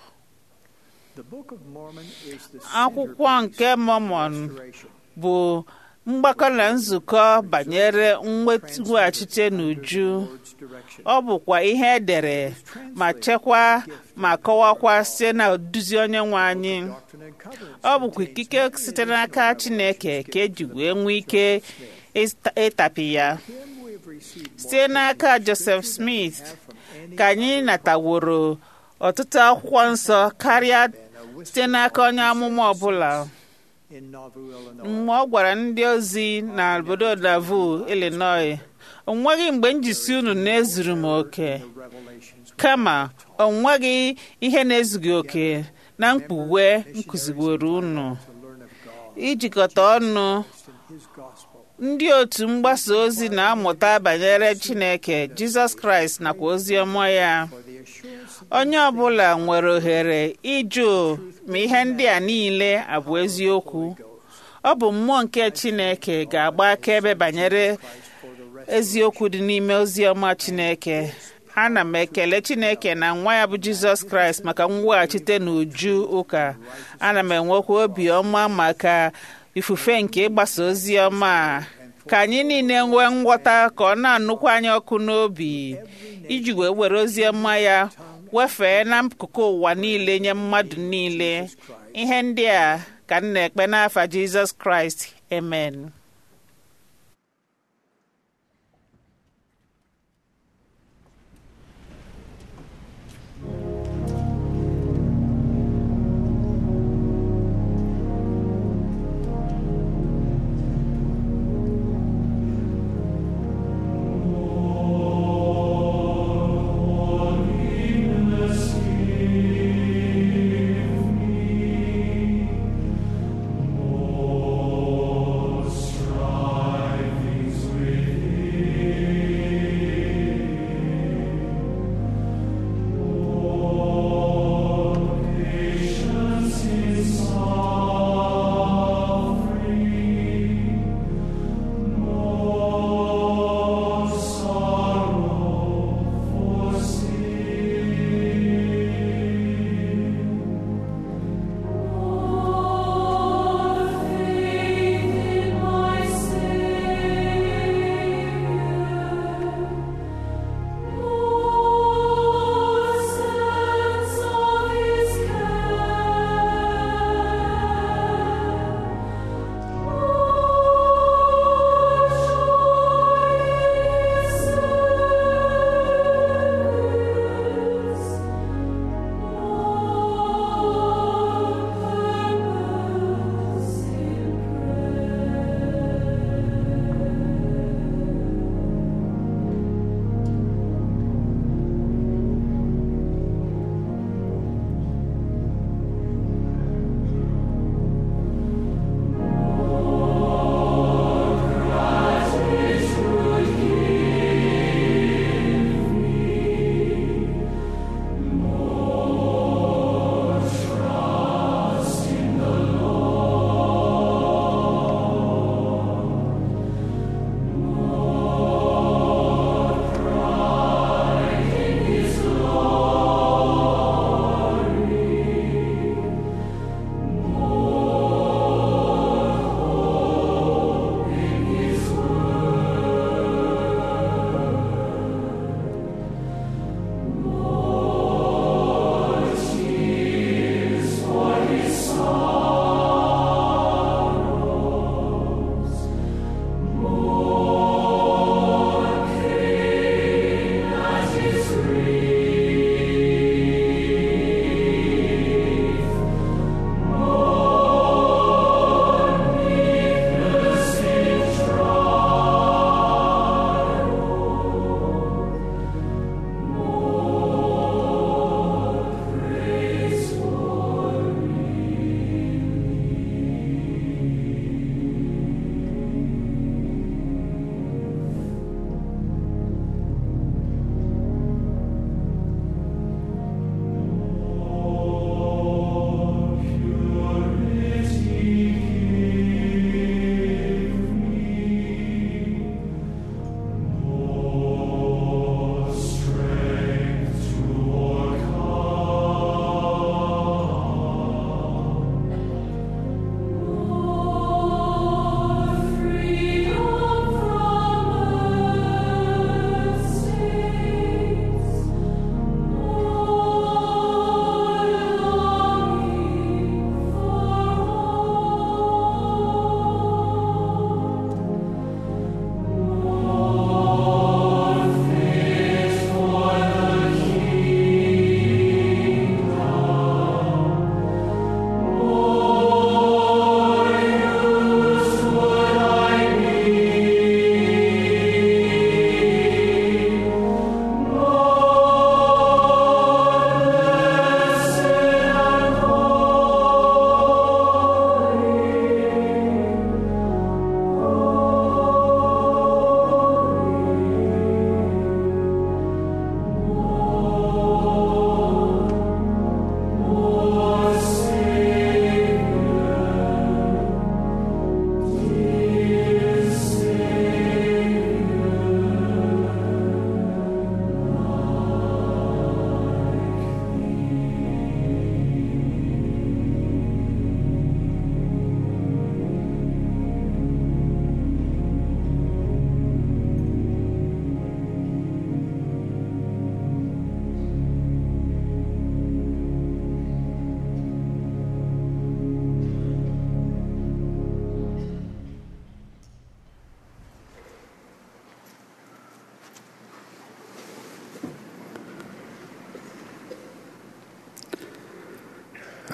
akwụkwọ nke Mọmọn bụ mgbakọ na nzukọ banyere mweghachite n'uju ọ bụkwa ihe edere ma chekwaa ma kọwakwa site na oduzi onye nwe anyị ọ bụkwa ikike site n'aka Chineke ka eji wee nwee ike ịtapi ya site n'aka Joseph Smith ka anyị nataworo ọtụtụ akwụkwọ nsọ karịa site n'aka onye amụma ọbụla mgbe ọ gwara ndị ozi na obodo Nauvoo, Illinois o nweghị mgbe njisi unu na-ezuru m oke kama o nweghị ihe na-ezughị oke na mkpughe nkụziworo unu ijikọta ọnụ ndị otu mgbasa ozi na-amụta banyere Chineke Jizọs Kraịst nakwa ozi ọma ya onye ọbụla nwere ohere ịjụ ma ihe ndị a niile abụ eziokwu ọ bụ mmụọ nke Chineke ga-agba akaebe banyere eziokwu dị n'ime ozi ọma Chineke ana m ekele Chineke na nwa ya bụ Jizọs Kraịst maka mweghachite n'uju ụka ana m enwekwa obi ọma maka ifufe nke ịgbasa ozi ọma ka anyị niile nwee nghọta ka ọ na-anụkwa anyị ọkụ n'obi iji wee were ozi ọma ya wefee n'akụkụ ụwa niile nye mmadụ niile ihe ndị a ka m na-ekpe n'afa Jizọs Kraịst amen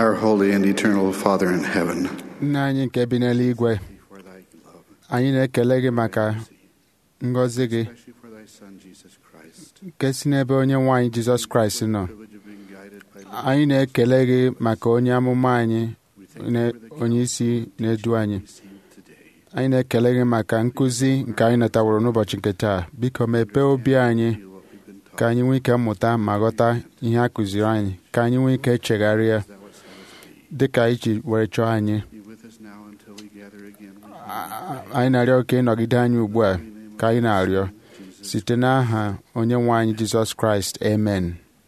Our holy and eternal Father in heaven, nna anyị nke bi n'eluigwe anyị na-ekele gị maka ngọzi gị especially for thy Son Jesus Christ, nke si n'ebe onye nwe anyị jizọs kraịst nọ anyị na-ekele gị maka onye amụma anyị na- onye isi na-edu anyị anyị na-ekele gị maka nkụzi nke anyị nataworo n'ụbọchị nke taa biko mepee obi anyị ka anyị nwee ike mmụta ma ghọta ihe a kụziri anyị ka anyị nwee ike chegharịa dị ka anyị ji were chọọ anyị be with us now until we gather again. anyị na-arịọ ka ịnọgide anyị ugbu a ka anyị na-arịọ site n'aha onye nwe anyị jizọs kraịst amen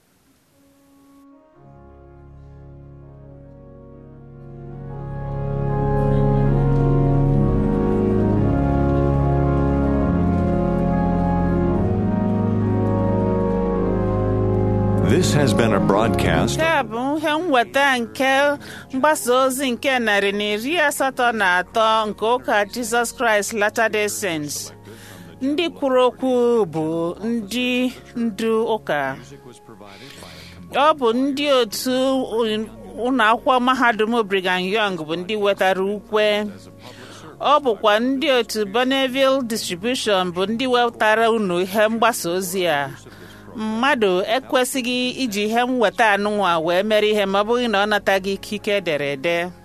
This has been a broadcast nke a bụ ihe nweta nke mgbasa ozi nke narị na iri asatọ na atọ nke ụka Jizọs Kraịst Latter-day Saints ndị kwuru okwu bụ ndị ndu ụka ọ bụ ndị otu ụlọ akwụkwọ mahadum Brigham Young bụ ndị wetara ukwe ọ bụkwa ndị otu Bonneville Distribution bụ ndị wetara unu ihe mgbasa ozi a mmadụ ekwesịghị iji ihe mweta anụnwa wee mere ihe ma ọ bụghị na ọ nataghị ikike ederede